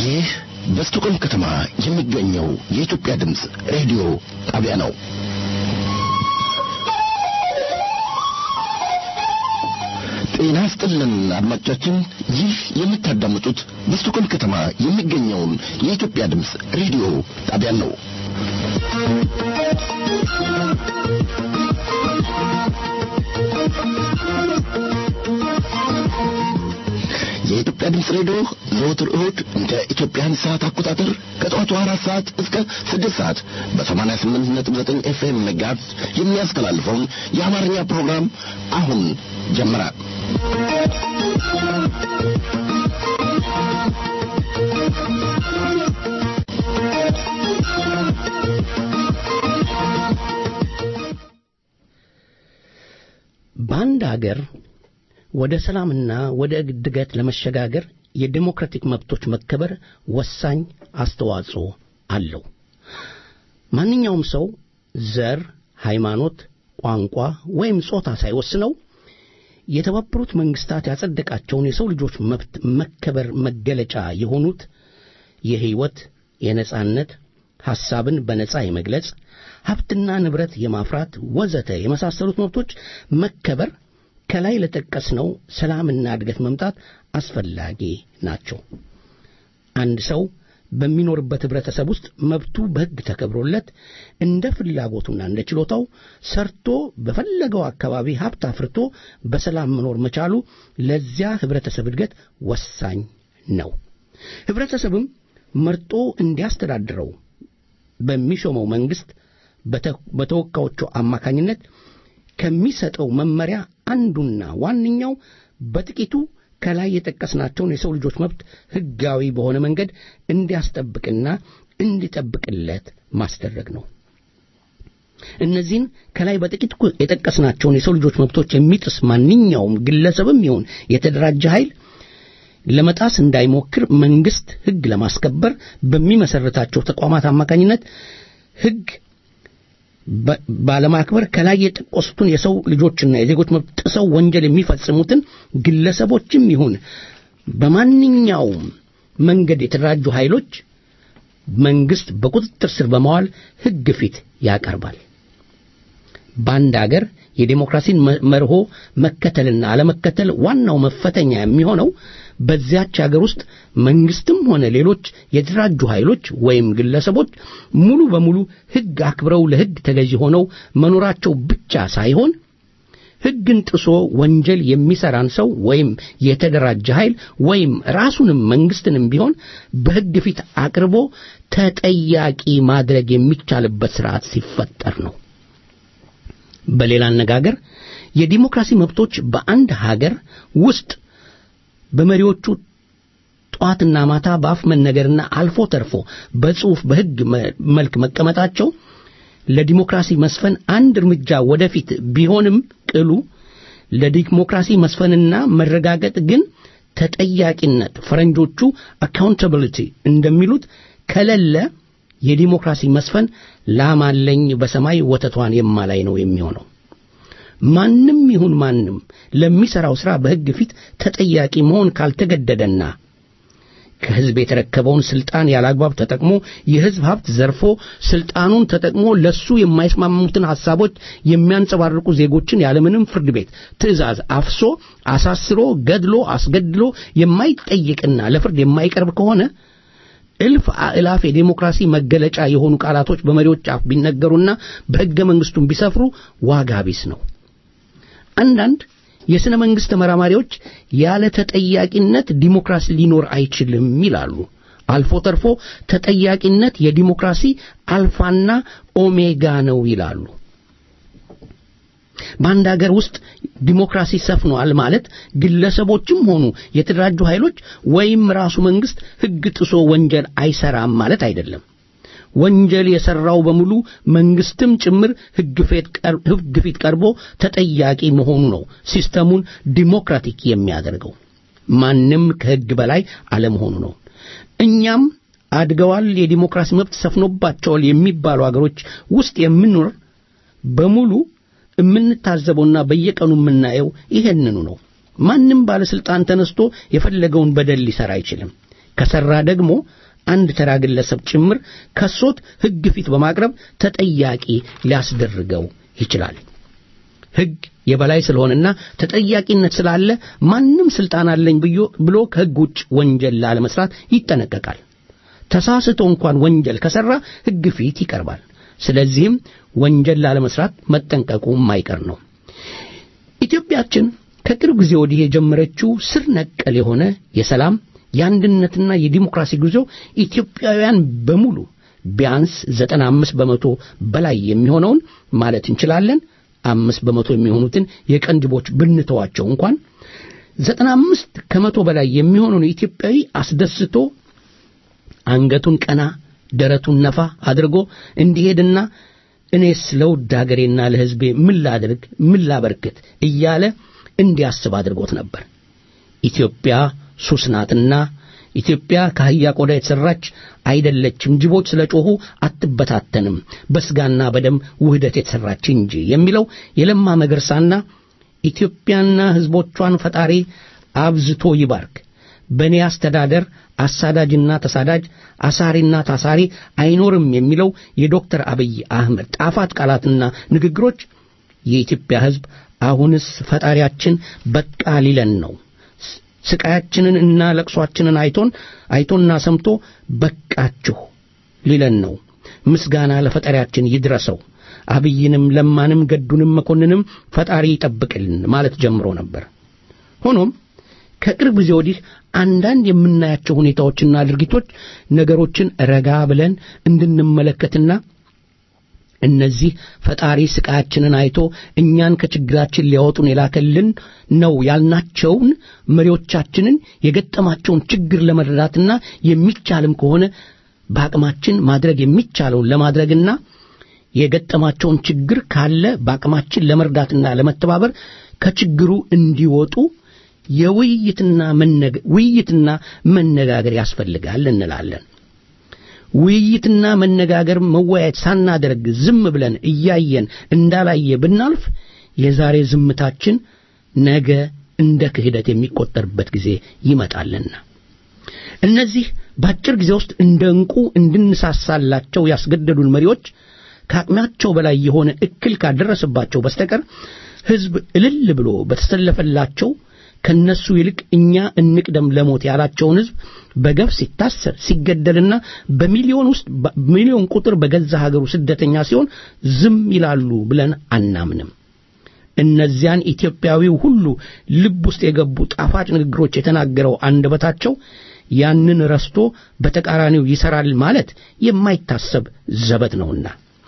ይህ በስቶኮልም ከተማ የሚገኘው የኢትዮጵያ ድምፅ ሬዲዮ ጣቢያ ነው። ጤና ይስጥልን አድማጮቻችን፣ ይህ የምታዳምጡት በስቶኮልም ከተማ የሚገኘውን የኢትዮጵያ ድምፅ ሬዲዮ ጣቢያን ነው። የኢትዮጵያ ድምፅ ሬዲዮ ዘወትር እሁድ እንደ ኢትዮጵያን ሰዓት አቆጣጠር ከጠዋቱ አራት ሰዓት እስከ ስድስት ሰዓት በሰማንያ ስምንት ነጥብ ዘጠኝ ኤፍኤም መጋዝ የሚያስተላልፈውን የአማርኛ ፕሮግራም አሁን ጀመረ። በአንድ አገር ወደ ሰላምና ወደ እድገት ለመሸጋገር የዴሞክራቲክ መብቶች መከበር ወሳኝ አስተዋጽኦ አለው። ማንኛውም ሰው ዘር፣ ሃይማኖት፣ ቋንቋ ወይም ጾታ ሳይወስነው የተባበሩት መንግስታት ያጸደቃቸውን የሰው ልጆች መብት መከበር መገለጫ የሆኑት የሕይወት፣ የነጻነት፣ ሐሳብን በነጻ የመግለጽ፣ ሀብትና ንብረት የማፍራት ወዘተ የመሳሰሉት መብቶች መከበር ከላይ ለጠቀስነው ሰላምና እድገት መምጣት አስፈላጊ ናቸው። አንድ ሰው በሚኖርበት ኅብረተሰብ ውስጥ መብቱ በሕግ ተከብሮለት እንደ ፍላጎቱና እንደ ችሎታው ሰርቶ በፈለገው አካባቢ ሀብት አፍርቶ በሰላም መኖር መቻሉ ለዚያ ኅብረተሰብ እድገት ወሳኝ ነው። ኅብረተሰብም መርጦ እንዲያስተዳድረው በሚሾመው መንግሥት በተወካዮቹ አማካኝነት ከሚሰጠው መመሪያ አንዱና ዋነኛው በጥቂቱ ከላይ የጠቀስናቸውን የሰው ልጆች መብት ሕጋዊ በሆነ መንገድ እንዲያስጠብቅና እንዲጠብቅለት ማስደረግ ነው። እነዚህን ከላይ በጥቂቱ የጠቀስናቸውን የሰው ልጆች መብቶች የሚጥስ ማንኛውም ግለሰብም ይሁን የተደራጀ ኃይል ለመጣስ እንዳይሞክር መንግሥት ሕግ ለማስከበር በሚመሠረታቸው ተቋማት አማካኝነት ሕግ ባለማክበር ከላይ የጠቀሱትን የሰው ልጆችና የዜጎች መብት ጥሰው ወንጀል የሚፈጽሙትን ግለሰቦችም ይሁን በማንኛውም መንገድ የተደራጁ ኃይሎች መንግሥት በቁጥጥር ስር በመዋል ሕግ ፊት ያቀርባል። በአንድ አገር የዴሞክራሲን መርሆ መከተልና አለመከተል ዋናው መፈተኛ የሚሆነው በዚያች አገር ውስጥ መንግስትም ሆነ ሌሎች የተደራጁ ኃይሎች ወይም ግለሰቦች ሙሉ በሙሉ ሕግ አክብረው ለሕግ ተገዢ ሆነው መኖራቸው ብቻ ሳይሆን ሕግን ጥሶ ወንጀል የሚሰራን ሰው ወይም የተደራጀ ኃይል ወይም ራሱንም መንግስትንም ቢሆን በሕግ ፊት አቅርቦ ተጠያቂ ማድረግ የሚቻልበት ስርዓት ሲፈጠር ነው። በሌላ አነጋገር የዲሞክራሲ መብቶች በአንድ ሀገር ውስጥ በመሪዎቹ ጠዋትና ማታ በአፍ መነገርና አልፎ ተርፎ በጽሑፍ በሕግ መልክ መቀመጣቸው ለዲሞክራሲ መስፈን አንድ እርምጃ ወደፊት ቢሆንም ቅሉ ለዲሞክራሲ መስፈንና መረጋገጥ ግን ተጠያቂነት ፈረንጆቹ አካውንታብሊቲ እንደሚሉት ከሌለ የዲሞክራሲ መስፈን ላማለኝ በሰማይ ወተቷን የማላይ ነው የሚሆነው። ማንም ይሁን ማንም ለሚሠራው ሥራ በሕግ ፊት ተጠያቂ መሆን ካልተገደደና ከሕዝብ የተረከበውን ሥልጣን ያላግባብ ተጠቅሞ የሕዝብ ሀብት ዘርፎ ሥልጣኑን ተጠቅሞ ለሱ የማይስማሙትን ሐሳቦች የሚያንጸባርቁ ዜጎችን ያለምንም ፍርድ ቤት ትእዛዝ አፍሶ አሳስሮ ገድሎ አስገድሎ የማይጠይቅና ለፍርድ የማይቀርብ ከሆነ እልፍ አእላፍ የዴሞክራሲ መገለጫ የሆኑ ቃላቶች በመሪዎች አፍ ቢነገሩና በሕገ መንግሥቱም ቢሰፍሩ ዋጋ ቢስ ነው። አንዳንድ የሥነ መንግሥት ተመራማሪዎች ያለ ተጠያቂነት ዲሞክራሲ ሊኖር አይችልም ይላሉ። አልፎ ተርፎ ተጠያቂነት የዲሞክራሲ አልፋና ኦሜጋ ነው ይላሉ። በአንድ አገር ውስጥ ዲሞክራሲ ሰፍኗል ማለት ግለሰቦችም ሆኑ የተደራጁ ኃይሎች ወይም ራሱ መንግሥት ሕግ ጥሶ ወንጀል አይሰራም ማለት አይደለም። ወንጀል የሠራው በሙሉ መንግሥትም ጭምር ሕግ ፊት ቀርቦ ተጠያቂ መሆኑ ነው ሲስተሙን ዲሞክራቲክ የሚያደርገው። ማንም ከሕግ በላይ አለመሆኑ ነው። እኛም አድገዋል፣ የዲሞክራሲ መብት ሰፍኖባቸዋል የሚባሉ አገሮች ውስጥ የምንኖር በሙሉ የምንታዘበውና በየቀኑ የምናየው ይሄንኑ ነው። ማንም ባለስልጣን ተነስቶ የፈለገውን በደል ሊሰራ አይችልም። ከሰራ ደግሞ አንድ ተራ ግለሰብ ጭምር ከሶት ሕግ ፊት በማቅረብ ተጠያቂ ሊያስደርገው ይችላል። ሕግ የበላይ ስለሆነና ተጠያቂነት ስላለ ማንም ስልጣን አለኝ ብሎ ከሕግ ውጭ ወንጀል ላለመስራት ይጠነቀቃል። ተሳስቶ እንኳን ወንጀል ከሰራ ሕግ ፊት ይቀርባል። ስለዚህም ወንጀል ላለመስራት መጠንቀቁ የማይቀር ነው። ኢትዮጵያችን ከቅርብ ጊዜ ወዲህ የጀመረችው ስር ነቀል የሆነ የሰላም የአንድነትና የዲሞክራሲ ጉዞ ኢትዮጵያውያን በሙሉ ቢያንስ ዘጠና አምስት በመቶ በላይ የሚሆነውን ማለት እንችላለን አምስት በመቶ የሚሆኑትን የቀንጅቦች ብንተዋቸው እንኳን ዘጠና አምስት ከመቶ በላይ የሚሆነውን ኢትዮጵያዊ አስደስቶ አንገቱን ቀና ደረቱን ነፋ አድርጎ እንዲሄድና እኔስ ለውድ ሀገሬና ለሕዝቤ ምን ላድርግ ምን ላበርክት እያለ እንዲያስብ አድርጎት ነበር። ኢትዮጵያ ሱስ ናትና ኢትዮጵያ ከአህያ ቆዳ የተሠራች አይደለችም፣ ጅቦች ስለ ጮኹ አትበታተንም፣ በስጋና በደም ውህደት የተሠራች እንጂ የሚለው የለማ መገርሳና ኢትዮጵያና ሕዝቦቿን ፈጣሪ አብዝቶ ይባርክ፣ በእኔ አስተዳደር አሳዳጅና ተሳዳጅ አሳሪና ታሳሪ አይኖርም የሚለው የዶክተር አብይ አህመድ ጣፋጭ ቃላትና ንግግሮች የኢትዮጵያ ሕዝብ አሁንስ ፈጣሪያችን በቃ ሊለን ነው ስቃያችንን እና ለቅሷችንን አይቶን አይቶና ሰምቶ በቃችሁ ሊለን ነው። ምስጋና ለፈጣሪያችን ይድረሰው። አብይንም ለማንም ገዱንም መኮንንም ፈጣሪ ይጠብቅልን ማለት ጀምሮ ነበር። ሆኖም ከቅርብ ጊዜ ወዲህ አንዳንድ የምናያቸው ሁኔታዎችና ድርጊቶች ነገሮችን ረጋ ብለን እንድንመለከትና እነዚህ ፈጣሪ ስቃያችንን አይቶ እኛን ከችግራችን ሊያወጡን የላከልን ነው ያልናቸውን መሪዎቻችንን የገጠማቸውን ችግር ለመረዳትና የሚቻልም ከሆነ በአቅማችን ማድረግ የሚቻለውን ለማድረግና የገጠማቸውን ችግር ካለ በአቅማችን ለመርዳትና ለመተባበር ከችግሩ እንዲወጡ የውይይትና ውይይትና መነጋገር ያስፈልጋል እንላለን። ውይይትና መነጋገር መወያየት ሳናደርግ ዝም ብለን እያየን እንዳላየ ብናልፍ የዛሬ ዝምታችን ነገ እንደ ክህደት የሚቆጠርበት ጊዜ ይመጣልና እነዚህ በአጭር ጊዜ ውስጥ እንደ ዕንቁ እንድንሳሳላቸው ያስገደዱን መሪዎች ከአቅማቸው በላይ የሆነ እክል ካደረሰባቸው በስተቀር ሕዝብ እልል ብሎ በተሰለፈላቸው ከነሱ ይልቅ እኛ እንቅደም ለሞት ያላቸውን ሕዝብ በገፍ ሲታሰር ሲገደልና በሚሊዮን ውስጥ ሚሊዮን ቁጥር በገዛ ሀገሩ ስደተኛ ሲሆን ዝም ይላሉ ብለን አናምንም። እነዚያን ኢትዮጵያዊው ሁሉ ልብ ውስጥ የገቡ ጣፋጭ ንግግሮች የተናገረው አንደበታቸው ያንን ረስቶ በተቃራኒው ይሰራል ማለት የማይታሰብ ዘበት ነውና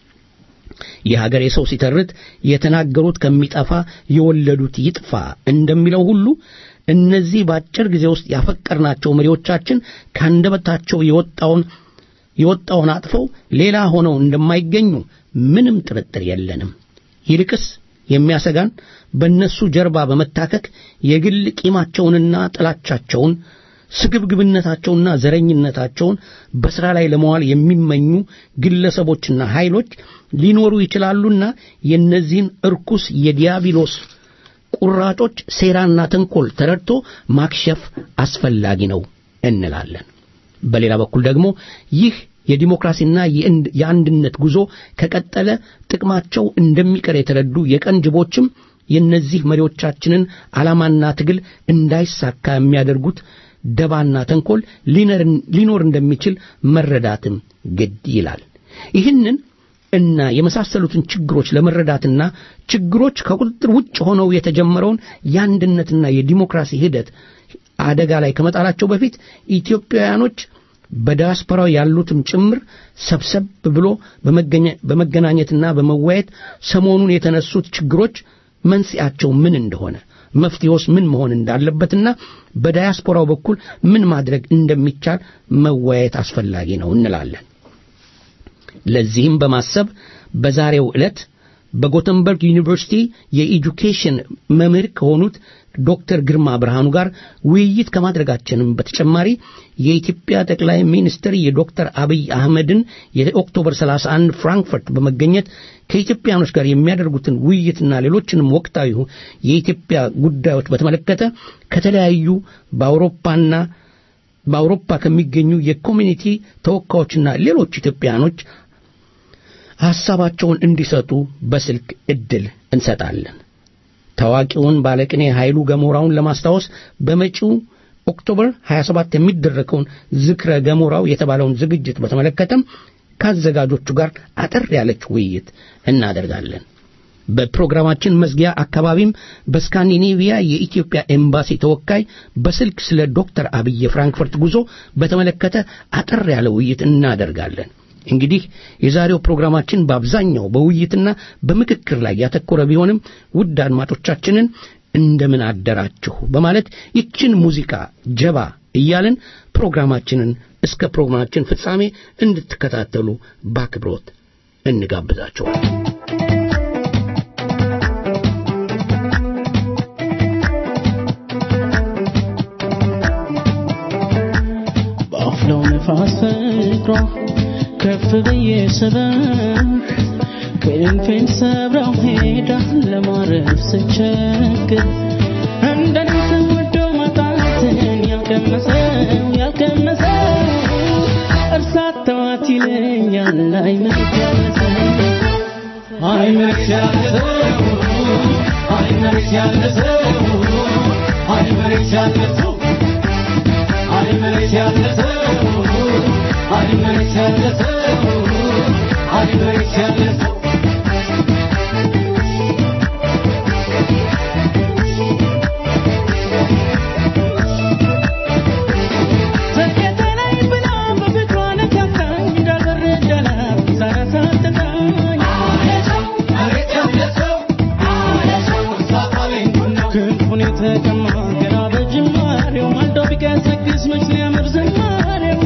የሀገሬ ሰው ሲተርት የተናገሩት ከሚጠፋ የወለዱት ይጥፋ እንደሚለው ሁሉ እነዚህ በአጭር ጊዜ ውስጥ ያፈቀርናቸው መሪዎቻችን ከአንደበታቸው የወጣውን የወጣውን አጥፈው ሌላ ሆነው እንደማይገኙ ምንም ጥርጥር የለንም። ይልቅስ የሚያሰጋን በእነሱ ጀርባ በመታከክ የግል ቂማቸውንና ጥላቻቸውን ስግብግብነታቸውና ዘረኝነታቸውን በሥራ ላይ ለመዋል የሚመኙ ግለሰቦችና ኃይሎች ሊኖሩ ይችላሉና የእነዚህን እርኩስ የዲያብሎስ ቁራጮች ሴራና ተንኮል ተረድቶ ማክሸፍ አስፈላጊ ነው እንላለን። በሌላ በኩል ደግሞ ይህ የዲሞክራሲና የአንድነት ጉዞ ከቀጠለ ጥቅማቸው እንደሚቀር የተረዱ የቀን ጅቦችም የእነዚህ መሪዎቻችንን ዓላማና ትግል እንዳይሳካ የሚያደርጉት ደባና ተንኮል ሊኖር እንደሚችል መረዳትም ግድ ይላል። ይህንን እና የመሳሰሉትን ችግሮች ለመረዳትና ችግሮች ከቁጥጥር ውጭ ሆነው የተጀመረውን የአንድነትና የዲሞክራሲ ሂደት አደጋ ላይ ከመጣላቸው በፊት ኢትዮጵያውያኖች በዲያስፖራው ያሉትም ጭምር ሰብሰብ ብሎ በመገናኘትና በመወያየት ሰሞኑን የተነሱት ችግሮች መንስኤያቸው ምን እንደሆነ መፍትሄውስ ምን መሆን እንዳለበትና በዳያስፖራው በኩል ምን ማድረግ እንደሚቻል መወያየት አስፈላጊ ነው እንላለን። ለዚህም በማሰብ በዛሬው ዕለት በጎተንበርግ ዩኒቨርሲቲ የኤጁኬሽን መምህር ከሆኑት ዶክተር ግርማ ብርሃኑ ጋር ውይይት ከማድረጋችንም በተጨማሪ የኢትዮጵያ ጠቅላይ ሚኒስትር የዶክተር አብይ አህመድን የኦክቶበር 31 ፍራንክፈርት በመገኘት ከኢትዮጵያኖች ጋር የሚያደርጉትን ውይይትና ሌሎችንም ወቅታዊ የኢትዮጵያ ጉዳዮች በተመለከተ ከተለያዩ በአውሮፓና በአውሮፓ ከሚገኙ የኮሚኒቲ ተወካዮችና ሌሎች ኢትዮጵያኖች ሐሳባቸውን እንዲሰጡ በስልክ ዕድል እንሰጣለን። ታዋቂውን ባለቅኔ ኃይሉ ገሞራውን ለማስታወስ በመጪው ኦክቶበር 27 የሚደረገውን ዝክረ ገሞራው የተባለውን ዝግጅት በተመለከተም ከአዘጋጆቹ ጋር አጠር ያለች ውይይት እናደርጋለን። በፕሮግራማችን መዝጊያ አካባቢም በስካንዲኔቪያ የኢትዮጵያ ኤምባሲ ተወካይ በስልክ ስለ ዶክተር አብይ የፍራንክፈርት ጉዞ በተመለከተ አጠር ያለ ውይይት እናደርጋለን። እንግዲህ የዛሬው ፕሮግራማችን በአብዛኛው በውይይትና በምክክር ላይ ያተኮረ ቢሆንም ውድ አድማጮቻችንን እንደምን አደራችሁ በማለት ይችን ሙዚቃ ጀባ እያልን ፕሮግራማችንን እስከ ፕሮግራማችን ፍጻሜ እንድትከታተሉ በአክብሮት እንጋብዛቸዋል። በአፍላው ነፋስ ፍቅሯ ከፍ ብዬ ስበር ክንፌን ሰብራው ሄዳ ለማረፍ ስቸግር እንደኔ ተወዶ ማጣትን ያልቀመሰው ያልቀመሰው እርሳት ተዋት ይለኛል አይመት ያለሰው አይመት ያለሰው አይመት ያለሰው አይመት ያለሰው አይመት ያለሰው አይመት ያለሰው አይመት ያለሰው ተከተለኝ ብላ በፍቅሯ ነካካኝ እንዳልበረደላት ሳያሳጥታኝ ክንፉን የተቀማ ገና በጅማሬው ማልዶ ቢቀሰቅስ መች ሊያምር ዝማሬው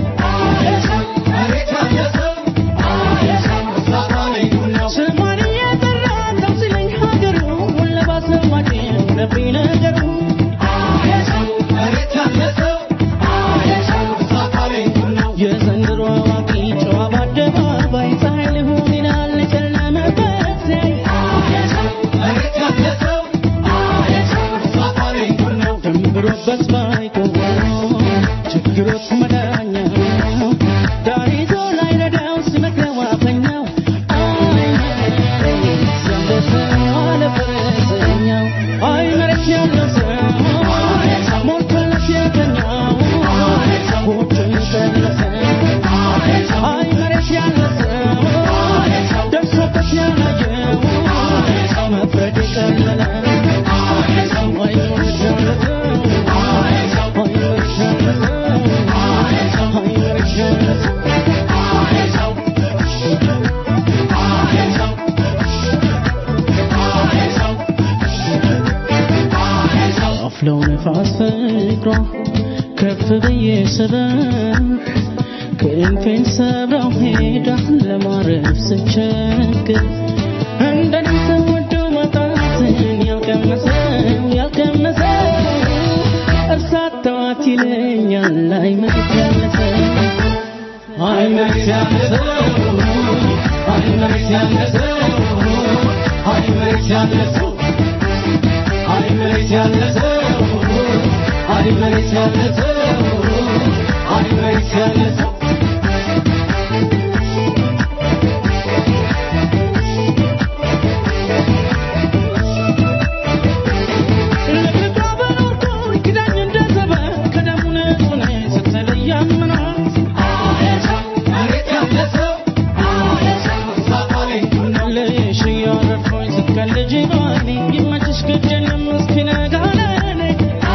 ስሟን እየጠራ ተው ሲለኝ ሀገሩ ለባሰማጭ ሆነብኝ ነገሩ የዘንድሮ አዋቂ ጨዋ በአደባባይ ፀሐይ ልሁን ይላል የጨለመበት ሲያይ ደንብሮበት ባይቆም ችግሮች መዳኛ ዳር ይዞ ላይ ረዳው ሲመክረው አፈኛው አይ ዘንበሰው አለ ፈረሰኛው አይ መሬት ያለው ሰው ሞልቶለት የተኛው ጎጆን ቀለሰ አይ መሬት ያለ ሰው ደርሶበት ያላየው መፍረድ ቀለለ አይ መሬት ያለ ሰው አይ መሬት ያለ ሰው አይ መሬት ያለ ሰው አፍለው ነፋስ ፍቅሯ ከፍ ብዬ ስበር ክንፌን ሰብራው ሄዳ ለማረፍ ስቸግር እንደኔ ተወዶ ማጣትን ያልቀመሰው ያልቀመሰው እርሳት ተዋት ይለኛል አይመት ያለሰው አይመት ያለሰው አይመት ያለሰው አይመት ያለሰው አይ መሬት ያለ ሰው አይ መሬት ያለ ሰው አይ መሬት ያለ ሰው ለፍቅሯ በኖርኩኝ ክዳኝ እንደ ዘበት ከደሙ ንጹህ ነኝ ስትለይ አምናት ልሽ እያረፍኩኝ ስትቀልጂ ባኔ ይመችሽ ግድ የለም እስኪነጋ ለኔ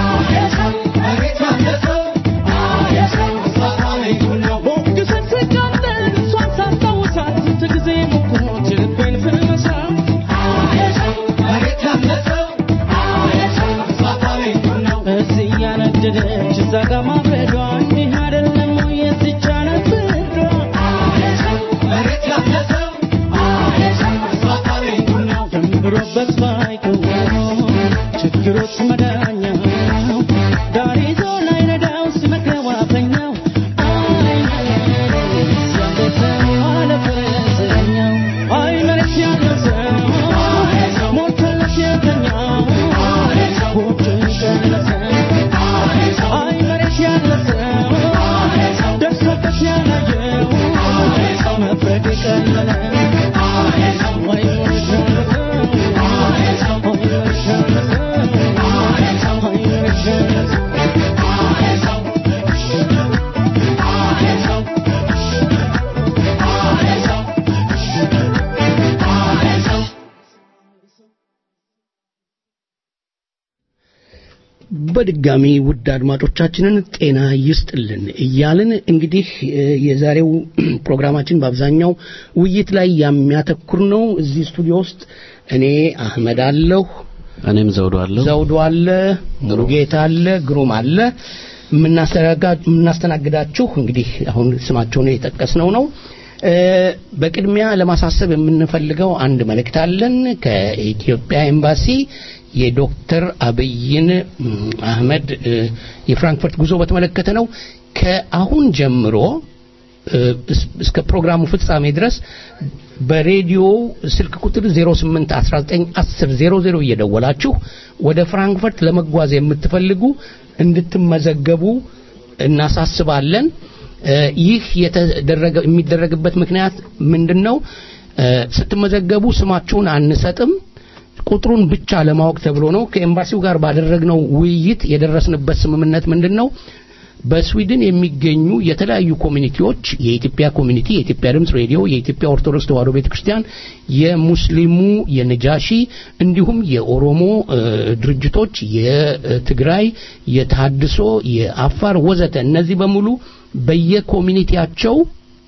ሞግሰት ስቃጠል እሷን ሳስታውሳት ስንት ጊዜ ሞክሮት የልቤን ፍልመሳት እዚህ እያነደደች እዛ ጋ ማብረዷ እንዲህ አይደለም ወይ የዚች ዓለም ፍርዷ ደንብሮበት ባይቆም ችግሮች መዳኛ ዳር ይዞ ላይ ነዳው ሲመክረው አፈኛው አይ መሬት ያለ ሰው አለ ፈረሰኛው አይ መሬት ያለ ሰው ሞልቶለት የተኛው ጎጆን ቀለሰ አይ መሬት ያለ ሰው በድጋሚ ውድ አድማጮቻችንን ጤና ይስጥልን እያልን እንግዲህ እ፣ የዛሬው ፕሮግራማችን በአብዛኛው ውይይት ላይ የሚያተኩር ነው። እዚህ ስቱዲዮ ውስጥ እኔ አህመድ አለሁ፣ እኔም ዘውዱ አለሁ። ዘውዱ አለ፣ ሙሉጌታ አለ፣ ግሩም አለ። የምናስተናጋ- የምናስተናግዳችሁ እንግዲህ አሁን ስማቸውን የጠቀስነው ነው። እ፣ በቅድሚያ ለማሳሰብ የምንፈልገው አንድ መልእክት አለን ከኢትዮጵያ ኤምባሲ የዶክተር አብይን እም፣ አህመድ እ፣ የፍራንክፈርት ጉዞ በተመለከተ ነው። ከአሁን ጀምሮ እ፣ እስ- እስከ ፕሮግራሙ ፍጻሜ ድረስ በሬዲዮ ስልክ ቁጥር 08191000 እየደወላችሁ ወደ ፍራንክፈርት ለመጓዝ የምትፈልጉ እንድትመዘገቡ እናሳስባለን። እ፣ ይህ የተደረገ የሚደረግበት ምክንያት ምንድን ነው? እ፣ ስትመዘገቡ ስማችሁን አንሰጥም ቁጥሩን ብቻ ለማወቅ ተብሎ ነው። ከኤምባሲው ጋር ባደረግነው ውይይት የደረስንበት ስምምነት ምንድን ነው? በስዊድን የሚገኙ የተለያዩ ኮሚኒቲዎች የኢትዮጵያ ኮሚኒቲ፣ የኢትዮጵያ ድምፅ ሬዲዮ፣ የኢትዮጵያ ኦርቶዶክስ ተዋሕዶ ቤተክርስቲያን፣ የሙስሊሙ የነጃሺ እንዲሁም የኦሮሞ እ፣ ድርጅቶች፣ የትግራይ፣ የታድሶ፣ የአፋር ወዘተ እነዚህ በሙሉ በየኮሚኒቲያቸው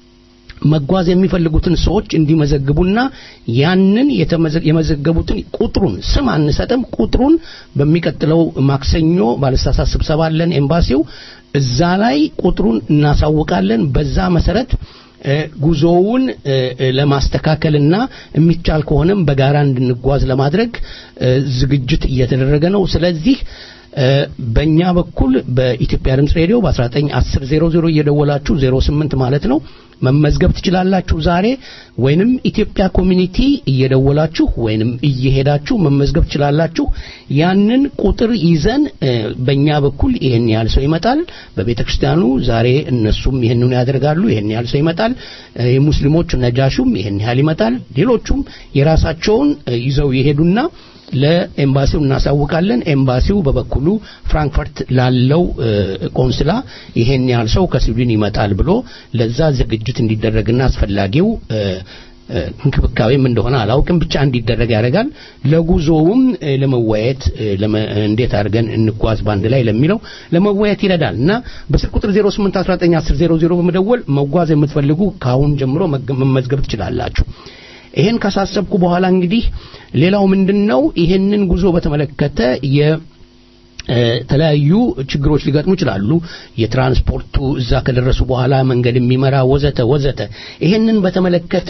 መጓዝ የሚፈልጉትን ሰዎች እንዲመዘግቡና ያንን የተመዘ- የመዘገቡትን ቁጥሩን ስም አንሰጥም። ቁጥሩን በሚቀጥለው ማክሰኞ ባለሳሳት ስብሰባ አለን ኤምባሲው እዛ ላይ ቁጥሩን እናሳውቃለን። በዛ መሰረት እ፣ ጉዞውን እ፣ እ፣ ለማስተካከልና የሚቻል ከሆነም በጋራ እንድንጓዝ ለማድረግ እ፣ ዝግጅት እየተደረገ ነው። ስለዚህ እ፣ በእኛ በኩል በኢትዮጵያ ድምፅ ሬዲዮ በ191000 እየደወላችሁ 08 ማለት ነው መመዝገብ ትችላላችሁ። ዛሬ ወይንም ኢትዮጵያ ኮሚኒቲ እየደወላችሁ ወይንም እየሄዳችሁ መመዝገብ ትችላላችሁ። ያንን ቁጥር ይዘን እ፣ በእኛ በኩል ይሄን ያህል ሰው ይመጣል። በቤተ ክርስቲያኑ ዛሬ እነሱም ይሄንን ያደርጋሉ። ይሄን ያህል ሰው ይመጣል። እ፣ የሙስሊሞች ነጃሹም ይሄን ያህል ይመጣል። ሌሎቹም የራሳቸውን እ፣ ይዘው ይሄዱና ለኤምባሲው እናሳውቃለን። ኤምባሲው በበኩሉ ፍራንክፈርት ላለው እ፣ ቆንስላ ይሄን ያህል ሰው ከስዊድን ይመጣል ብሎ ለዛ ዝግጅት እንዲደረግና አስፈላጊው እ፣ እ፣ እንክብካቤም እንደሆነ አላውቅም ብቻ እንዲደረግ ያደርጋል። ለጉዞውም እ፣ ለመወያየት እ፣ ለመ- እንዴት አድርገን እንጓዝ ባንድ ላይ ለሚለው ለመወያየት ይረዳል እና በስልክ ቁጥር 08191000 በመደወል መጓዝ የምትፈልጉ ከአሁን ጀምሮ መገ- መመዝገብ ትችላላችሁ። ይሄን ካሳሰብኩ በኋላ እንግዲህ ሌላው ምንድነው ይሄንን ጉዞ በተመለከተ የ እ፣ የተለያዩ ችግሮች ሊገጥሙ ይችላሉ። የትራንስፖርቱ እዛ ከደረሱ በኋላ መንገድ የሚመራ ወዘተ ወዘተ። ይሄንን በተመለከተ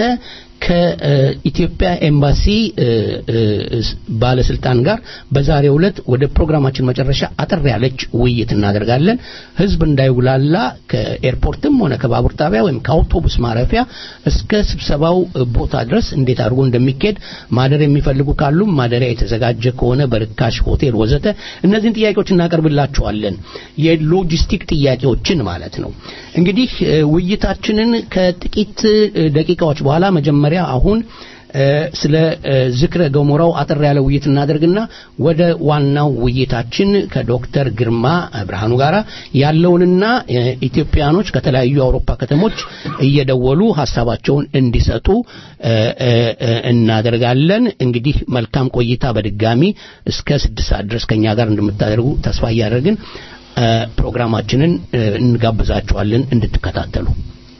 ከኢትዮጵያ ኤምባሲ እ፣ እ፣ ባለስልጣን ጋር በዛሬው ዕለት ወደ ፕሮግራማችን መጨረሻ አጠር ያለች ውይይት እናደርጋለን። ህዝብ እንዳይጉላላ ከኤርፖርትም ሆነ ከባቡር ጣቢያ ወይም ከአውቶቡስ ማረፊያ እስከ ስብሰባው ቦታ ድረስ እንዴት አድርጎ እንደሚካሄድ ማደር የሚፈልጉ ካሉም ማደሪያ የተዘጋጀ ከሆነ በርካሽ ሆቴል ወዘተ እነዚህን ጥያቄዎች እናቀርብላችኋለን። የሎጂስቲክ ጥያቄዎችን ማለት ነው። እንግዲህ እ፣ ውይይታችንን ከጥቂት እ፣ ደቂቃዎች በኋላ መጀመሪያ አሁን እ፣ ስለ እ፣ ዝክረ ገሞራው አጠር ያለ ውይይት እናደርግና ወደ ዋናው ውይይታችን ከዶክተር ግርማ ብርሃኑ ጋራ ያለውንና እ፣ ኢትዮጵያኖች ከተለያዩ የአውሮፓ ከተሞች እየደወሉ ሀሳባቸውን እንዲሰጡ እ፣ እ፣ እ፣ እናደርጋለን። እንግዲህ መልካም ቆይታ በድጋሚ እስከ ስድስት ሰዓት ድረስ ከኛ ጋር እንደምታደርጉ ተስፋ እያደረግን እ፣ ፕሮግራማችንን እ፣ እንጋብዛችኋለን እንድትከታተሉ።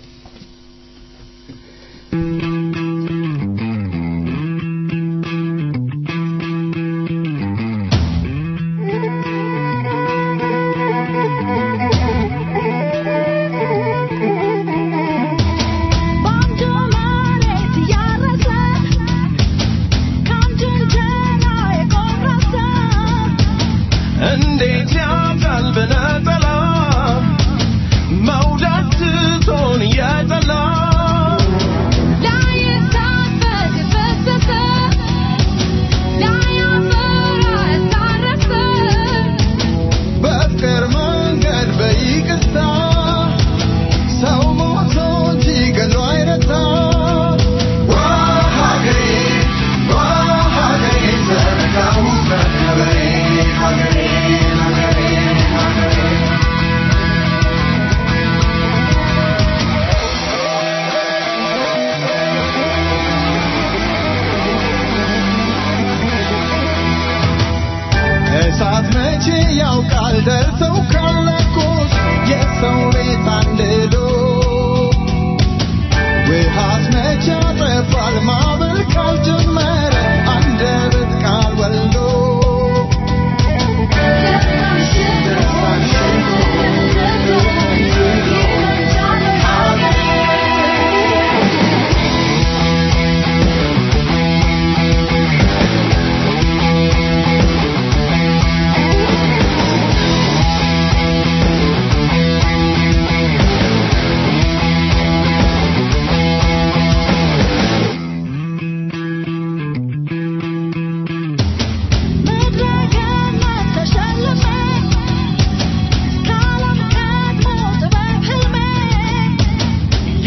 ባንዱ መሬት ያረሰ ካንዱ እንጀራ የቆረሰ እንዴት ያምራል በነጠላ መውደድ ትቶ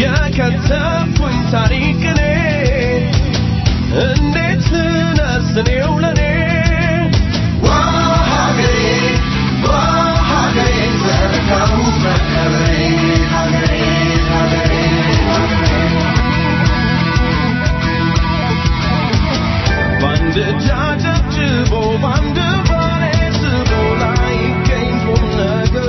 የከተብኩኝ ታሪክ እኔ እንዴት ነስኔው ለኔ ዋ ሀገሬ ዋ ሀገሬ ዘርጋው መከበሬ ሀገሬ ሀገሬ በአንድ እጅ አጨብጭቦ በአንድ ባሌ ስቦ ላይገኝ ቁም ነገር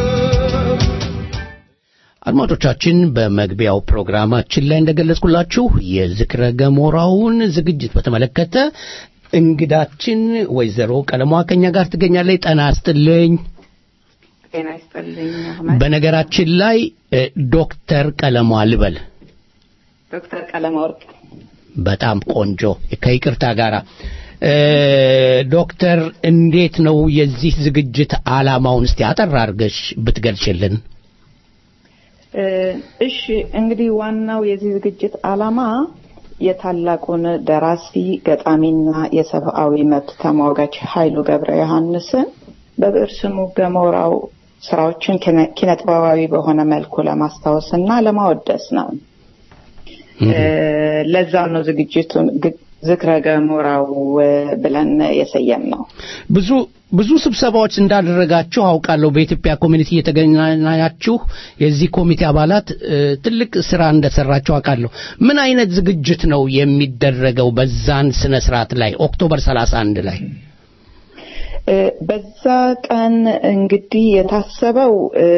አድማጮቻችን በመግቢያው ፕሮግራማችን ላይ እንደገለጽኩላችሁ የዝክረ ገሞራውን ዝግጅት በተመለከተ እንግዳችን ወይዘሮ ቀለሟ ከኛ ጋር ትገኛለች። ጠና አስጥልኝ። ጤና ይስጥልኝ አህመድ። በነገራችን ላይ እ፣ ዶክተር ቀለሟ ልበል። ዶክተር ቀለመ ወርቅ በጣም ቆንጆ ከይቅርታ ጋራ እ፣ ዶክተር እንዴት ነው የዚህ ዝግጅት ዓላማውን እስቲ አጠር አድርገሽ ብትገልጭልን። እ፣ እሺ እንግዲህ ዋናው የዚህ ዝግጅት ዓላማ የታላቁን ደራሲ ገጣሚና የሰብአዊ መብት ተሟጋች ኃይሉ ገብረ ዮሐንስን በብዕር ስሙ ገሞራው ስራዎችን ኪነ- ኪነጥበባዊ በሆነ መልኩ ለማስታወስ እና ለማወደስ ነው። እ፣ ለዛም ነው ዝግጅቱን ግ- ዝክረ ገሞራው እ፣ ብለን የሰየም ነው። ብዙ ብዙ ስብሰባዎች እንዳደረጋችሁ አውቃለሁ። በኢትዮጵያ ኮሚኒቲ እየተገናኛችሁ የዚህ ኮሚቴ አባላት እ፣ ትልቅ ስራ እንደሰራችሁ አውቃለሁ። ምን አይነት ዝግጅት ነው የሚደረገው በዛን ስነ ስርዓት ላይ ኦክቶበር 31 ላይ? እ፣ በዛ ቀን እንግዲህ የታሰበው እ፣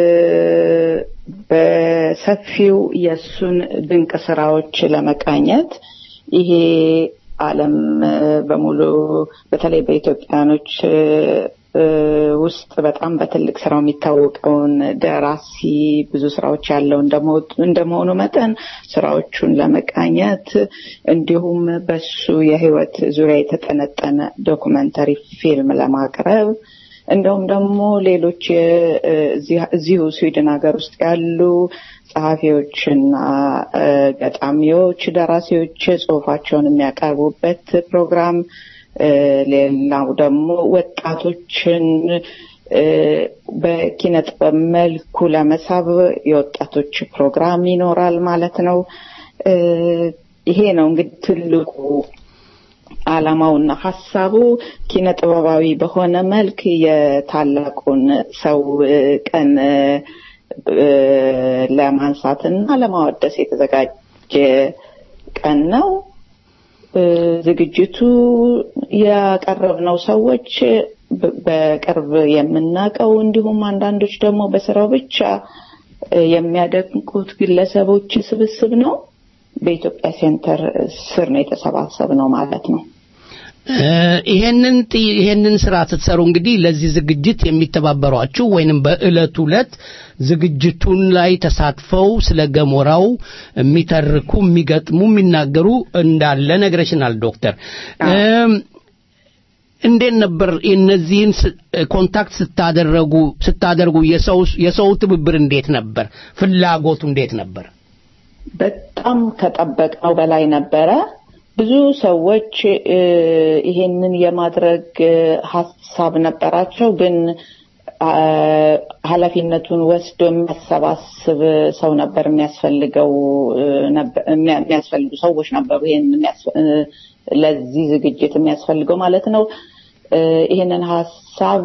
በሰፊው የእሱን ድንቅ ስራዎች ለመቃኘት ይሄ ዓለም እ፣ በሙሉ በተለይ በኢትዮጵያኖች እ፣ እ፣ ውስጥ በጣም በትልቅ ስራው የሚታወቀውን ደራሲ ብዙ ስራዎች ያለው እንደመሆ- እንደመሆኑ መጠን ስራዎቹን ለመቃኘት እንዲሁም በሱ የህይወት ዙሪያ የተጠነጠነ ዶኩመንተሪ ፊልም ለማቅረብ እንደውም ደግሞ ሌሎች የ- እ፣ እዚህ- እዚሁ ስዊድን ሀገር ውስጥ ያሉ ጸሐፊዎችና እ፣ ገጣሚዎች፣ ደራሲዎች ጽሁፋቸውን የሚያቀርቡበት ፕሮግራም እ፣ ሌላው ደግሞ ወጣቶችን እ፣ በኪነ ጥበብ መልኩ ለመሳብ የወጣቶች ፕሮግራም ይኖራል ማለት ነው። እ፣ ይሄ ነው እንግዲህ ትልቁ ዓላማውና ሀሳቡ ኪነ ጥበባዊ በሆነ መልክ የታላቁን ሰው እ፣ ቀን እ፣ እ፣ ለማንሳትና ለማወደስ የተዘጋጀ ቀን ነው። እ፣ ዝግጅቱ ያቀረብነው ሰዎች በ- በቅርብ የምናውቀው እንዲሁም አንዳንዶች ደግሞ በስራው ብቻ እ፣ የሚያደንቁት ግለሰቦች ስብስብ ነው። በኢትዮጵያ ሴንተር ስር ነው የተሰባሰብ ነው ማለት ነው። እ፣ ይሄንን ጥ- ይሄንን ስራ ስትሰሩ እንግዲህ ለዚህ ዝግጅት የሚተባበሯችሁ ወይንም በእለቱ ዕለት ዝግጅቱን ላይ ተሳትፈው ስለ ገሞራው የሚተርኩ፣ የሚገጥሙ፣ የሚናገሩ እንዳለ ነግረሽናል ዶክተር። እም፣ እንዴት ነበር እነዚህን ስ- ኮንታክት ስታደረጉ ስታደርጉ የሰው የሰው ትብብር እንዴት ነበር? ፍላጎቱ እንዴት ነበር? በጣም ከጠበቅነው በላይ ነበረ። ብዙ ሰዎች እ፣ ይሄንን የማድረግ እ፣ ሀሳብ ነበራቸው፣ ግን አ፣ ኃላፊነቱን ወስዶ የሚያሰባስብ ሰው ነበር የሚያስፈልገው እ፣ ነበር- የሚያ- የሚያስፈልጉ ሰዎች ነበሩ። ይሄን የሚያስ- እ፣ ለዚህ ዝግጅት የሚያስፈልገው ማለት ነው። እ፣ ይሄንን ሀሳብ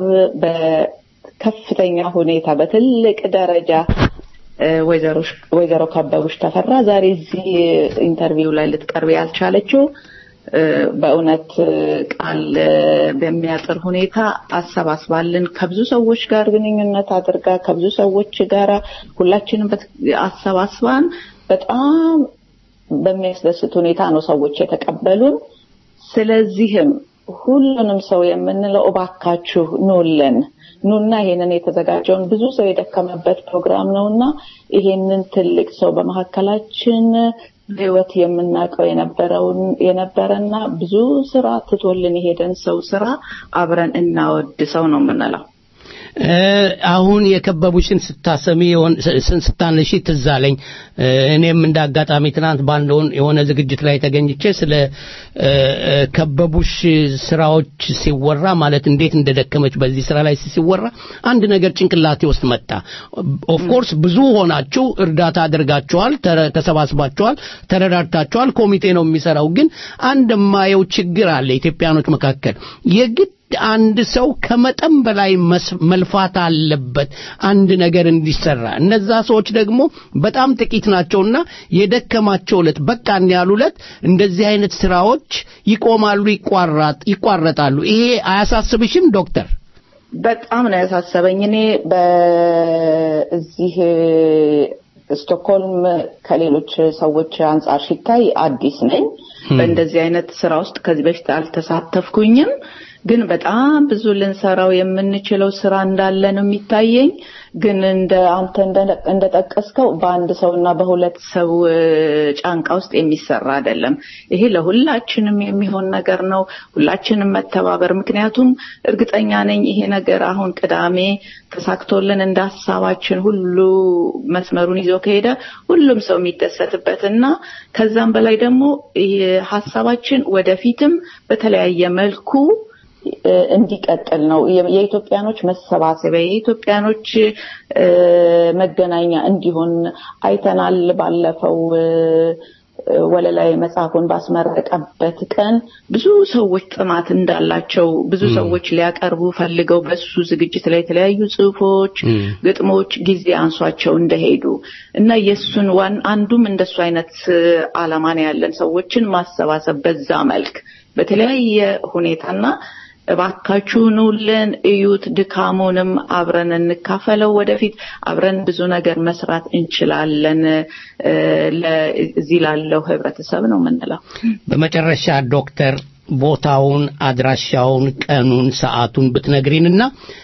በከፍተኛ ሁኔታ በትልቅ ደረጃ እ፣ ወይዘሮ- ወይዘሮ ከበቡሽ ተፈራ ዛሬ እዚህ ኢንተርቪው ላይ ልትቀርብ ያልቻለችው እ፣ በእውነት እ፣ ቃል እ፣ በሚያጥር ሁኔታ አሰባስባልን ከብዙ ሰዎች ጋር ግንኙነት አድርጋ ከብዙ ሰዎች ጋር ሁላችንም በት- አሰባስባን በጣም በሚያስደስት ሁኔታ ነው ሰዎች የተቀበሉን። ስለዚህም ሁሉንም ሰው የምንለው እባካችሁ ኑልን ኑና ይሄንን የተዘጋጀውን ብዙ ሰው የደከመበት ፕሮግራም ነውና ይሄንን ትልቅ ሰው በመካከላችን በህይወት የምናውቀው የነበረውን የነበረና ብዙ ስራ ትቶልን የሄደን ሰው ስራ አብረን እናወድሰው ነው የምንለው። እ፣ አሁን የከበቡሽን ስታሰሚ የሆን- ስ- ስታነሺ ትዝ አለኝ። እ፣ እኔም እንደ አጋጣሚ ትናንት በአንድ ሆን- የሆነ ዝግጅት ላይ ተገኝቼ ስለ እ፣ እ፣ ከበቡሽ ስራዎች ሲወራ ማለት እንዴት እንደደከመች በዚህ ስራ ላይ ሲወራ አንድ ነገር ጭንቅላቴ ውስጥ መጣ። ኦፍኮርስ ብዙ ሆናችሁ እርዳታ አድርጋችኋል፣ ተረ- ተሰባስባችኋል፣ ተረዳድታችኋል። ኮሚቴ ነው የሚሰራው። ግን አንድ የማየው ችግር አለ ኢትዮጵያኖች መካከል የግድ አንድ ሰው ከመጠን በላይ መስ- መልፋት አለበት አንድ ነገር እንዲሰራ። እነዛ ሰዎች ደግሞ በጣም ጥቂት ናቸውና የደከማቸው ዕለት በቃን ያሉ ዕለት እንደዚህ አይነት ስራዎች ይቆማሉ፣ ይቋራጥ ይቋረጣሉ። ይሄ አያሳስብሽም ዶክተር? በጣም ነው ያሳሰበኝ። እኔ በዚህ ስቶክሆልም ከሌሎች ሰዎች አንጻር ሲታይ አዲስ ነኝ። በእንደዚህ አይነት ስራ ውስጥ ከዚህ በፊት አልተሳተፍኩኝም። ግን በጣም ብዙ ልንሰራው የምንችለው ስራ እንዳለ ነው የሚታየኝ። ግን እንደ አንተ እንደ- እንደጠቀስከው በአንድ ሰው እና በሁለት ሰው እ፣ ጫንቃ ውስጥ የሚሰራ አይደለም። ይሄ ለሁላችንም የሚሆን ነገር ነው። ሁላችንም መተባበር። ምክንያቱም እርግጠኛ ነኝ ይሄ ነገር አሁን ቅዳሜ ተሳክቶልን እንደ ሀሳባችን ሁሉ መስመሩን ይዞ ከሄደ ሁሉም ሰው የሚደሰትበት እና ከዛም በላይ ደግሞ ይህ ሀሳባችን ወደፊትም በተለያየ መልኩ እ፣ እንዲቀጥል ነው። የ- የኢትዮጵያኖች መሰባሰቢያ የኢትዮጵያኖች እ፣ መገናኛ እንዲሆን አይተናል። ባለፈው እ፣ እ፣ ወለላይ መጽሐፉን ባስመረቀበት ቀን ብዙ ሰዎች ጥማት እንዳላቸው ብዙ ሰዎች ሊያቀርቡ ፈልገው በሱ ዝግጅት ላይ የተለያዩ ጽሑፎች፣ ግጥሞች ጊዜ አንሷቸው እንደሄዱ እና የእሱን ዋን አንዱም እንደሱ አይነት እ፣ ዓላማ ነው ያለን ሰዎችን ማሰባሰብ በዛ መልክ በተለያየ ሁኔታና እባካችሁ ኑልን፣ እዩት፣ ድካሙንም አብረን እንካፈለው። ወደፊት አብረን ብዙ ነገር መስራት እንችላለን እ፣ ለ- እዚህ ላለው ህብረተሰብ ነው የምንለው። በመጨረሻ ዶክተር ቦታውን፣ አድራሻውን፣ ቀኑን፣ ሰዓቱን ብትነግሪንና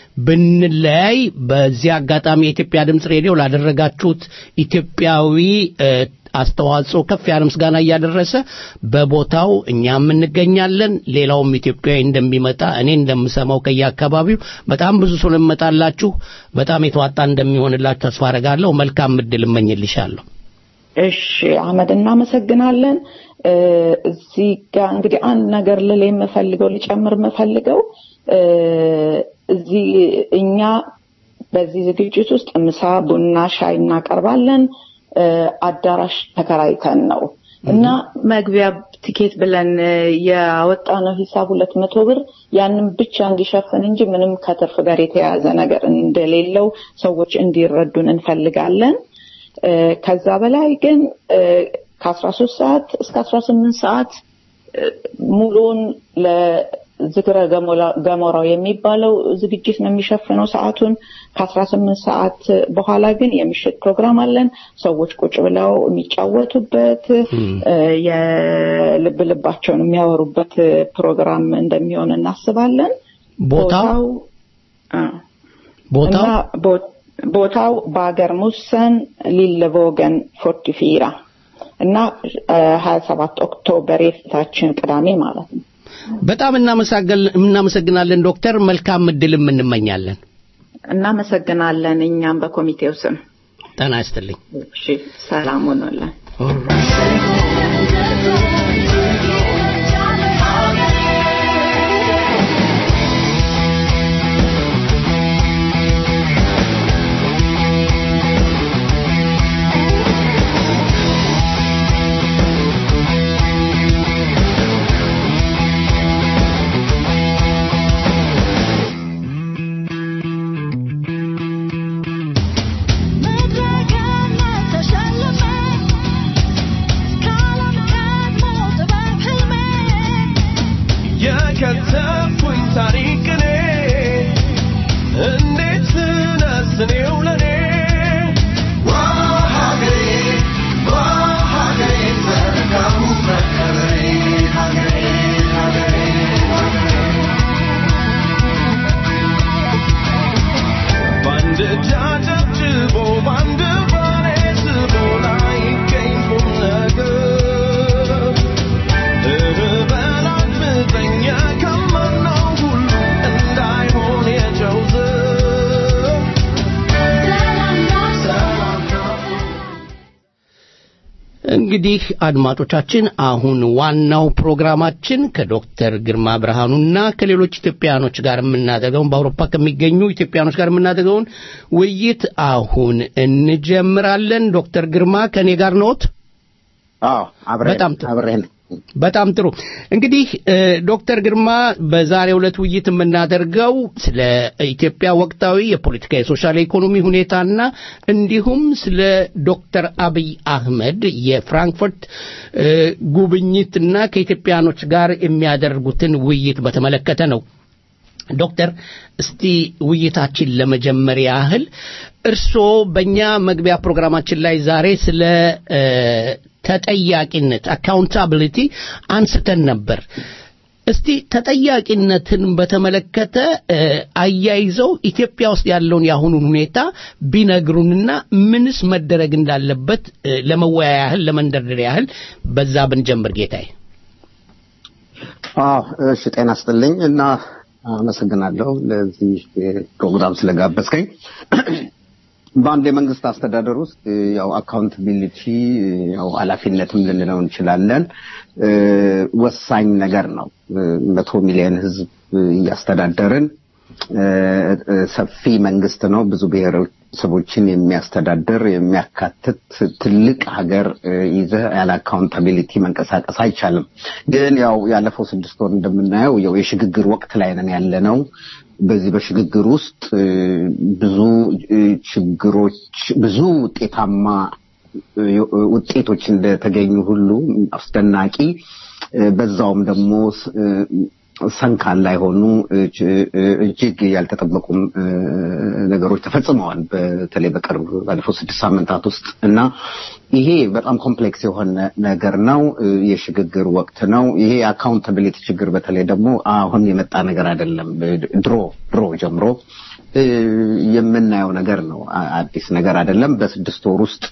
ብንለያይ በዚህ አጋጣሚ የኢትዮጵያ ድምፅ ሬዲዮ ላደረጋችሁት ኢትዮጵያዊ እ፣ አስተዋጽኦ ከፍ ያለ ምስጋና እያደረሰ በቦታው እኛም እንገኛለን። ሌላውም ኢትዮጵያዊ እንደሚመጣ እኔ እንደምሰማው ከየአካባቢው በጣም ብዙ ሰው ለመጣላችሁ በጣም የተዋጣ እንደሚሆንላችሁ ተስፋ አረጋለሁ። መልካም እድል እመኝልሻለሁ። እሺ አህመድ እናመሰግናለን። እ፣ እዚህ ጋር እንግዲህ አንድ ነገር ልል የምፈልገው ልጨምር የምፈልገው እ፣ እዚህ እኛ በዚህ ዝግጅት ውስጥ ምሳ፣ ቡና፣ ሻይ እናቀርባለን። እ፣ አዳራሽ ተከራይተን ነው እና መግቢያ ቲኬት ብለን እ፣ ያወጣነው ሂሳብ ሁለት መቶ ብር ያንን ብቻ እንዲሸፍን እንጂ ምንም ከትርፍ ጋር የተያያዘ ነገር እንደሌለው ሰዎች እንዲረዱን እንፈልጋለን። እ፣ ከዛ በላይ ግን ከአስራ ሶስት ሰዓት እስከ አስራ ስምንት ሰዓት እ፣ ሙሉውን ለዝክረ ገሞላ- ገሞራው የሚባለው ዝግጅት ነው የሚሸፍነው ሰዓቱን። ከአስራ ስምንት ሰዓት በኋላ ግን የምሽት ፕሮግራም አለን። ሰዎች ቁጭ ብለው የሚጫወቱበት እ፣ የልብ ልባቸውን የሚያወሩበት ፕሮግራም እንደሚሆን እናስባለን። ቦታው አ፣ ቦታው እና ቦ- ቦታው በሀገር ሙሰን ሊለቮገን ፎርቲፊራ እና ሀያ ሰባት ኦክቶበር የፊታችን ቅዳሜ ማለት ነው። በጣም እናመሰግናለን እናመሰግናለን ዶክተር። መልካም እድልም እንመኛለን። እናመሰግናለን። እኛም በኮሚቴው ስም ጤና ይስጥልኝ። እሺ፣ ሰላም ሆኖልን መድረክነት ተሸልሜ እንግዲህ አድማጮቻችን አሁን ዋናው ፕሮግራማችን ከዶክተር ግርማ ብርሃኑና ከሌሎች ኢትዮጵያኖች ጋር የምናደርገውን በአውሮፓ ከሚገኙ ኢትዮጵያኖች ጋር የምናደርገውን ውይይት አሁን እንጀምራለን። ዶክተር ግርማ ከእኔ ጋር ነዎት? አዎ አብረን በጣም ጥሩ። አብረን በጣም ጥሩ እንግዲህ እ፣ ዶክተር ግርማ በዛሬው ዕለት ውይይት የምናደርገው ስለ ኢትዮጵያ ወቅታዊ የፖለቲካ የሶሻል ኢኮኖሚ ሁኔታና እንዲሁም ስለ ዶክተር አብይ አህመድ የፍራንክፈርት እ፣ ጉብኝትና ከኢትዮጵያኖች ጋር የሚያደርጉትን ውይይት በተመለከተ ነው። ዶክተር እስቲ ውይይታችን ለመጀመር ያህል እርስዎ በእኛ መግቢያ ፕሮግራማችን ላይ ዛሬ ስለ እ፣ ተጠያቂነት አካውንታቢሊቲ አንስተን ነበር። እስቲ ተጠያቂነትን በተመለከተ እ፣ አያይዘው ኢትዮጵያ ውስጥ ያለውን የአሁኑን ሁኔታ ቢነግሩንና ምንስ መደረግ እንዳለበት እ፣ ለመወያያ ያህል ለመንደርደር ያህል በዛ ብንጀምር ጌታዬ። አዎ እሺ ጤና ስጥልኝ እና አመሰግናለሁ ለዚህ ፕሮግራም ስለጋበዝከኝ በአንድ የመንግስት አስተዳደር ውስጥ ያው አካውንታቢሊቲ ያው ኃላፊነትም ልንለው እንችላለን እ፣ ወሳኝ ነገር ነው እ፣ መቶ ሚሊዮን ህዝብ እያስተዳደርን እ፣ እ፣ ሰፊ መንግስት ነው ብዙ ብሔረሰቦችን የሚያስተዳድር የሚያካትት ትልቅ ሀገር እ፣ ይዘህ ያለ አካውንታቢሊቲ መንቀሳቀስ አይቻልም ግን ያው ያለፈው ስድስት ወር እንደምናየው ያው የሽግግር ወቅት ላይ ነን ያለ ነው በዚህ በሽግግር ውስጥ እ፣ ብዙ እ፣ ችግሮች ብዙ ውጤታማ እ፣ ውጤቶች እንደተገኙ ሁሉ አስደናቂ እ፣ በዛውም ደግሞ ስ- እ፣ ሰንካላ የሆኑ እጅ- እ፣ እጅግ ያልተጠበቁም እ፣ ነገሮች ተፈጽመዋል። በተለይ በቅርብ ባለፈው ስድስት ሳምንታት ውስጥ እና ይሄ በጣም ኮምፕሌክስ የሆነ ነገር ነው። እ፣ የሽግግር ወቅት ነው። ይሄ የአካውንታቢሊቲ ችግር በተለይ ደግሞ አሁን የመጣ ነገር አይደለም። ድሮ ድሮ ጀምሮ እ፣ የምናየው ነገር ነው። አ- አዲስ ነገር አይደለም። በስድስት ወር ውስጥ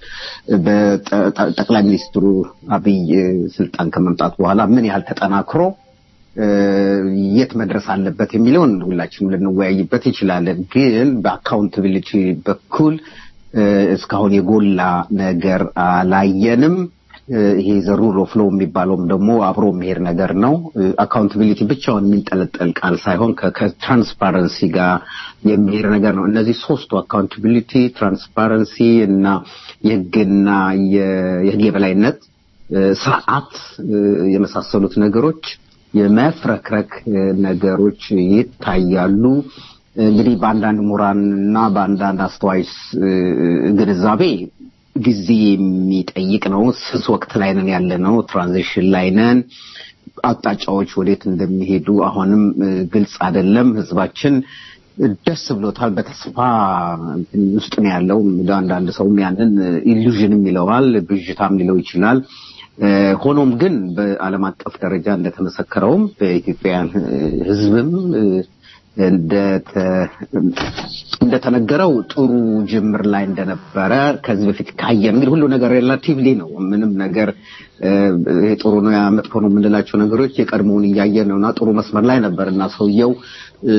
በጠ- ጠ- ጠቅላይ ሚኒስትሩ አብይ እ፣ ስልጣን ከመምጣት በኋላ ምን ያህል ተጠናክሮ እ፣ የት መድረስ አለበት የሚለውን ሁላችንም ልንወያይበት እንችላለን። ግን በአካውንታቢሊቲ በኩል እ፣ እስካሁን የጎላ ነገር አላየንም። እ፣ ይሄ ዘሩ ሮፍሎ የሚባለውም ደግሞ አብሮ የሚሄድ ነገር ነው። አካውንታቢሊቲ ብቻውን የሚንጠለጠል ቃል ሳይሆን ከ- ከትራንስፓረንሲ ጋር የሚሄድ ነገር ነው። እነዚህ ሶስቱ አካውንታቢሊቲ፣ ትራንስፓረንሲ እና የህግና የ- የህግ የበላይነት እ፣ ስርዓት እ፣ የመሳሰሉት ነገሮች የመፍረክረክ እ፣ ነገሮች ይታያሉ። እንግዲህ በአንዳንድ ምሁራን እና በአንዳንድ አስተዋይስ እ፣ ግንዛቤ ጊዜ የሚጠይቅ ነው። ስስ ወቅት ላይ ነን ያለ ነው። ትራንዚሽን ላይ ነን። አቅጣጫዎች ወዴት እንደሚሄዱ አሁንም እ፣ ግልጽ አይደለም። ህዝባችን ደስ ብሎታል። በተስፋ እንትን ውስጥ ነው ያለው። አንዳንድ ሰውም ያንን ኢሉዥንም ይለዋል፣ ብዥታም ሊለው ይችላል። እ፣ ሆኖም ግን በዓለም አቀፍ ደረጃ እንደተመሰከረውም በኢትዮጵያውያን እ፣ ህዝብም እ፣ እንደተ- እንደተነገረው ጥሩ ጅምር ላይ እንደነበረ ከዚህ በፊት ካየን እንግዲህ ሁሉ ነገር ሬላቲቭሊ ነው። ምንም ነገር እ፣ ይሄ ጥሩ ነው ያ መጥፎ ነው የምንላቸው ነገሮች የቀድሞውን እያየን ነው እና ጥሩ መስመር ላይ ነበር እና ሰውየው እ፣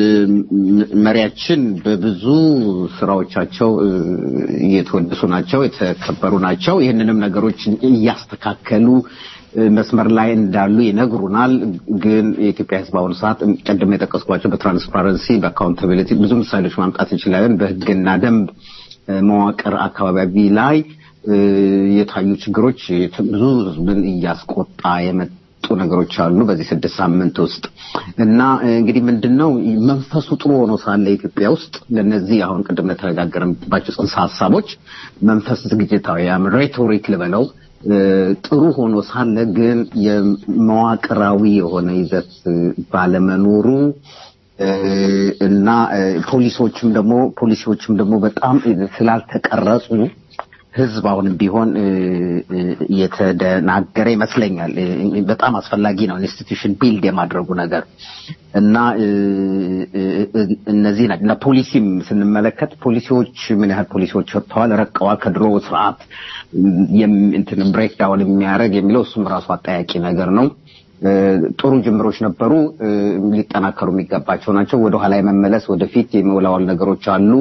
መሪያችን በብዙ ስራዎቻቸው እ፣ እየተወደሱ ናቸው፣ የተከበሩ ናቸው። ይህንንም ነገሮች እያስተካከሉ እ፣ መስመር ላይ እንዳሉ ይነግሩናል። ግን የኢትዮጵያ ሕዝብ አሁኑ ሰዓት ቅድም የጠቀስኳቸው በትራንስፓረንሲ በአካውንታቢሊቲ ብዙ ምሳሌዎች ማምጣት እንችላለን። በሕግና ደንብ እ፣ መዋቅር አካባቢ ላይ እ፣ የታዩ ችግሮች ብዙ ሕዝብን እያስቆጣ የመጡ ነገሮች አሉ በዚህ ስድስት ሳምንት ውስጥ እና እ፣ እንግዲህ ምንድን ነው መንፈሱ ጥሩ ሆኖ ሳለ ኢትዮጵያ ውስጥ ለነዚህ አሁን ቅድም ለተነጋገርንባቸው ጽንሰ ሀሳቦች መንፈስ ዝግጅታዊ ያም ሬቶሪክ ልበለው እ፣ ጥሩ ሆኖ ሳለ ግን የመዋቅራዊ የሆነ ይዘት እ፣ ባለመኖሩ እ፣ እና እ፣ ፖሊሶችም ደግሞ ፖሊሲዎችም ደግሞ በጣም ስላልተቀረጹ ህዝብ አሁንም ቢሆን እ፣ እ፣ እየተደናገረ ይመስለኛል። እ፣ በጣም አስፈላጊ ነው ኢንስቲትዩሽን ቢልድ የማድረጉ ነገር እና እ፣ እ፣ እ፣ እነዚህ ናቸው እና ፖሊሲም ስንመለከት ፖሊሲዎች ምን ያህል ፖሊሲዎች ወጥተዋል፣ ረቀዋል ከድሮ ስርዓት የም- እንትን ብሬክ ዳውን የሚያደርግ የሚለው እሱም ራሱ አጠያቂ ነገር ነው። እ፣ ጥሩ ጅምሮች ነበሩ፣ እ፣ ሊጠናከሩ የሚገባቸው ናቸው። ወደኋላ የመመለስ ወደፊት የመወላወል ነገሮች አሉ።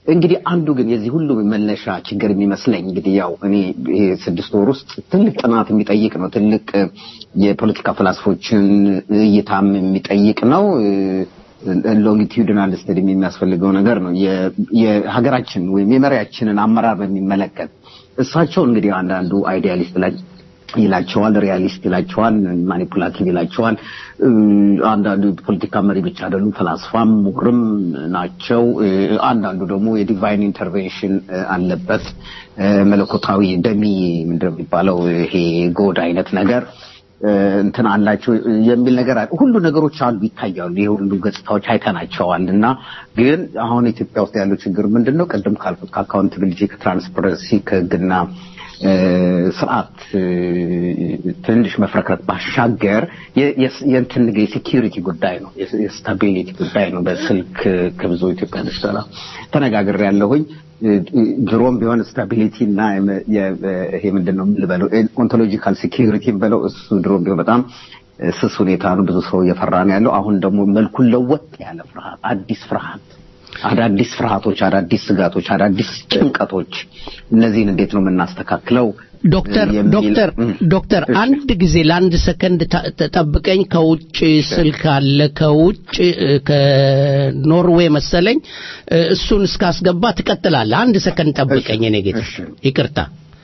እንግዲህ አንዱ ግን የዚህ ሁሉ መነሻ ችግር የሚመስለኝ እንግዲህ ያው እኔ ይሄ ስድስት ወር ውስጥ ትልቅ ጥናት የሚጠይቅ ነው። ትልቅ የፖለቲካ ፍላስፎችን እይታም የሚጠይቅ ነው። ሎንጊቲዩድናል ስተዲ የሚያስፈልገው ነገር ነው። የ- የሀገራችን ወይም የመሪያችንን አመራር በሚመለከት እሳቸው እንግዲህ አንዳንዱ አይዲያሊስት ላይ ይላቸዋል፣ ሪያሊስት ይላቸዋል፣ ማኒፑላቲቭ ይላቸዋል። እ፣ አንዳንዱ ፖለቲካ መሪ ብቻ አይደሉም፣ ፈላስፋም ምሁርም ናቸው። እ፣ አንዳንዱ ደግሞ የዲቫይን ኢንተርቬንሽን እ፣ አለበት እ፣ መለኮታዊ ደሚ ምንድን ነው የሚባለው ይሄ ጎድ አይነት ነገር እ፣ እንትን አላቸው የሚል ነገር አለ። ሁሉ ነገሮች አሉ ይታያሉ። ይሄ ሁሉ ገጽታዎች አይተናቸዋል። እና ግን አሁን ኢትዮጵያ ውስጥ ያለው ችግር ምንድን ነው? ቅድም ካልኩት ከአካውንታቢሊቲ ከትራንስፐረንሲ ከህግና እ፣ ስርዓት እ፣ ትንሽ መፍረክረት ባሻገር የ- የስ- የእንትን የሴኪሪቲ ጉዳይ ነው፣ የስ- የስታቢሊቲ ጉዳይ ነው። በስልክ ከብዙ ኢትዮጵያኖች ጋር ተነጋግሬ ያለሁኝ ድሮም ቢሆን ስታቢሊቲ እና የመ- የ- ይሄ ምንድን ነው ልበለው ኦንቶሎጂካል ሴኪሪቲ በለው እሱ ድሮም ቢሆን በጣም ስስ ሁኔታ ነው። ብዙ ሰው እየፈራ ነው ያለው። አሁን ደግሞ መልኩን ለወጥ ያለ ፍርሃት፣ አዲስ ፍርሃት፣ አዳዲስ ፍርሃቶች፣ አዳዲስ ስጋቶች፣ አዳዲስ ጭንቀቶች እነዚህን እንዴት ነው የምናስተካክለው? ዶክተር የሚል- ዶክተር እም። ዶክተር እሺ። አንድ ጊዜ ለአንድ ሰከንድ ታ- ተጠብቀኝ። ከውጭ ስልክ አለ ከውጭ እ፣ ከኖርዌይ መሰለኝ እ፣ እሱን እስካስገባ ትቀጥላለህ። አንድ ሰከንድ ጠብቀኝ። እኔ ጌታ እሺ። ይቅርታ።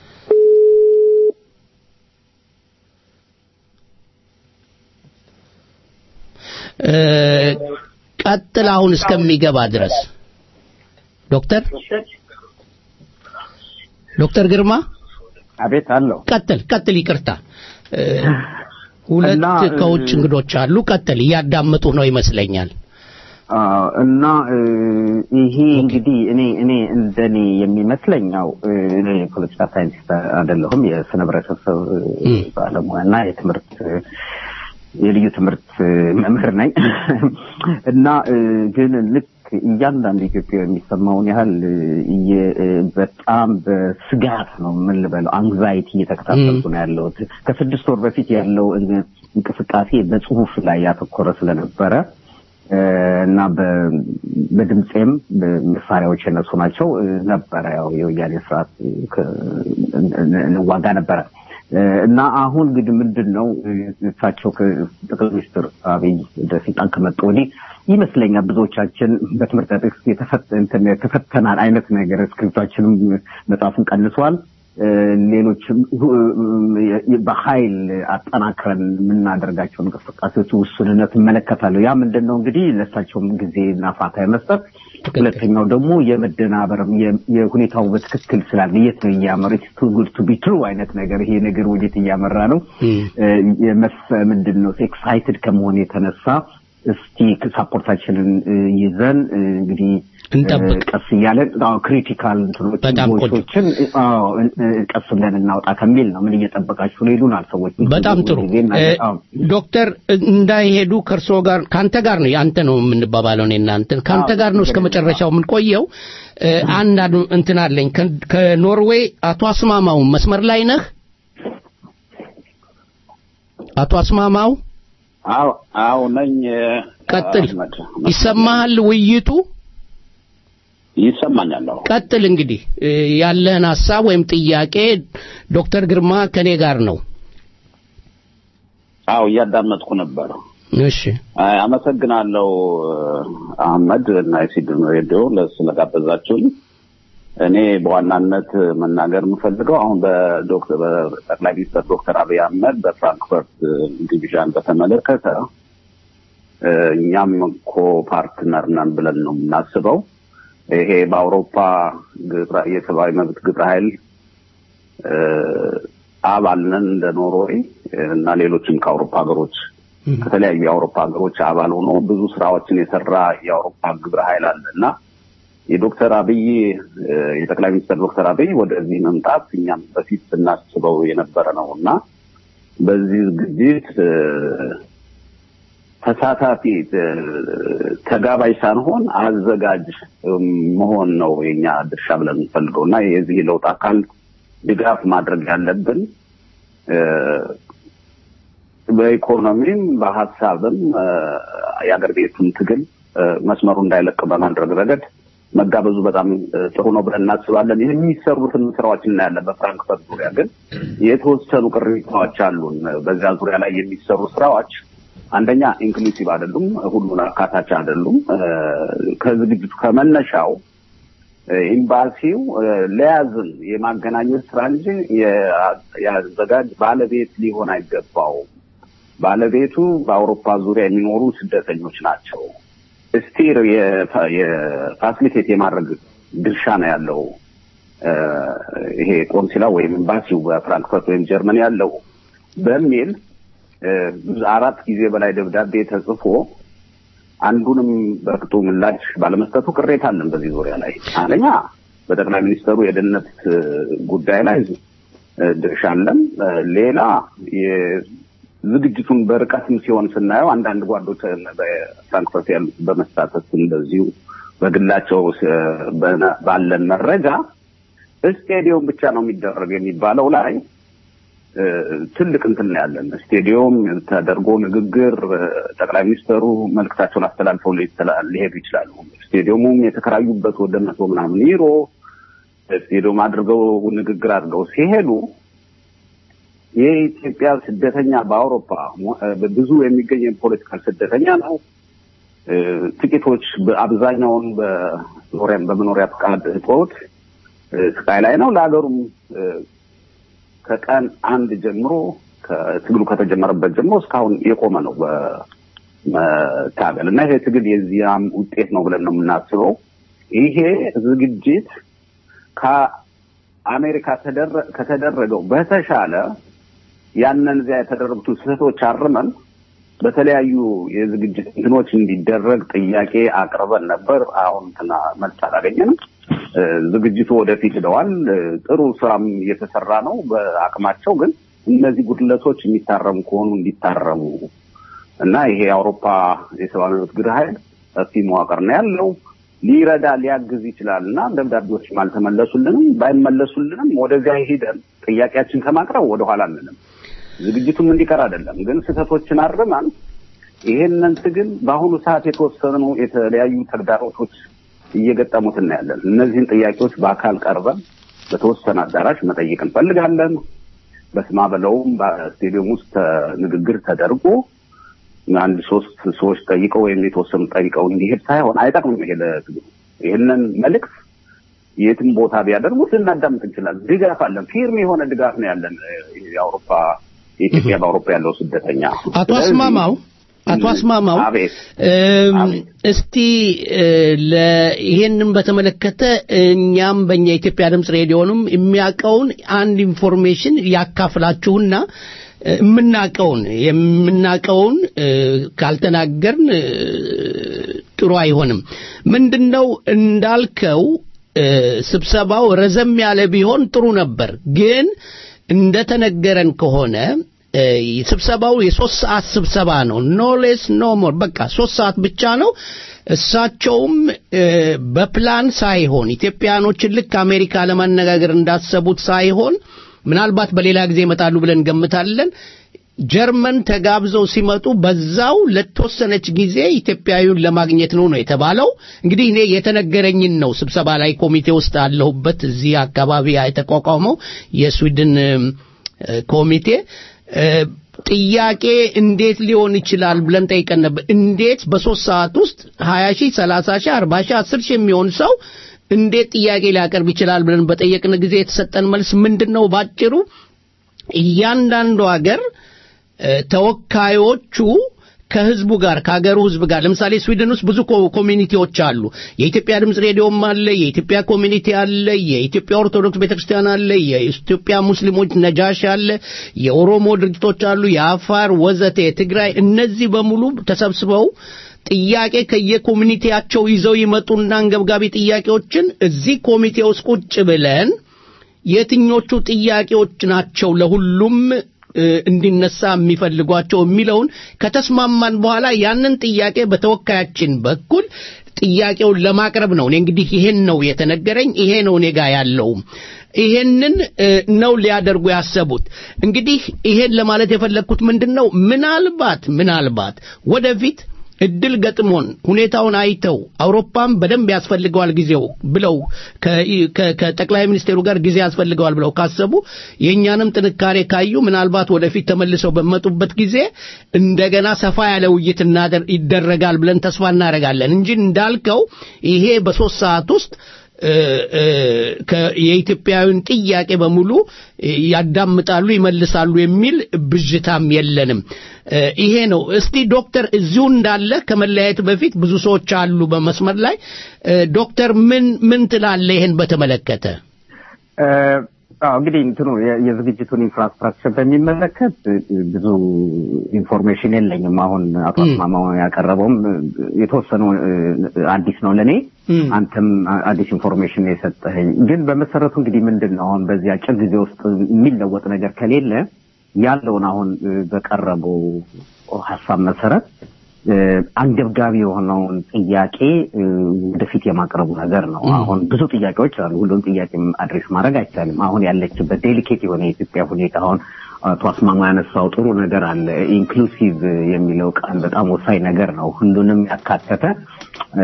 እ፣ ቀጥል አሁን እስከሚገባ ድረስ ዶክተር ዶክተር ግርማ አቤት አለው ቀጥል ቀጥል። ይቅርታ እ፣ ሁለት እና፣ እ፣ ከውጭ እንግዶች አሉ። ቀጥል፣ እያዳመጡ ነው ይመስለኛል። አዎ፣ እና እ፣ ይሄ እንግዲህ እኔ እኔ እንደኔ የሚመስለኝ ያው እ፣ እኔ የፖለቲካ ሳይንቲስት አይደለሁም የስነ ህብረተሰብ እ፣ እም። ባለሙያ እና የትምህርት እ፣ የልዩ ትምህርት እ፣ መምህር ነኝ እና እ፣ ግን ልክ እያንዳንዱ ኢትዮጵያ የሚሰማውን ያህል እ፣ እየ- እ፣ በጣም በስጋት ነው ምን ልበለው አንግዛይቲ እየተከታተልኩ ነው ያለሁት ከስድስት ወር በፊት ያለው እ- እንቅስቃሴ በጽሁፍ ላይ ያተኮረ ስለነበረ እ፣ እና በ- በድምፄም መሳሪያዎች የነሱ ናቸው እ፣ ነበረ ያው የወያኔ ስርዓት እ፣ ከ- እን- እን- እንዋጋ ነበረ እ፣ እና አሁን እንግዲህ ምንድን ነው እ፣ እሳቸው ከጠቅላይ ሚኒስትር አብይ ወደ ስልጣን ከመጡ ወዲህ ይመስለኛል ብዙዎቻችን በትምህርት ቤት የተፈተ- እንትን የተፈተናል አይነት ነገር እስክሪፕታችንም መጽሐፉን ቀንሷል። እ፣ ሌሎችም እ፣ በኃይል አጠናክረን የምናደርጋቸው እንቅስቃሴዎች ውሱንነት እመለከታለሁ። ያ ምንድን ነው እንግዲህ ለእሳቸውም ጊዜና ፋታ የመስጠት ሁለተኛው ደግሞ የመደናበርም የ- የሁኔታው በትክክል ስላለ የት ነው እያመረ ቱ ጉድ ቱ ቢ ትሩ አይነት ነገር ይሄ ነገር ወዴት እያመራ ነው እም። እ፣ የመስ ምንድን ነው ኤክሳይትድ ከመሆን የተነሳ እስቲ ሳፖርታችንን እ፣ ይዘን እ፣ እንግዲህ እንጠብቅ። እ፣ ቀስ እያለን ክሪቲካል እንትኖችን በጣም ቆንጆ። ቮይሶችን እ፣ አዎ፣ እ፣ እ፣ ቀስ ብለን እናውጣ ከሚል ነው። ምን እየጠበቃችሁ ነው ይሉናል ሰዎች። በጣም ጥሩ ጊዜ እና- እ፣ አዎ። ዶክተር እንዳይሄዱ ከእርስዎ ጋር ከአንተ ጋር ነው አንተ ነው የምንባባለው እኔ እናንተ ከአንተ አዎ፣ ጋር ነው እስከ ችግር የለም። መጨረሻው የምንቆየው እ፣ አንድ አድ- እንትን አለኝ ከ- ከኖርዌይ አቶ አስማማው መስመር ላይ ነህ አቶ አስማማው አዎ አዎ ነኝ። ቀጥል አህመድ። ይሰማሃል ውይይቱ ይሰማኛል። አዎ ቀጥል እንግዲህ እ፣ ያለህን ሀሳብ ወይም ጥያቄ ዶክተር ግርማ ከኔ ጋር ነው አዎ እያዳመጥኩ ነበር። እሺ አይ፣ አመሰግናለሁ አህመድ እና የሲድን ሬዲዮ ለ- ስለጋበዛችሁኝ። እኔ በዋናነት መናገር የምፈልገው አሁን በዶክተር በጠቅላይ ሚኒስትር ዶክተር አብይ አህመድ በፍራንክፈርት ዲቪዥን በተመለከተ እ፣ እኛም እኮ ፓርትነር ነን ብለን ነው የምናስበው። ይሄ በአውሮፓ ግብረ- የሰብአዊ መብት ግብረ ኃይል እ፣ አባል ነን እንደ ኖርዌይ እና ሌሎችም ከአውሮፓ ሀገሮች ከተለያዩ የአውሮፓ ሀገሮች አባል ሆኖ ብዙ ስራዎችን የሰራ የአውሮፓ ግብረ ኃይል አለ እና የዶክተር አብይ እ፣ የጠቅላይ ሚኒስትር ዶክተር አብይ ወደዚህ መምጣት እኛም በፊት ስናስበው የነበረ ነው እና በዚህ ዝግጅት እ፣ ተሳታፊ እ፣ ተጋባዥ ሳንሆን አዘጋጅ እም፣ መሆን ነው የኛ ድርሻ ብለን የምንፈልገው እና የዚህ ለውጥ አካል ድጋፍ ማድረግ ያለብን እ፣ በኢኮኖሚም በሀሳብም እ፣ የአገር ቤቱን ትግል እ፣ መስመሩ እንዳይለቅ በማድረግ ረገድ መጋበዙ በጣም እ፣ ጥሩ ነው ብለን እናስባለን። የሚሰሩትን ስራዎች እናያለን። በፍራንክፈርት ዙሪያ ግን የተወሰኑ ቅሬታዎች አሉን። በዚያ ዙሪያ ላይ የሚሰሩ ስራዎች አንደኛ ኢንክሉሲቭ አይደሉም፣ ሁሉን አካታች አይደሉም። እ፣ ከዝግጅቱ ከመነሻው እ፣ ኤምባሲው እ፣ ለያዝን የማገናኘት ስራ እንጂ የ- የአዘጋጅ ባለቤት ሊሆን አይገባውም። ባለቤቱ በአውሮፓ ዙሪያ የሚኖሩ ስደተኞች ናቸው። ስቲር የፋሲሊቴት የማድረግ ድርሻ ነው ያለው እ፣ ይሄ ቆንሲላ ወይም ኤምባሲው በፍራንክፈርት ወይም ጀርመን ያለው በሚል እ፣ ብዙ አራት ጊዜ በላይ ደብዳቤ ተጽፎ አንዱንም በቅጡ ምላሽ ባለመስጠቱ ቅሬታ አለን። በዚህ ዙሪያ ላይ አንደኛ በጠቅላይ ሚኒስትሩ የደህንነት እ፣ ጉዳይ ላይ እ፣ ድርሻ አለን። እ፣ ሌላ የዝግጅቱን በርቀትም ሲሆን ስናየው አንዳንድ ጓዶች እ፣ በፍራንክፈርት ያሉት በመሳተፍ እንደዚሁ በግላቸው እ፣ በነ- ባለን መረጃ ስቴዲየም ብቻ ነው የሚደረግ የሚባለው ላይ እ፣ ትልቅ እንትን ነው ያለን። ስቴዲየም ተደርጎ ንግግር እ፣ ጠቅላይ ሚኒስትሩ መልእክታቸውን አስተላልፈው ሊተላ- ሊሄዱ ይችላሉ። ስቴዲየሙም የተከራዩበት ወደ መቶ ምናምን ዩሮ ስቴዲየም አድርገው ንግግር አድርገው ሲሄዱ የኢትዮጵያ ስደተኛ በአውሮፓ ሞ- እ፣ ብዙ የሚገኝ የፖለቲካል ስደተኛ ነው። እ፣ ጥቂቶች በአብዛኛውን በመኖሪያ በመኖሪያ ፈቃድ እጦት እ፣ ስቃይ ላይ ነው። ለሀገሩም እ፣ ከቀን አንድ ጀምሮ ከትግሉ ከተጀመረበት ጀምሮ እስካሁን የቆመ ነው በመታገል እና ይሄ ትግል የዚያም ውጤት ነው ብለን ነው የምናስበው። ይሄ ዝግጅት ከአሜሪካ ተደረ- ከተደረገው በተሻለ ያንን እዚያ የተደረጉትን ስህተቶች አርመን በተለያዩ የዝግጅት እንትኖች እንዲደረግ ጥያቄ አቅርበን ነበር። አሁን እንትና መልስ አላገኘንም። እ፣ ዝግጅቱ ወደፊት ሄደዋል። እ፣ ጥሩ ስራም እየተሰራ ነው በአቅማቸው። ግን እነዚህ ጉድለቶች የሚታረሙ ከሆኑ እንዲታረሙ እና ይሄ የአውሮፓ የሰብአዊ መብት ግብረ ኃይል ሰፊ መዋቅር ነው ያለው ሊረዳ ሊያግዝ ይችላል እና ደብዳቤዎችም አልተመለሱልንም። ባይመለሱልንም ወደዚያ ሂደን ጥያቄያችን ከማቅረብ ወደኋላ አንልም። ዝግጅቱም እንዲቀር አይደለም፣ ግን ስህተቶችን አርመን ይሄንን ትግል በአሁኑ ሰዓት የተወሰኑ የተለያዩ ተግዳሮቶች እየገጠሙት እናያለን። እነዚህን ጥያቄዎች በአካል ቀርበን በተወሰነ አዳራሽ መጠየቅ እንፈልጋለን። በስማ በለውም በስቴዲየም ውስጥ ተ- ንግግር ተደርጎ አንድ ሶስት ሰዎች ጠይቀው ወይም የተወሰኑ ጠይቀው እንዲሄድ ሳይሆን አይጠቅምም። ይሄ ለትግሉ ይህንን መልእክት የትም ቦታ ቢያደርጉት ልናዳምጥ እንችላለን። ድጋፍ አለን። ፊርም የሆነ ድጋፍ ነው ያለን። እ፣ የአውሮፓ የኢትዮጵያ በአውሮፓ ያለው ስደተኛ አቶ ስለዚህ- አስማማው አቶ አስማማው አቤት እም፣ አቤት። እስቲ እ፣ ለ- ይሄንን በተመለከተ እኛም በእኛ የኢትዮጵያ ድምፅ ሬዲዮንም የሚያውቀውን አንድ ኢንፎርሜሽን ያካፍላችሁና እ፣ የምናውቀውን የምናውቀውን እ፣ ካልተናገርን እ፣ ጥሩ አይሆንም። ምንድነው እንዳልከው እ፣ ስብሰባው ረዘም ያለ ቢሆን ጥሩ ነበር ግን እንደተነገረን ከሆነ እ፣ ስብሰባው የሶስት ሰዓት ስብሰባ ነው። ኖ ሌስ ኖ ሞር በቃ ሶስት ሰዓት ብቻ ነው። እሳቸውም እ፣ በፕላን ሳይሆን ኢትዮጵያኖችን ልክ አሜሪካ ለማነጋገር እንዳሰቡት ሳይሆን ምናልባት በሌላ ጊዜ ይመጣሉ ብለን ገምታለን። ጀርመን ተጋብዘው ሲመጡ በዛው ለተወሰነች ጊዜ ኢትዮጵያዊውን ለማግኘት ነው ነው የተባለው። እንግዲህ እኔ የተነገረኝን ነው። ስብሰባ ላይ ኮሚቴ ውስጥ አለሁበት። እዚህ አካባቢ የተቋቋመው የስዊድን እ፣ ኮሚቴ እ፣ ጥያቄ እንዴት ሊሆን ይችላል ብለን ጠይቀን ነበር። እንዴት በሶስት ሰዓት ውስጥ ሀያ ሺህ ሰላሳ ሺህ አርባ ሺህ አስር ሺህ የሚሆን ሰው እንዴት ጥያቄ ሊያቀርብ ይችላል ብለን በጠየቅን ጊዜ የተሰጠን መልስ ምንድን ነው? ባጭሩ እያንዳንዱ ሀገር እ፣ ተወካዮቹ ከህዝቡ ጋር ከሀገሩ ህዝብ ጋር ለምሳሌ ስዊድን ውስጥ ብዙ ኮ- ኮሚኒቲዎች አሉ። የኢትዮጵያ ድምፅ ሬዲዮም አለ፣ የኢትዮጵያ ኮሚኒቲ አለ፣ የኢትዮጵያ ኦርቶዶክስ ቤተክርስቲያን አለ፣ የኢትዮጵያ ሙስሊሞች ነጃሽ አለ፣ የኦሮሞ ድርጅቶች አሉ፣ የአፋር ወዘተ፣ የትግራይ እነዚህ በሙሉ ተሰብስበው ጥያቄ ከየኮሚኒቲያቸው ይዘው ይመጡና አንገብጋቢ ጥያቄዎችን እዚህ ኮሚቴ ውስጥ ቁጭ ብለን የትኞቹ ጥያቄዎች ናቸው ለሁሉም እ፣ እንዲነሳ የሚፈልጓቸው የሚለውን ከተስማማን በኋላ ያንን ጥያቄ በተወካያችን በኩል ጥያቄውን ለማቅረብ ነው። እኔ እንግዲህ ይሄን ነው የተነገረኝ፣ ይሄ ነው እኔ ጋር ያለው። ይሄንን እ፣ ነው ሊያደርጉ ያሰቡት። እንግዲህ ይሄን ለማለት የፈለግኩት ምንድን ነው ምናልባት ምናልባት ወደፊት እድል ገጥሞን ሁኔታውን አይተው አውሮፓም በደንብ ያስፈልገዋል ጊዜው ብለው ከ- ከ- ከጠቅላይ ሚኒስቴሩ ጋር ጊዜ ያስፈልገዋል ብለው ካሰቡ የእኛንም ጥንካሬ ካዩ ምናልባት ወደፊት ተመልሰው በመጡበት ጊዜ እንደገና ሰፋ ያለ ውይይት እናደር- ይደረጋል ብለን ተስፋ እናደርጋለን እንጂ እንዳልከው ይሄ በሶስት ሰዓት ውስጥ እ፣ እ፣ ከ- የኢትዮጵያዊን ጥያቄ በሙሉ እ፣ ያዳምጣሉ፣ ይመልሳሉ የሚል ብዥታም የለንም። እ፣ ይሄ ነው። እስቲ ዶክተር እዚሁ እንዳለ ከመለያየት በፊት ብዙ ሰዎች አሉ በመስመር ላይ እ፣ ዶክተር ምን ምን ትላለህ ይሄን በተመለከተ? እ፣ አዎ እንግዲህ እንትኑ የ- የዝግጅቱን ኢንፍራስትራክቸር በሚመለከት እ፣ ብዙ ኢንፎርሜሽን የለኝም። አሁን አቶ ም። አስማማው ያቀረበውም እ፣ የተወሰኑ እ፣ አዲስ ነው ለእኔ። ም። አንተም አ- አዲስ ኢንፎርሜሽን ነው የሰጠኸኝ። ግን በመሰረቱ እንግዲህ ምንድን ነው አሁን በዚህ አጭር ጊዜ ውስጥ የሚለወጥ ነገር ከሌለ ያለውን አሁን እ፣ በቀረበው ሀሳብ መሰረት እ፣ አንገብጋቢ የሆነውን ጥያቄ እ፣ ወደፊት የማቅረቡ ነገር ነው። አሁን ብዙ ጥያቄዎች አሉ። ሁሉም ጥያቄ አድሬስ ማድረግ አይቻልም። አሁን ያለችበት ዴሊኬት የሆነ የኢትዮጵያ ሁኔታ አሁን አቶ አስማማ ያነሳው ጥሩ ነገር አለ። ኢንክሉሲቭ የሚለው ቃል በጣም ወሳኝ ነገር ነው። ሁሉንም ያካተተ እ፣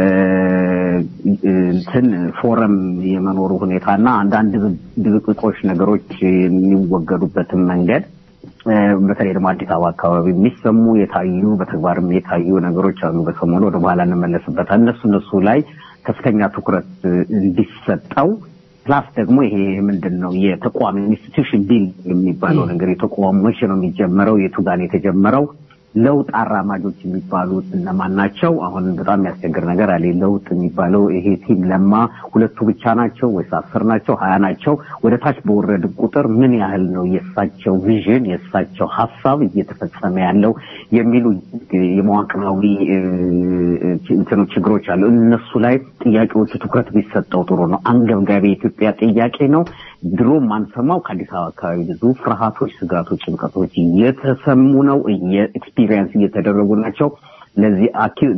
እንትን ፎረም የመኖሩ ሁኔታ እና አንዳንድ ድብቅቆች ነገሮች የሚወገዱበትን መንገድ እ፣ በተለይ ደግሞ አዲስ አበባ አካባቢ የሚሰሙ የታዩ በተግባርም የታዩ ነገሮች አሉ። በሰሞኑ ወደ በኋላ እንመለስበታል። እነሱ እነሱ ላይ ከፍተኛ ትኩረት እ፣ እንዲሰጠው ፕላስ ደግሞ ይሄ ምንድን ነው የተቋም ኢንስቲትዩሽን ቢል የሚባለው ነገር የተቋም መቼ ነው የሚጀመረው? የቱ ጋር ነው የተጀመረው? ለውጥ አራማጆች የሚባሉት እነማን ናቸው? አሁን በጣም የሚያስቸግር ነገር አለ። ለውጥ የሚባለው ይሄ ቲም ለማ ሁለቱ ብቻ ናቸው ወይስ አስር ናቸው? ሀያ ናቸው? ወደ ታች በወረድ ቁጥር ምን ያህል ነው የእሳቸው ቪዥን የእሳቸው ሀሳብ እየተፈጸመ ያለው የሚሉ የመዋቅራዊ እ፣ እንትኑ ችግሮች አሉ። እነሱ ላይ ጥያቄዎቹ ትኩረት ቢሰጠው ጥሩ ነው። አንገብጋቢ የኢትዮጵያ ጥያቄ ነው። ድሮ ማንሰማው ከአዲስ አበባ አካባቢ ብዙ ፍርሃቶች፣ ስጋቶች፣ ጭንቀቶች እየተሰሙ ነው። ኤክስፒሪየንስ እየተደረጉ ናቸው። ለዚህ አኪ-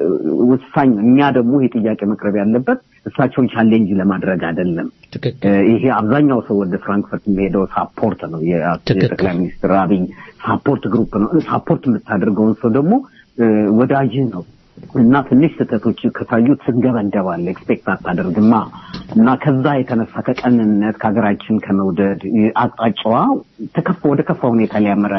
ወሳኝ እኛ ደግሞ ይህ ጥያቄ መቅረብ ያለበት እሳቸውን ቻሌንጅ ለማድረግ አይደለም። ትክክል እ፣ ይሄ አብዛኛው ሰው ወደ ፍራንክፈርት የሚሄደው ሳፖርት ነው። የ- ትክክል። የጠቅላይ ሚኒስትር አብይ ሳፖርት ግሩፕ ነው። ሳፖርት የምታደርገውን ሰው ደግሞ እ፣ ወዳጅህ ነው እና ትንሽ ስህተቶች ከታዩ ትንገበንደባለህ፣ ኤክስፔክት አታደርግማ እና ከዛ የተነሳ ከቀንነት ከሀገራችን ከመውደድ እ፣ አቅጣጫዋ ተከፋ ወደ ከፋ ሁኔታ ሊያመራ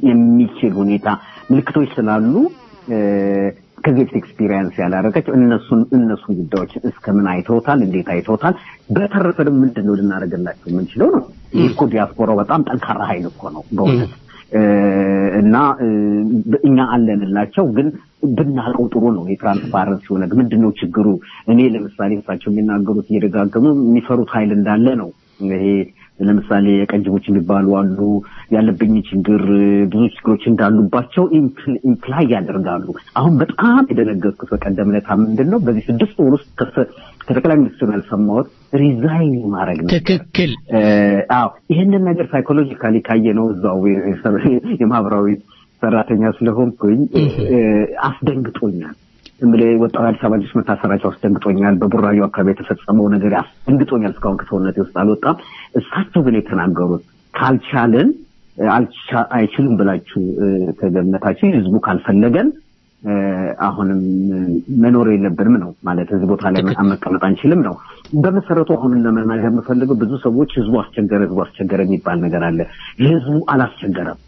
የሚችል ሁኔታ ምልክቶች ስላሉ እ፣ ከዚህ በፊት ኤክስፒሪየንስ ያላረገች እነሱን እነሱን ጉዳዮች እስከምን አይተውታል፣ እንዴት አይተውታል። በተረፈ ደግሞ ምንድን ነው ልናደርግላቸው የምንችለው ነው። ይህ እኮ ዲያስፖራው በጣም ጠንካራ ኃይል እኮ ነው በእውነት እ፣ እና እ፣ እኛ አለንላቸው ግን ብናውቀው ጥሩ ነው። የትራንስፓረንሲ ሆነ ምንድን ነው ችግሩ? እኔ ለምሳሌ እሳቸው የሚናገሩት እየደጋገሙ የሚፈሩት ኃይል እንዳለ ነው። ይሄ ለምሳሌ የቀንጅቦች የሚባሉ አሉ። ያለብኝ ችግር ብዙ ችግሮች እንዳሉባቸው ኢምፕላይ ያደርጋሉ። አሁን በጣም የደነገጥኩት በቀደም ዕለት ምንድን ነው በዚህ ስድስት ወር ውስጥ ከሰ- ከጠቅላይ ሚኒስትሩ ያልሰማሁት ሪዛይን ማድረግ ነው። ትክክል እ፣ አዎ ይህንን ነገር ሳይኮሎጂካሊ ካየ ነው እዛው የ- የማህበራዊ ሰራተኛ ስለሆንኩኝ እ፣ አስደንግጦኛል። ዝም ብለህ ወጣው አዲስ አበባ ልጆች መታሰራቸው አስደንግጦኛል። በቡራዩ አካባቢ የተፈጸመው ነገር አስደንግጦኛል። እስካሁን ከሰውነቴ ውስጥ አልወጣም። እሳቸው ግን የተናገሩት ካልቻልን እ፣ አልቻ- አይችሉም ብላችሁ እ፣ ከገመታችሁ ህዝቡ ካልፈለገን እ፣ አሁንም እ፣ መኖር የለብንም ነው ማለት እዚህ ቦታ ላይ መቀመጥ አንችልም ነው። በመሰረቱ አሁን ለመናገር የምፈልገው ብዙ ሰዎች ህዝቡ አስቸገረ፣ ህዝቡ አስቸገረ የሚባል ነገር አለ። ህዝቡ አላስቸገረም።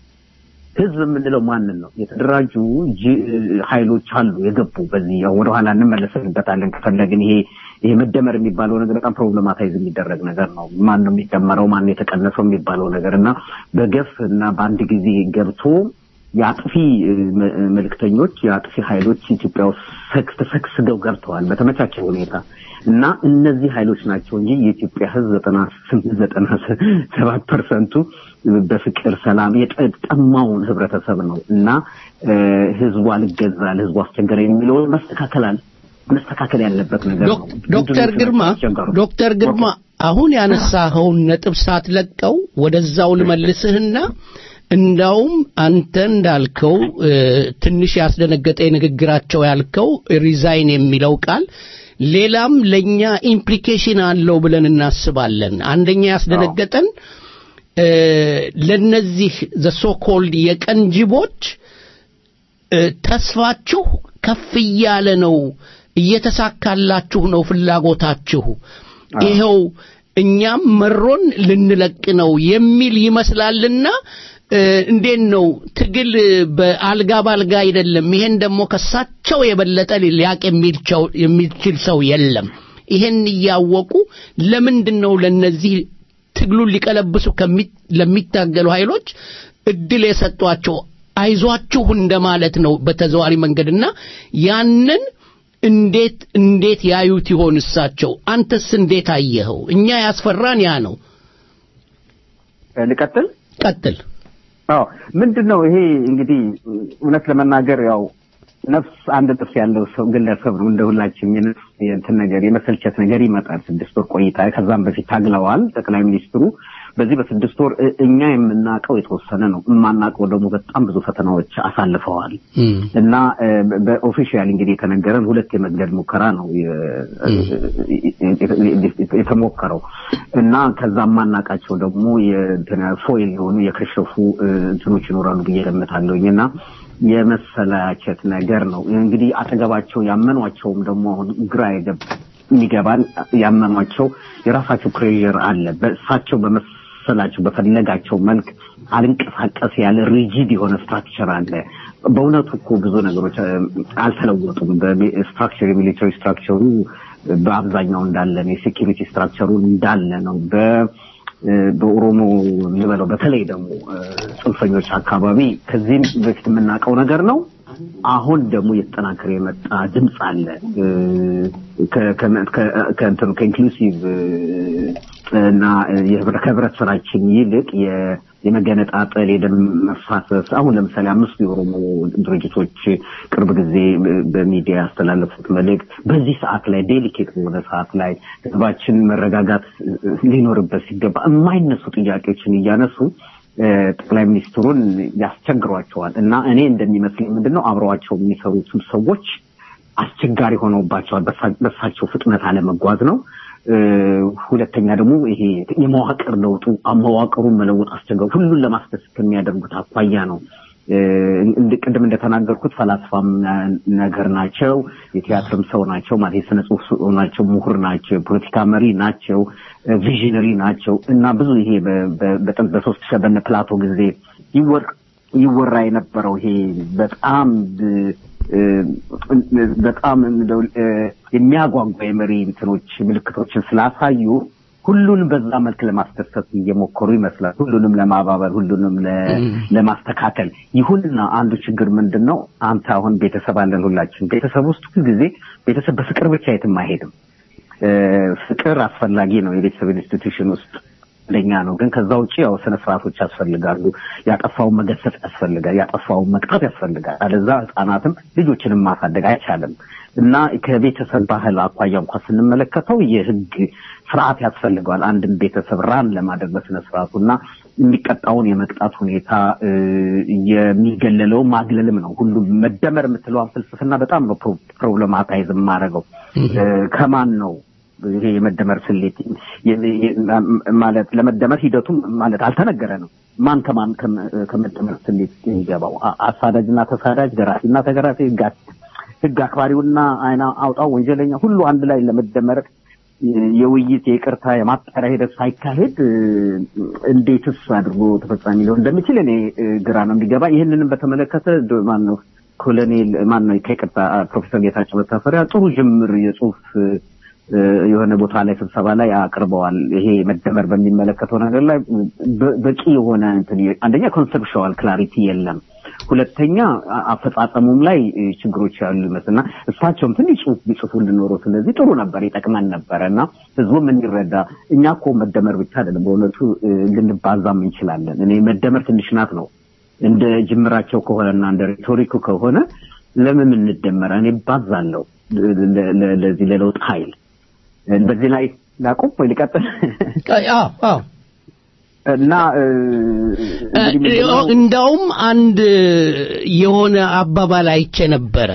ህዝብ የምንለው ማንን ነው? የተደራጁ ጅ- ኃይሎች አሉ የገቡ በዚህ ያው ወደኋላ እንመለስበታለን ከፈለግን። ይሄ ይሄ መደመር የሚባለው ነገር በጣም ፕሮብለማታይዝ የሚደረግ ነገር ነው። ማን ነው የሚደመረው? ማን ነው የተቀነሰው የሚባለው ነገር እና በገፍ እና በአንድ ጊዜ ገብቶ የአጥፊ እ፣ መ- መልእክተኞች የአጥፊ ኃይሎች ኢትዮጵያ ውስጥ ሰክስ ተሰግስገው ገብተዋል በተመቻቸ ሁኔታ እና እነዚህ ኃይሎች ናቸው እንጂ የኢትዮጵያ ህዝብ ዘጠና ስምንት ዘጠና ሰባት ፐርሰንቱ በፍቅር ሰላም የጠማውን ህብረተሰብ ነው እና እ፣ ህዝቡ አልገዛ ለህዝቡ አስቸገረ የሚለውን መስተካከል አለ መስተካከል ያለበት ነገር ነው። ዶክ- ዶክተር ግርማ አስቸገሩ? ዶክተር ግርማ አሁን ያነሳኸውን ነጥብ ሳትለቀው ወደዛው ልመልስህና እንዳውም አንተ እንዳልከው እ፣ ትንሽ ያስደነገጠ ንግግራቸው ያልከው ሪዛይን የሚለው ቃል ሌላም ለኛ ኢምፕሊኬሽን አለው ብለን እናስባለን። አንደኛ ያስደነገጠን እ፣ ለነዚህ ዘ ሶ ኮልድ የቀን ጅቦች እ፣ ተስፋችሁ ከፍ እያለ ነው፣ እየተሳካላችሁ ነው ፍላጎታችሁ። ይኸው እኛም መሮን ልንለቅ ነው የሚል ይመስላልና እ፣ እንዴት ነው ትግል በአልጋ ባልጋ አይደለም። ይሄን ደግሞ ከሳቸው የበለጠ ሊያቅ የሚልቸው- የሚችል ሰው የለም። ይሄን እያወቁ ለምንድን ነው ለነዚህ ትግሉን ሊቀለብሱ ከሚ- ለሚታገሉ ኃይሎች እድል የሰጧቸው? አይዟችሁ እንደማለት ነው በተዘዋሪ መንገድና ያንን እንዴት እንዴት ያዩት ይሆን እሳቸው? አንተስ እንዴት አየኸው? እኛ ያስፈራን ያ ነው። ልቀጥል ቀጥል። አዎ ምንድን ነው ይሄ እንግዲህ እውነት ለመናገር ያው ነፍስ አንድ ጥርስ ያለው ሰው ግለሰብ ነው እንደ ሁላችንም የነፍስ የእንትን ነገር የመሰልቸት ነገር ይመጣል ስድስት ወር ቆይታ ከዛም በፊት ታግለዋል ጠቅላይ ሚኒስትሩ በዚህ በስድስት ወር እ- እኛ የምናውቀው የተወሰነ ነው የማናውቀው ደግሞ በጣም ብዙ ፈተናዎች አሳልፈዋል እና እ፣ በኦፊሻል እንግዲህ የተነገረን ሁለት የመግደል ሙከራ ነው የ- የተሞከረው እና ከዛ የማናውቃቸው ደግሞ የእንትን ፎይል የሆኑ የከሸፉ እ፣ እንትኖች ይኖራሉ ብዬ ገምታለሁኝ እና የመሰላቸት ነገር ነው እንግዲህ አጠገባቸው ያመኗቸውም ደግሞ አሁን ግራ የገብ የሚገባን ያመኗቸው የራሳቸው ፕሬር አለ በእሳቸው በመሰላቸው በፈለጋቸው መልክ አልንቀሳቀስ ያለ ሪጂድ የሆነ ስትራክቸር አለ በእውነቱ እኮ ብዙ ነገሮች እ፣ አልተለወጡም በስትራክቸር የሚሊተሪ ስትራክቸሩ በአብዛኛው እንዳለ ነው የሴኪሪቲ ስትራክቸሩ እንዳለ ነው በ እ፣ በኦሮሞ ልበለው በተለይ ደግሞ እ፣ ጽንፈኞች አካባቢ ከዚህም በፊት የምናውቀው ነገር ነው አሁን ደግሞ እየተጠናከረ የመጣ ድምፅ አለ እ፣ ከ- ከ- ከ- ከእንትኑ ከኢንክሉሲቭ እና የህብረ- ከህብረት ስራችን ይልቅ የ- የመገነጣጠል የደም መፋሰስ አሁን ለምሳሌ አምስቱ የኦሮሞ ድርጅቶች ቅርብ ጊዜ በሚዲያ ያስተላለፉት መልእክት በዚህ ሰዓት ላይ ዴሊኬት በሆነ ሰዓት ላይ ህዝባችን መረጋጋት ሊኖርበት ሲገባ የማይነሱ ጥያቄዎችን እያነሱ እ፣ ጠቅላይ ሚኒስትሩን ያስቸግሯቸዋል እና እኔ እንደሚመስለኝ ምንድነው አብረዋቸው የሚሰሩትም ሰዎች አስቸጋሪ ሆነውባቸዋል። በሳ- በሳቸው ፍጥነት አለመጓዝ ነው። እ፣ ሁለተኛ ደግሞ ይሄ የመዋቅር ለውጡ መዋቅሩን መለወጥ አስቸጋሪ ሁሉን ለማስደሰት ከሚያደርጉት አኳያ ነው። እ፣ እንድ- ቅድም እንደተናገርኩት ፈላስፋም ነገር ናቸው፣ የቲያትርም ሰው ናቸው፣ ማለት የስነ ጽሁፍ ሰው ናቸው፣ ምሁር ናቸው፣ የፖለቲካ መሪ ናቸው፣ ቪዥነሪ ናቸው እና ብዙ ይሄ በ- በ- በጥንት በሶስት ሺህ በነ ፕላቶ ጊዜ ይወር ይወራ የነበረው ይሄ በጣም እ፣ በጣም እንደው እ፣ የሚያጓጓ የመሪ እንትኖች ምልክቶችን ስላሳዩ ሁሉንም በዛ መልክ ለማስደሰት እየሞከሩ ይመስላል። ሁሉንም ለማባበል፣ ሁሉንም ለ- ለማስተካከል። ይሁንና አንዱ ችግር ምንድን ነው? አንተ አሁን ቤተሰብ አለን ሁላችን። ቤተሰብ ውስጥ ሁልጊዜ ቤተሰብ በፍቅር ብቻ የትም አይሄድም። እ፣ ፍቅር አስፈላጊ ነው የቤተሰብ ኢንስቲትዩሽን ውስጥ አንደኛ ነው። ግን ከዛ ውጭ ያው ስነ ስርዓቶች ያስፈልጋሉ። ያጠፋውን መገሰጽ ያስፈልጋል። ያጠፋውን መቅጣት ያስፈልጋል። አለዛ ህጻናትም ልጆችንም ማሳደግ አይቻልም እና ከቤተሰብ ባህል አኳያ እንኳን ስንመለከተው የህግ ስርዓት ያስፈልገዋል። አንድን ቤተሰብ ራን ለማድረግ በስነ ስርዓቱ እና የሚቀጣውን የመቅጣት ሁኔታ እ፣ የሚገለለው ማግለልም ነው። ሁሉም መደመር የምትለዋን ፍልስፍና በጣም ነው ፕሮ- ፕሮብለማታይዝ የማደርገው እ፣ ከማን ነው ይሄ የመደመር ስሌት የ- የ- ማለት ለመደመር ሂደቱም ማለት አልተነገረ ነው። ማን ከማን ከመ- ከመደመር ስሌት የሚገባው አ- አሳዳጅና ተሳዳጅ፣ ደራሲና ተገራሲ፣ ህግ አክ- ህግ አክባሪውና አይና አውጣው ወንጀለኛ ሁሉ አንድ ላይ ለመደመር የ- የውይይት የይቅርታ የማጣሪያ ሂደት ሳይካሄድ እ፣ እንዴትስ አድርጎ ተፈጻሚ ሊሆን እንደሚችል እኔ እ፣ ግራ ነው የሚገባ። ይህንንም በተመለከተ ዶ- ማን ነው ኮሎኔል ማን ነው ከይቅርታ ፕሮፌሰር ጌታቸው መታፈሪያ ጥሩ ጅምር የጽሁፍ እ፣ የሆነ ቦታ ላይ ስብሰባ ላይ አቅርበዋል። ይሄ መደመር በሚመለከተው ነገር ላይ በ- በቂ የሆነ እንትን የ- አንደኛ ኮንሰፕሽዋል ክላሪቲ የለም። ሁለተኛ አ- አፈጻጸሙም ላይ እ፣ ችግሮች ያሉ ይመስልና እሳቸውም ትንሽ ጽሁፍ ቢጽፉ እንድኖሩ ስለዚህ ጥሩ ነበር፣ ይጠቅመን ነበረ እና ህዝቡም እንዲረዳ እኛ እኮ መደመር ብቻ አይደለም በእውነቱ እ፣ ልንባዛም እንችላለን። እኔ መደመር ትንሽ ናት ነው እንደ ጅምራቸው ከሆነና እንደ ሬቶሪኩ ከሆነ ለምን እንደመረ እኔ ባዛለሁ ለ- ለ- ለዚህ ለለውጥ ኃይል በዚህ ላይ ላቁም ወይ ልቀጥል? አዎ አዎ እና እ፣ እንግዲህ ምንድን ነው? እንዳውም አንድ የሆነ አባባል አይቼ ነበረ።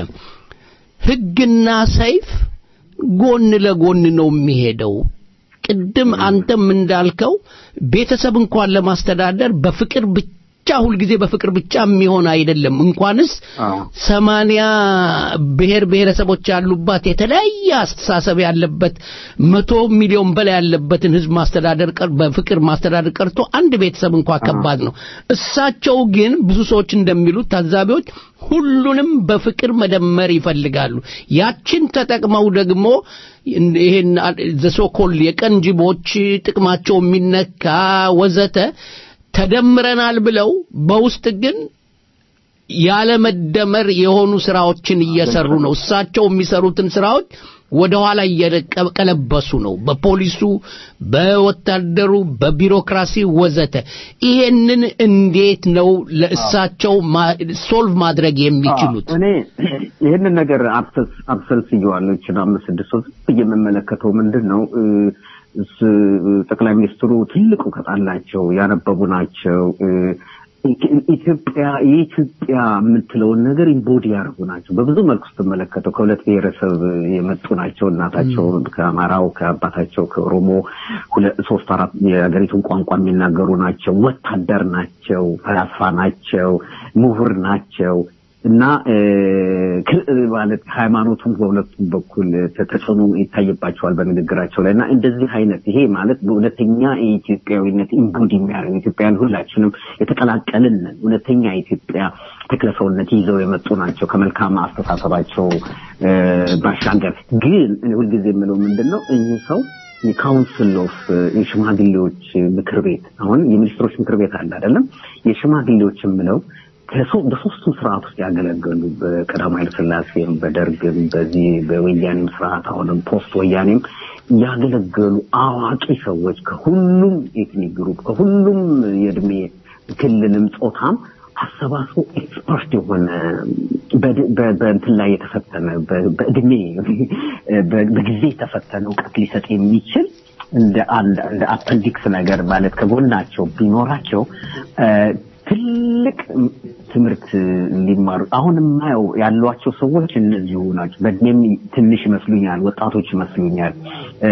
ህግና ሰይፍ ጎን ለጎን ነው የሚሄደው። ቅድም አንተም እንዳልከው ቤተሰብ እንኳን ለማስተዳደር በፍቅር ብቻ ብቻ ሁልጊዜ በፍቅር ብቻ የሚሆን አይደለም። እንኳንስ አዎ። ሰማንያ ብሔር ብሔረሰቦች ያሉባት የተለያየ አስተሳሰብ ያለበት መቶ ሚሊዮን በላይ ያለበትን ህዝብ ማስተዳደር ቀር በፍቅር ማስተዳደር ቀርቶ አንድ ቤተሰብ እንኳ ከባድ ነው። እሳቸው ግን ብዙ ሰዎች እንደሚሉት ታዛቢዎች ሁሉንም በፍቅር መደመር ይፈልጋሉ። ያችን ተጠቅመው ደግሞ ይሄን ዘሶኮል የቀን ጅቦች ጥቅማቸው የሚነካ ወዘተ ተደምረናል ብለው በውስጥ ግን ያለመደመር የሆኑ ስራዎችን እየሰሩ ነው። እሳቸው የሚሰሩትን ስራዎች ወደ ኋላ እየቀለበሱ ነው። በፖሊሱ፣ በወታደሩ፣ በቢሮክራሲ ወዘተ። ይሄንን እንዴት ነው ለእሳቸው ማ- ሶልቭ ማድረግ የሚችሉት? እኔ ይህንን ነገር አብሰልስ አብሰልስየዋለሁ። ይችን አምስት ስድስት ሶስት ብዬ የምመለከተው ምንድን ነው እ፣ እስ- ጠቅላይ ሚኒስትሩ ትልቅ እውቀት አላቸው፣ ያነበቡ ናቸው። እ፣ ኢትዮጵያ የኢትዮጵያ የምትለውን ነገር ኢምቦዲ ያደርጉ ናቸው። በብዙ መልኩ ስትመለከተው ከሁለት ብሔረሰብ የመጡ ናቸው። እናታቸው ከአማራው፣ ከአባታቸው ከኦሮሞ ሁለት ሶስት አራት የሀገሪቱን ቋንቋ የሚናገሩ ናቸው። ወታደር ናቸው፣ ፈላስፋ ናቸው፣ ምሁር ናቸው እና እ፣ ክ- ማለት ሃይማኖቱም በሁለቱም በኩል ተ- ተጽዕኖ ይታይባቸዋል በንግግራቸው ላይ እና እንደዚህ አይነት ይሄ ማለት በእውነተኛ የኢትዮጵያዊነት ኢምቡድ የሚያደርግ ኢትዮጵያን ሁላችንም የተቀላቀልን ነን። እውነተኛ የኢትዮጵያ ተክለሰውነት ይዘው የመጡ ናቸው ከመልካም አስተሳሰባቸው እ፣ ባሻገር ግን እኔ ሁልጊዜ የምለው ምንድን ነው እኚህ ሰው የካውንስል ኦፍ የሽማግሌዎች ምክር ቤት አሁን የሚኒስትሮች ምክር ቤት አለ አይደለም የሽማግሌዎች የምለው ከሶ- በሶስቱም ስርዓት ውስጥ ያገለገሉ በቀዳማዊ ኃይለ ሥላሴም በደርግም በዚህ በወያኔም ስርዓት አሁንም ፖስት ወያኔም ያገለገሉ አዋቂ ሰዎች ከሁሉም ኤትኒክ ግሩፕ ከሁሉም የእድሜ ክልልም ጾታም አሰባስቦ ኤክስፐርት የሆነ በድ- በ- በእንትን ላይ የተፈተነ በ- በእድሜ በ- በጊዜ የተፈተነ እውቀት ሊሰጥ የሚችል እንደ አንድ እንደ አፐንዲክስ ነገር ማለት ከጎናቸው ቢኖራቸው እ፣ ትልቅ ትምህርት ሊማሩ አሁን የማየው ያሏቸው ሰዎች እነዚሁ ናቸው። በእድሜም ትንሽ ይመስሉኛል፣ ወጣቶች ይመስሉኛል። እ፣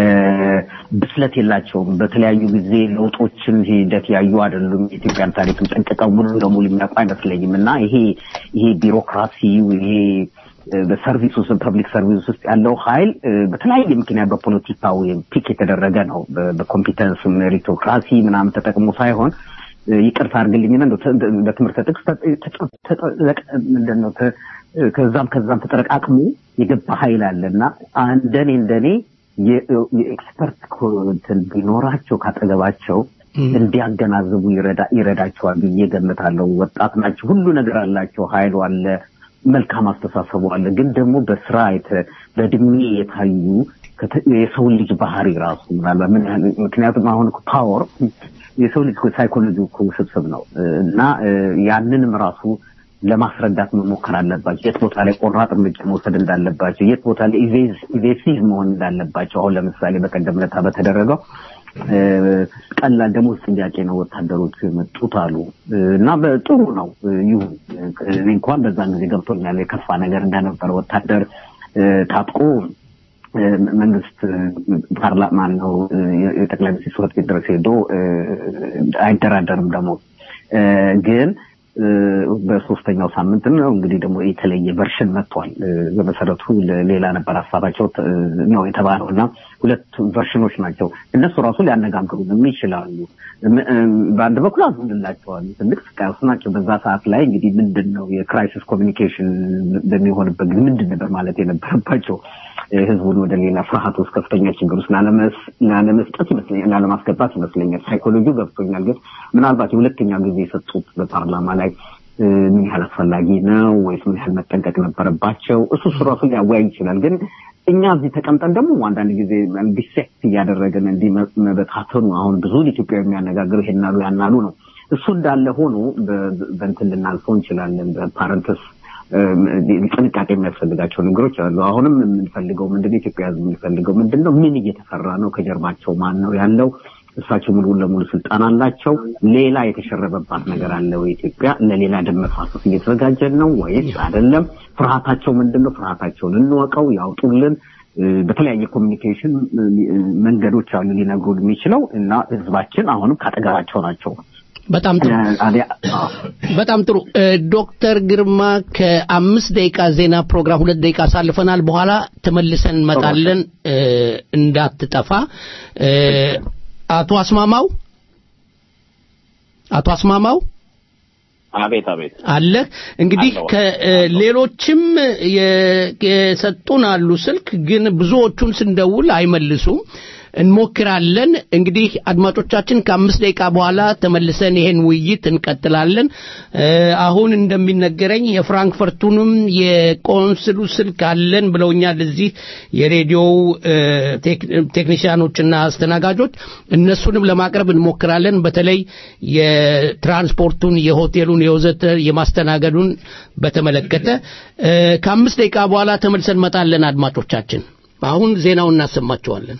ብስለት የላቸውም። በተለያዩ ጊዜ ለውጦችን ሂደት ያዩ አይደሉም። የኢትዮጵያን ታሪክም ጠንቅቀው ሙሉ ለሙሉ የሚያውቁ አይመስለኝም እና ይሄ ይሄ ቢሮክራሲው ይሄ እ፣ በሰርቪስ ውስጥ ፐብሊክ ሰርቪስ ውስጥ ያለው ኃይል እ፣ በተለያየ ምክንያት በፖለቲካው ፒክ የተደረገ ነው። በ- በኮምፒተንስ ሜሪቶክራሲ ምናምን ተጠቅሞ ሳይሆን እ፣ ይቅርታ አድርግልኝና እንደው ተ- በትምህርት ጥቅስ ተ- ተ- ተጠለቅ- ምንድን ነው ተ- ከዛም ከዛም ተጠረቃቅሞ የገባ ኃይል አለ እና እንደኔ እንደኔ የ- የኤክስፐርት ኮ- እንትን ቢኖራቸው ካጠገባቸው እንዲያገናዝቡ ይረዳ- ይረዳቸዋል ብዬ ገምታለሁ። ወጣት ናቸው፣ ሁሉ ነገር አላቸው፣ ኃይሉ አለ፣ መልካም አስተሳሰቡ አለ። ግን ደግሞ በስራ የተ- በእድሜ የታዩ ከተ- የሰውን ልጅ ባህሪ ራሱ ምናልባት ምን ያህል ምክንያቱም አሁን ፓወር የሰው ልጅ ሳይኮሎጂ እኮ ውስብስብ ነው እና እ፣ ያንንም ራሱ ለማስረዳት መሞከር አለባቸው። የት ቦታ ላይ ቆራጥ እርምጃ መውሰድ እንዳለባቸው፣ የት ቦታ ላይ ኢቬሲቭ መሆን እንዳለባቸው። አሁን ለምሳሌ በቀደም ዕለት በተደረገው እ፣ ቀላል ደሞዝ ጥያቄ ነው ወታደሮቹ የመጡት አሉ እ፣ እና በጥሩ ነው እ፣ ይሁን እኔ እንኳን በዛን ጊዜ ገብቶኛል የከፋ ነገር እንደነበረ ወታደር እ፣ ታጥቆ እ፣ መንግስት ፓርላማ ነው እ፣ የጠቅላይ ሚኒስትር ጽሕፈት ቤት ድረስ ሄዶ እ፣ አይደራደርም ደግሞ እ፣ ግን እ፣ በሶስተኛው ሳምንት ነው እንግዲህ ደግሞ የተለየ ቨርሽን መጥቷል። እ፣ በመሰረቱ ለ- ሌላ ነበር ሀሳባቸው ት- ነው የተባለው እና ሁለት ቨርሽኖች ናቸው። እነሱ ራሱ ሊያነጋግሩንም ይችላሉ። ም- እ፣ በአንድ በኩል አዝንላቸዋል። ትልቅ ስቃይ ውስጥ ናቸው። በዛ ሰዓት ላይ እንግዲህ ምንድን ነው የክራይሲስ ኮሚኒኬሽን በሚሆንበት ጊዜ ምንድን ነበር ማለት የነበረባቸው ህዝቡን ወደ ሌላ ፍርሃት ውስጥ ከፍተኛ ችግር ውስጥ ላለመስ- ላለመስጠት ይመስለኛል ላለማስገባት ይመስለኛል። ሳይኮሎጂው ገብቶኛል። ግን ምናልባት የሁለተኛ ጊዜ የሰጡት በፓርላማ ላይ እ፣ ምን ያህል አስፈላጊ ነው ወይስ ምን ያህል መጠንቀቅ ነበረባቸው? እሱ እሱ ራሱ ሊያወያይ ይችላል። ግን እኛ እዚህ ተቀምጠን ደግሞ አንዳንድ ጊዜ ዲሴክት እያደረገን እንዲህ መ- መበታተኑ አሁን ብዙ ኢትዮጵያ የሚያነጋግሩ ይሄናሉ ያናሉ ነው። እሱ እንዳለ ሆኖ በ- በእንትን ልናልፈው እንችላለን በፓረንተስ ጥንቃቄ የሚያስፈልጋቸው ነገሮች አሉ። አሁንም የምንፈልገው ምንድነው? ኢትዮጵያ ሕዝብ የሚፈልገው ምንድነው? ምን እየተሰራ ነው? ከጀርባቸው ማን ነው ያለው? እሳቸው ሙሉ ለሙሉ ስልጣን አላቸው። ሌላ የተሸረበባት ነገር አለ ወይ? ኢትዮጵያ ለሌላ ደም መፋሰስ እየተዘጋጀን ነው ወይስ አይደለም? ፍርሃታቸው ምንድን ነው? ፍርሃታቸውን እንወቀው፣ ያውጡልን። እ፣ በተለያየ ኮሚኒኬሽን እ፣ መንገዶች አሉ ሊነግሩን የሚችለው እና ህዝባችን አሁንም ካጠገባቸው ናቸው። በጣም ጥሩ በጣም ጥሩ እ፣ ዶክተር ግርማ ከአምስት ደቂቃ ዜና ፕሮግራም ሁለት ደቂቃ አሳልፈናል በኋላ ተመልሰን እንመጣለን እ፣ እንዳትጠፋ እ፣ አቶ አስማማው አቶ አስማማው አቤት አቤት አለ እንግዲህ አለሁ። ከሌሎችም የሰጡን አሉ ስልክ ግን ብዙዎቹን ስንደውል አይመልሱም እንሞክራለን እንግዲህ አድማጮቻችን ከአምስት ደቂቃ በኋላ ተመልሰን ይሄን ውይይት እንቀጥላለን እ፣ አሁን እንደሚነገረኝ የፍራንክፈርቱንም የቆንስሉ ስልክ አለን ብለውኛል እዚህ የሬዲዮው እ፣ ቴክ- ቴክኒሽያኖችና አስተናጋጆች እነሱንም ለማቅረብ እንሞክራለን በተለይ የትራንስፖርቱን የሆቴሉን የወዘተ የማስተናገዱን በተመለከተ እ፣ ከአምስት ደቂቃ በኋላ ተመልሰን እንመጣለን አድማጮቻችን አሁን ዜናውን እናሰማቸዋለን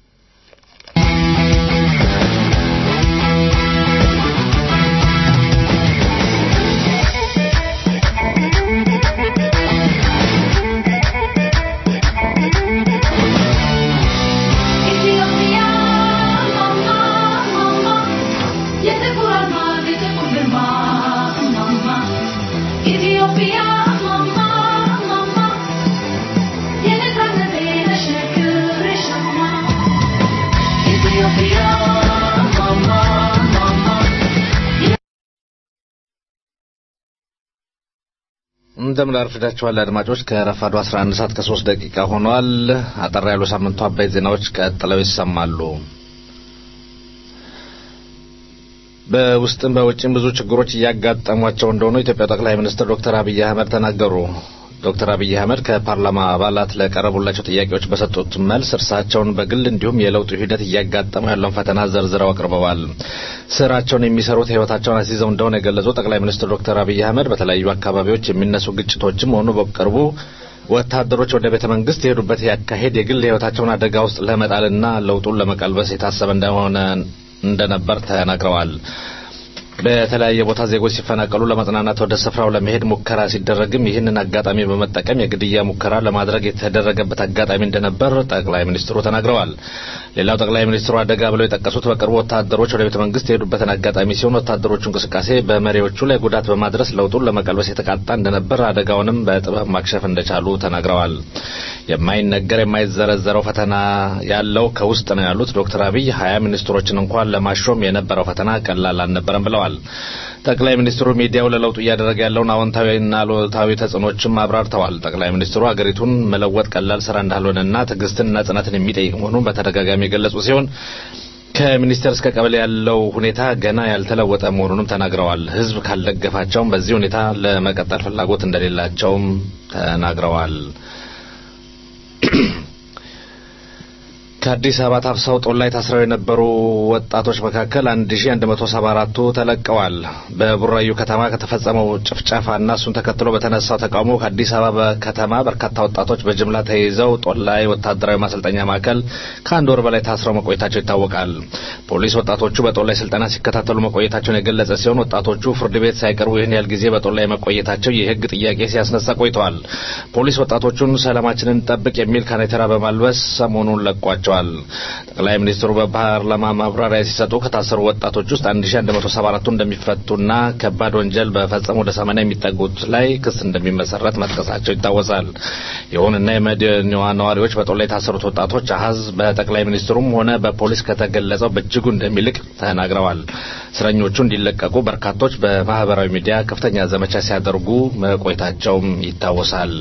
ኢትዮጵያ ማማ ማማ የጥቁር አርማ የጥቁር ግርማ ማማ ኢትዮጵያ ማማ ማማ የነፃነቴ ተሸክር ሸማ ኢትዮጵያ ማማ ማማ እንደምን አርፍዳችኋል አድማጮች ከረፋዱ 11 ሰዓት ከ3 ደቂቃ ሆኗል አጠር ያሉ ሳምንቱ አበይት ዜናዎች ቀጥለው ይሰማሉ በውስጥም በውጭም ብዙ ችግሮች እያጋጠሟቸው እንደሆኑ የኢትዮጵያ ጠቅላይ ሚኒስትር ዶክተር አብይ አህመድ ተናገሩ ዶክተር አብይ አህመድ ከፓርላማ አባላት ለቀረቡላቸው ጥያቄዎች በሰጡት መልስ እርሳቸውን በግል እንዲሁም የለውጡ ሂደት እያጋጠመው ያለውን ፈተና ዘርዝረው አቅርበዋል። ስራቸውን የሚሰሩት ህይወታቸውን አስይዘው እንደሆነ የገለጹ ጠቅላይ ሚኒስትር ዶክተር አብይ አህመድ በተለያዩ አካባቢዎች የሚነሱ ግጭቶችም ሆኑ በቅርቡ ወታደሮች ወደ ቤተ መንግስት የሄዱበት ያካሄድ የግል ህይወታቸውን አደጋ ውስጥ ለመጣልና ለውጡን ለመቀልበስ የታሰበ እንደሆነ እንደነበር ተናግረዋል። በተለያየ ቦታ ዜጎች ሲፈናቀሉ ለመጽናናት ወደ ስፍራው ለመሄድ ሙከራ ሲደረግም ይህንን አጋጣሚ በመጠቀም የግድያ ሙከራ ለማድረግ የተደረገበት አጋጣሚ እንደነበር ጠቅላይ ሚኒስትሩ ተናግረዋል። ሌላው ጠቅላይ ሚኒስትሩ አደጋ ብለው የጠቀሱት በቅርቡ ወታደሮች ወደ ቤተ መንግስት የሄዱበትን አጋጣሚ ሲሆን ወታደሮቹ እንቅስቃሴ በመሪዎቹ ላይ ጉዳት በማድረስ ለውጡን ለመቀልበስ የተቃጣ እንደነበር አደጋውንም በጥበብ ማክሸፍ እንደቻሉ ተናግረዋል። የማይነገር የማይዘረዘረው ፈተና ያለው ከውስጥ ነው ያሉት ዶክተር አብይ ሀያ ሚኒስትሮችን እንኳን ለማሾም የነበረው ፈተና ቀላል አልነበረም ብለዋል። ጠቅላይ ሚኒስትሩ ሚዲያው ለለውጡ እያደረገ ያለውን አዎንታዊና አሉታዊ ተጽዕኖችም አብራርተዋል። ጠቅላይ ሚኒስትሩ አገሪቱን መለወጥ ቀላል ስራ እንዳልሆነና ትዕግስትንና ጽናትን የሚጠይቅ መሆኑን በተደጋጋሚ የገለጹ ሲሆን ከሚኒስቴር እስከ ቀበሌ ያለው ሁኔታ ገና ያልተለወጠ መሆኑንም ተናግረዋል። ሕዝብ ካልደገፋቸውም በዚህ ሁኔታ ለመቀጠል ፍላጎት እንደሌላቸውም ተናግረዋል። ከአዲስ አበባ ታፍሰው ጦር ላይ ታስረው የነበሩ ወጣቶች መካከል 1174ቱ ተለቀዋል። በቡራዩ ከተማ ከተፈጸመው ጭፍጨፋና እሱን ተከትሎ በተነሳው ተቃውሞ ከአዲስ አበባ ከተማ በርካታ ወጣቶች በጅምላ ተይዘው ጦር ላይ ወታደራዊ ማሰልጠኛ ማዕከል ከአንድ ወር በላይ ታስረው መቆየታቸው ይታወቃል። ፖሊስ ወጣቶቹ በጦር ላይ ስልጠና ሲከታተሉ መቆየታቸውን የገለጸ ሲሆን ወጣቶቹ ፍርድ ቤት ሳይቀርቡ ይህን ያህል ጊዜ በጦር ላይ መቆየታቸው የሕግ ጥያቄ ሲያስነሳ ቆይተዋል። ፖሊስ ወጣቶቹን ሰላማችንን ጠብቅ የሚል ካኔተራ በማልበስ ሰሞኑን ለቋቸዋል። ጠቅላይ ሚኒስትሩ በፓርላማ ማብራሪያ ሲሰጡ ከታሰሩ ወጣቶች ውስጥ 1174ቱ እንደሚፈቱና ከባድ ወንጀል በፈጸሙ ወደ 80 የሚጠጉት ላይ ክስ እንደሚመሰረት መጥቀሳቸው ይታወሳል። ይሁንና የመዲናዋ ነዋሪዎች በጦር ላይ የታሰሩት ወጣቶች አሀዝ በጠቅላይ ሚኒስትሩም ሆነ በፖሊስ ከተገለጸው በእጅጉ እንደሚልቅ ተናግረዋል። እስረኞቹ እንዲለቀቁ በርካቶች በማህበራዊ ሚዲያ ከፍተኛ ዘመቻ ሲያደርጉ መቆየታቸውም ይታወሳል።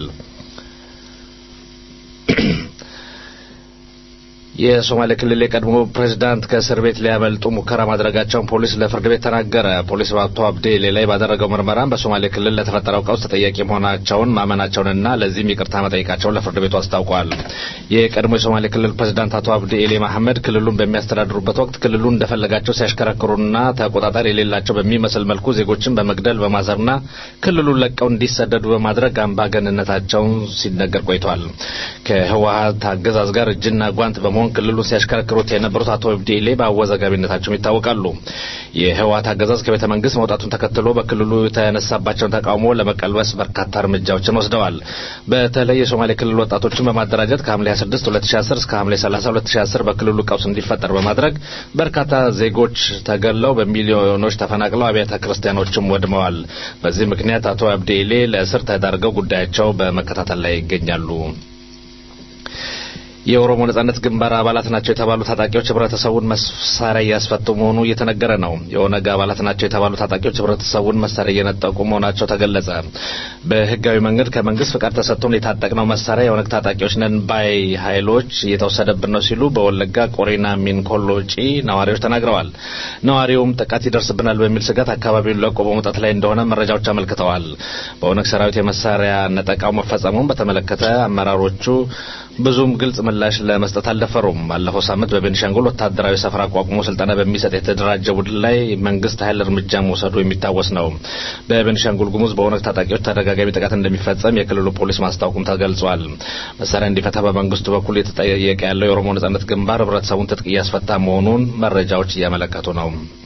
የሶማሌ ክልል የቀድሞ ፕሬዝዳንት ከእስር ቤት ሊያመልጡ ሙከራ ማድረጋቸውን ፖሊስ ለፍርድ ቤት ተናገረ። ፖሊስ በአቶ አብዴሌ ላይ ባደረገው ምርመራም በሶማሌ ክልል ለተፈጠረው ቀውስ ተጠያቂ መሆናቸውን ማመናቸውንና ለዚህም ይቅርታ መጠየቃቸውን ለፍርድ ቤቱ አስታውቋል። የቀድሞ የሶማሌ ክልል ፕሬዝዳንት አቶ አብዲ ኤሌ መሐመድ ክልሉን በሚያስተዳድሩበት ወቅት ክልሉን እንደፈለጋቸው ሲያሽከረክሩና ተቆጣጣሪ የሌላቸው በሚመስል መልኩ ዜጎችን በመግደል በማሰርና ክልሉን ለቀው እንዲሰደዱ በማድረግ አምባገንነታቸውን ሲነገር ቆይቷል። ከህወሀት አገዛዝ ጋር እጅና ጓንት በመሆን በመሆን ክልሉን ሲያሽከረክሩት የነበሩት አቶ ኢብዲሌ በአወዛጋቢነታቸውም ይታወቃሉ። የህወሓት አገዛዝ ከቤተ መንግስት መውጣቱን ተከትሎ በክልሉ የተነሳባቸውን ተቃውሞ ለመቀልበስ በርካታ እርምጃዎችን ወስደዋል። በተለይ የሶማሌ ክልል ወጣቶችን በማደራጀት ከሐምሌ 26 2010 እስከ ሐምሌ 30 2010 በክልሉ ቀውስ እንዲፈጠር በማድረግ በርካታ ዜጎች ተገለው በሚሊዮኖች ተፈናቅለው አብያተ ክርስቲያኖችም ወድመዋል። በዚህ ምክንያት አቶ አብዲሌ ለእስር ተዳርገው ጉዳያቸው በመከታተል ላይ ይገኛሉ። የኦሮሞ ነጻነት ግንባር አባላት ናቸው የተባሉ ታጣቂዎች ህብረተሰቡን መሳሪያ እያስፈቱ መሆኑ እየተነገረ ነው። የኦነግ አባላት ናቸው የተባሉ ታጣቂዎች ህብረተሰቡን መሳሪያ እየነጠቁ መሆናቸው ተገለጸ። በህጋዊ መንገድ ከመንግስት ፍቃድ ተሰጥቶን የታጠቅነው መሳሪያ የኦነግ ታጣቂዎች ነን ባይ ኃይሎች እየተወሰደብን ነው ሲሉ በወለጋ ቆሬና ሚንኮሎጪ ነዋሪዎች ተናግረዋል። ነዋሪውም ጥቃት ይደርስብናል በሚል ስጋት አካባቢውን ለቆ በመውጣት ላይ እንደሆነ መረጃዎች አመልክተዋል። በኦነግ ሰራዊት የመሳሪያ ነጠቃው መፈጸሙን በተመለከተ አመራሮቹ ብዙም ግልጽ ምላሽ ለመስጠት አልደፈሩም። ባለፈው ሳምንት በቤኒሻንጉል ወታደራዊ ሰፈር አቋቁሞ ስልጠና በሚሰጥ የተደራጀ ቡድን ላይ መንግስት ኃይል እርምጃ መውሰዱ የሚታወስ ነው። በቤኒሻንጉል ጉሙዝ በኦነግ ታጣቂዎች ተደጋጋሚ ጥቃት እንደሚፈጸም የክልሉ ፖሊስ ማስታወቁም ተገልጿል። መሳሪያ እንዲፈታ በመንግስቱ በኩል የተጠየቀ ያለው የኦሮሞ ነጻነት ግንባር ህብረተሰቡን ትጥቅ እያስፈታ መሆኑን መረጃዎች እያመለከቱ ነው።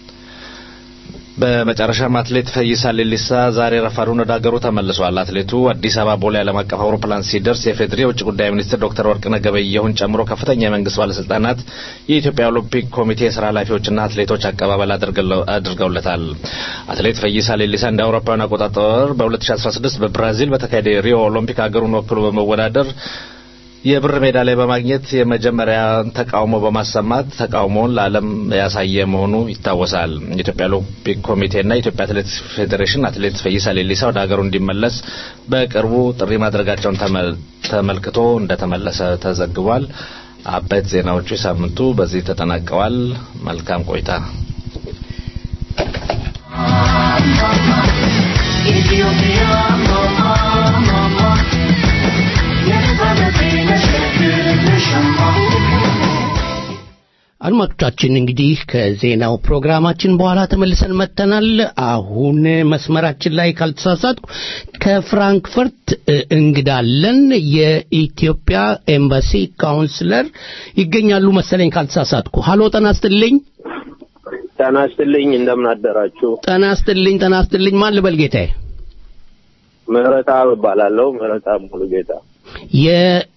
በመጨረሻም አትሌት ፈይሳ ሌሊሳ ዛሬ ረፋዱን ወደ ሀገሩ ተመልሷል። አትሌቱ አዲስ አበባ ቦሌ ዓለም አቀፍ አውሮፕላን ሲደርስ የፌዴሪ የውጭ ጉዳይ ሚኒስትር ዶክተር ወርቅነህ ገበየሁን ጨምሮ ከፍተኛ የመንግስት ባለስልጣናት፣ የኢትዮጵያ ኦሎምፒክ ኮሚቴ የስራ ኃላፊዎችና አትሌቶች አቀባበል አድርገውለታል። አትሌት ፈይሳ ሌሊሳ እንደ አውሮፓውያን አቆጣጠር በ2016 በብራዚል በተካሄደ የሪዮ ኦሎምፒክ ሀገሩን ወክሎ በመወዳደር የብር ሜዳሊያ በማግኘት የመጀመሪያ ተቃውሞ በማሰማት ተቃውሞውን ለዓለም ያሳየ መሆኑ ይታወሳል። የኢትዮጵያ ኦሎምፒክ ኮሚቴና የኢትዮጵያ አትሌቲክስ ፌዴሬሽን አትሌት ፈይሳ ሌሊሳ ወደ ሀገሩ እንዲመለስ በቅርቡ ጥሪ ማድረጋቸውን ተመልክቶ እንደተመለሰ ተዘግቧል። አበይት ዜናዎቹ ሳምንቱ በዚህ ተጠናቀዋል። መልካም ቆይታ። ኢትዮጵያ ማማ ማማ አድማጮቻችን እንግዲህ ከዜናው ፕሮግራማችን በኋላ ተመልሰን መጥተናል። አሁን መስመራችን ላይ ካልተሳሳትኩ ከፍራንክፈርት እንግዳለን የኢትዮጵያ ኤምባሲ ካውንስለር ይገኛሉ መሰለኝ ካልተሳሳትኩ። ሀሎ ጤና ይስጥልኝ። ጤና ይስጥልኝ። እንደምን አደራችሁ? ጤና ይስጥልኝ። ጤና ይስጥልኝ። ማን ልበል ጌታዬ? ምህረተአብ እባላለሁ። ምህረተአብ ሙሉ ጌታ የ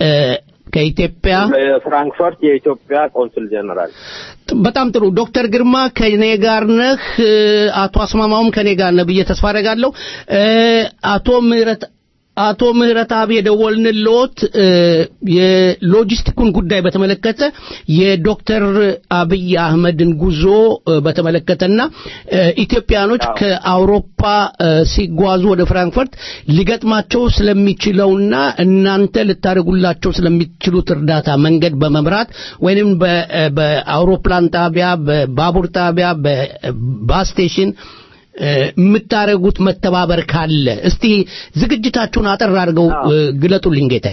ከኢትዮጵያ ፍራንክፈርት የኢትዮጵያ ቆንስል ጀነራል። በጣም ጥሩ ዶክተር ግርማ ከኔ ጋር ነህ፣ አቶ አስማማውም ከኔ ጋር ነህ ብዬ ተስፋ አደርጋለሁ። አቶ ምህረት አቶ ምህረት አብ የደወልንልዎት የሎጂስቲኩን ጉዳይ በተመለከተ የዶክተር አብይ አህመድን ጉዞ በተመለከተና ኢትዮጵያኖች ከአውሮፓ ሲጓዙ ወደ ፍራንክፈርት ሊገጥማቸው ስለሚችለውና እናንተ ልታደርጉላቸው ስለሚችሉት እርዳታ መንገድ በመምራት ወይንም በአውሮፕላን ጣቢያ፣ በባቡር ጣቢያ፣ በባስ ስቴሽን የምታደርጉት መተባበር ካለ እስቲ ዝግጅታችሁን አጠር አድርገው ግለጡልኝ ጌታዬ።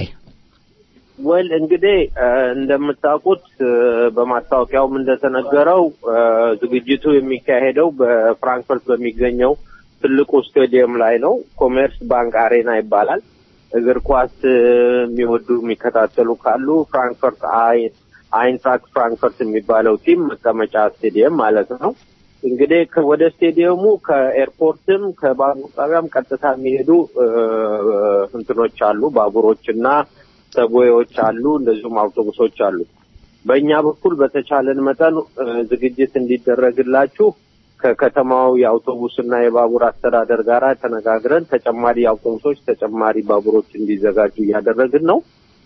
ወል እንግዲህ እንደምታውቁት በማስታወቂያውም እንደተነገረው ዝግጅቱ የሚካሄደው በፍራንክፈርት በሚገኘው ትልቁ ስቴዲየም ላይ ነው። ኮሜርስ ባንክ አሬና ይባላል። እግር ኳስ የሚወዱ የሚከታተሉ ካሉ ፍራንክፈርት አይንትራክት ፍራንክፈርት የሚባለው ቲም መቀመጫ ስቴዲየም ማለት ነው። እንግዲህ ወደ ስቴዲየሙ ከኤርፖርትም ከባቡር ጣቢያም ቀጥታ የሚሄዱ እንትኖች አሉ፣ ባቡሮች እና ሰቦዎች አሉ፣ እንደዚሁም አውቶቡሶች አሉ። በእኛ በኩል በተቻለን መጠን ዝግጅት እንዲደረግላችሁ ከከተማው የአውቶቡስና የባቡር አስተዳደር ጋር ተነጋግረን ተጨማሪ አውቶቡሶች፣ ተጨማሪ ባቡሮች እንዲዘጋጁ እያደረግን ነው።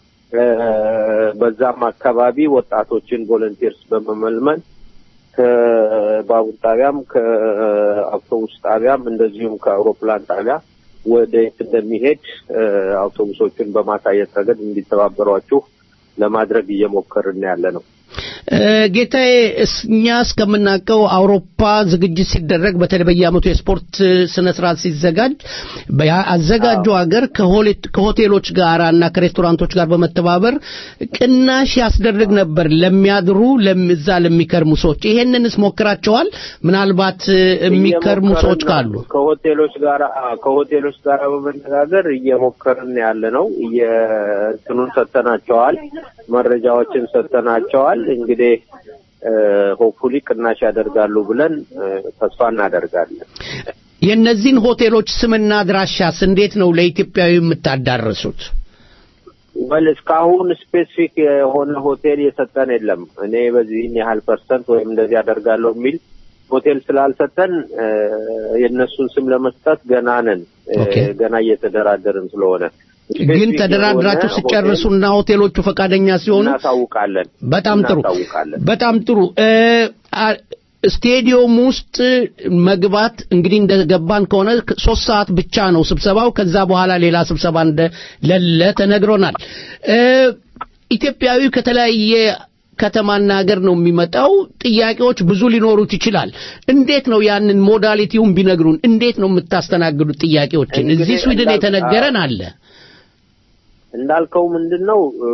በዛም አካባቢ ወጣቶችን ቮለንቲርስ በመመልመል ከባቡር ጣቢያም ከአውቶቡስ ጣቢያም እንደዚሁም ከአውሮፕላን ጣቢያ ወደ የት እንደሚሄድ አውቶቡሶችን በማሳየት ረገድ እንዲተባበሯችሁ ለማድረግ እየሞከርን ያለ ነው። እ፣ ጌታዬ እስ- እኛ እስከምናውቀው አውሮፓ ዝግጅት ሲደረግ በተለይ በየዓመቱ የስፖርት እ፣ ስነ ስርዓት ሲዘጋጅ በያ- አዘጋጁ ሀገር ከሆሌ- ከሆቴሎች ጋር እና ከሬስቶራንቶች ጋር በመተባበር ቅናሽ ያስደርግ ነበር ለሚያድሩ ለም- እዛ ለሚከርሙ ሰዎች። ይሄንንስ ሞክራቸዋል? ምናልባት እ፣ የሚከርሙ እየሞከርን ሰዎች ነው። ካሉ ከሆቴሎች ጋር አዎ፣ ከሆቴሎች ጋር በመነጋገር እየሞከርን ያለ ነው። እንትኑን ሰጥተናቸዋል፣ መረጃዎችን ሰጥተናቸዋል። እንግዲህ ሆፕፉሊ ቅናሽ ያደርጋሉ ብለን እ፣ ተስፋ እናደርጋለን። የእነዚህን ሆቴሎች ስምና አድራሻስ እንዴት ነው ለኢትዮጵያዊ የምታዳርሱት? ወል እስካሁን ስፔሲፊክ የሆነ ሆቴል የሰጠን የለም። እኔ በዚህን ያህል ፐርሰንት ወይም እንደዚህ ያደርጋለሁ የሚል ሆቴል ስላልሰጠን እ፣ የእነሱን ስም ለመስጠት ገና ነን። እ፣ ኦኬ። ገና እየተደራደርን ስለሆነ ግን ስፔሲፊክ ተደራድራችሁ የሆነ ሲጨርሱና ሆቴሎቹ ፈቃደኛ ሲሆኑ እናሳውቃለን። በጣም ጥሩ እናሳውቃለን። በጣም ጥሩ እ፣ አ- ስቴዲየም ውስጥ መግባት እንግዲህ እንደገባን ከሆነ ሶስት ሰዓት ብቻ ነው ስብሰባው። ከዛ በኋላ ሌላ ስብሰባ እንደሌለ ተነግሮናል። እ፣ ኢትዮጵያዊ ከተለያየ ከተማና ሀገር ነው የሚመጣው። ጥያቄዎች ብዙ ሊኖሩት ይችላል። እንዴት ነው ያንን ሞዳሊቲውን ቢነግሩን፣ እንዴት ነው የምታስተናግዱት ጥያቄዎችን? እንግዲህ እዚህ ስዊድን እንዳል- የተነገረን አለ። እንዳልከው ምንድን ነው እ፣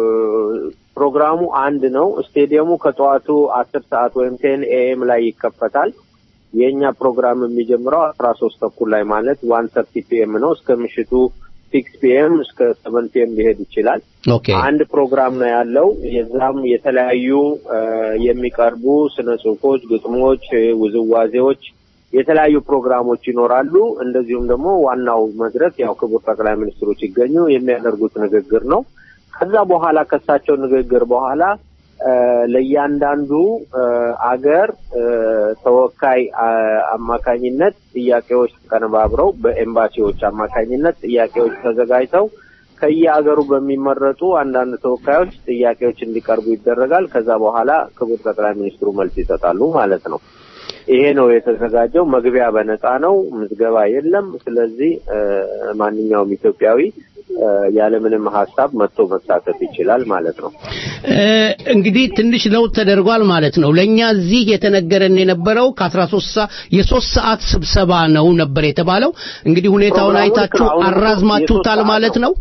ፕሮግራሙ አንድ ነው። ስቴዲየሙ ከጠዋቱ አስር ሰዓት ወይም ቴን ኤኤም ላይ ይከፈታል። የእኛ ፕሮግራም የሚጀምረው አስራ ሶስት ተኩል ላይ ማለት ዋን ሰርቲ ፒኤም ነው እስከ ምሽቱ ሲክስ ፒኤም እስከ ሰቨን ፒኤም ሊሄድ ይችላል። ኦኬ አንድ ፕሮግራም ነው ያለው። የዛም የተለያዩ እ፣ የሚቀርቡ ስነ ጽሁፎች፣ ግጥሞች፣ እ፣ ውዝዋዜዎች፣ የተለያዩ ፕሮግራሞች ይኖራሉ። እንደዚሁም ደግሞ ዋናው መድረክ ያው ክቡር ጠቅላይ ሚኒስትሩ ሲገኙ የሚያደርጉት ንግግር ነው። ከዛ በኋላ ከሳቸው ንግግር በኋላ እ፣ ለእያንዳንዱ እ፣ አገር እ፣ ተወካይ አ- አማካኝነት ጥያቄዎች ተቀነባብረው በኤምባሲዎች አማካኝነት ጥያቄዎች ተዘጋጅተው ከየአገሩ በሚመረጡ አንዳንድ ተወካዮች ጥያቄዎች እንዲቀርቡ ይደረጋል። ከዛ በኋላ ክቡር ጠቅላይ ሚኒስትሩ መልስ ይሰጣሉ ማለት ነው። ይሄ ነው የተዘጋጀው። መግቢያ በነፃ ነው፣ ምዝገባ የለም። ስለዚህ እ፣ ማንኛውም ኢትዮጵያዊ እ፣ ያለምንም ሀሳብ መጥቶ መሳተፍ ይችላል ማለት ነው። እ፣ እንግዲህ ትንሽ ለውጥ ተደርጓል ማለት ነው። ለእኛ እዚህ የተነገረን የነበረው ከአስራ ሶስት ሰዓት የሶስት ሰዓት ስብሰባ ነው ነበር የተባለው። እንግዲህ ሁኔታውን ፕሮግራሙ አይታችሁ አሁን አራዝማችሁታል የሶስት ማለት ሰዓት ነው።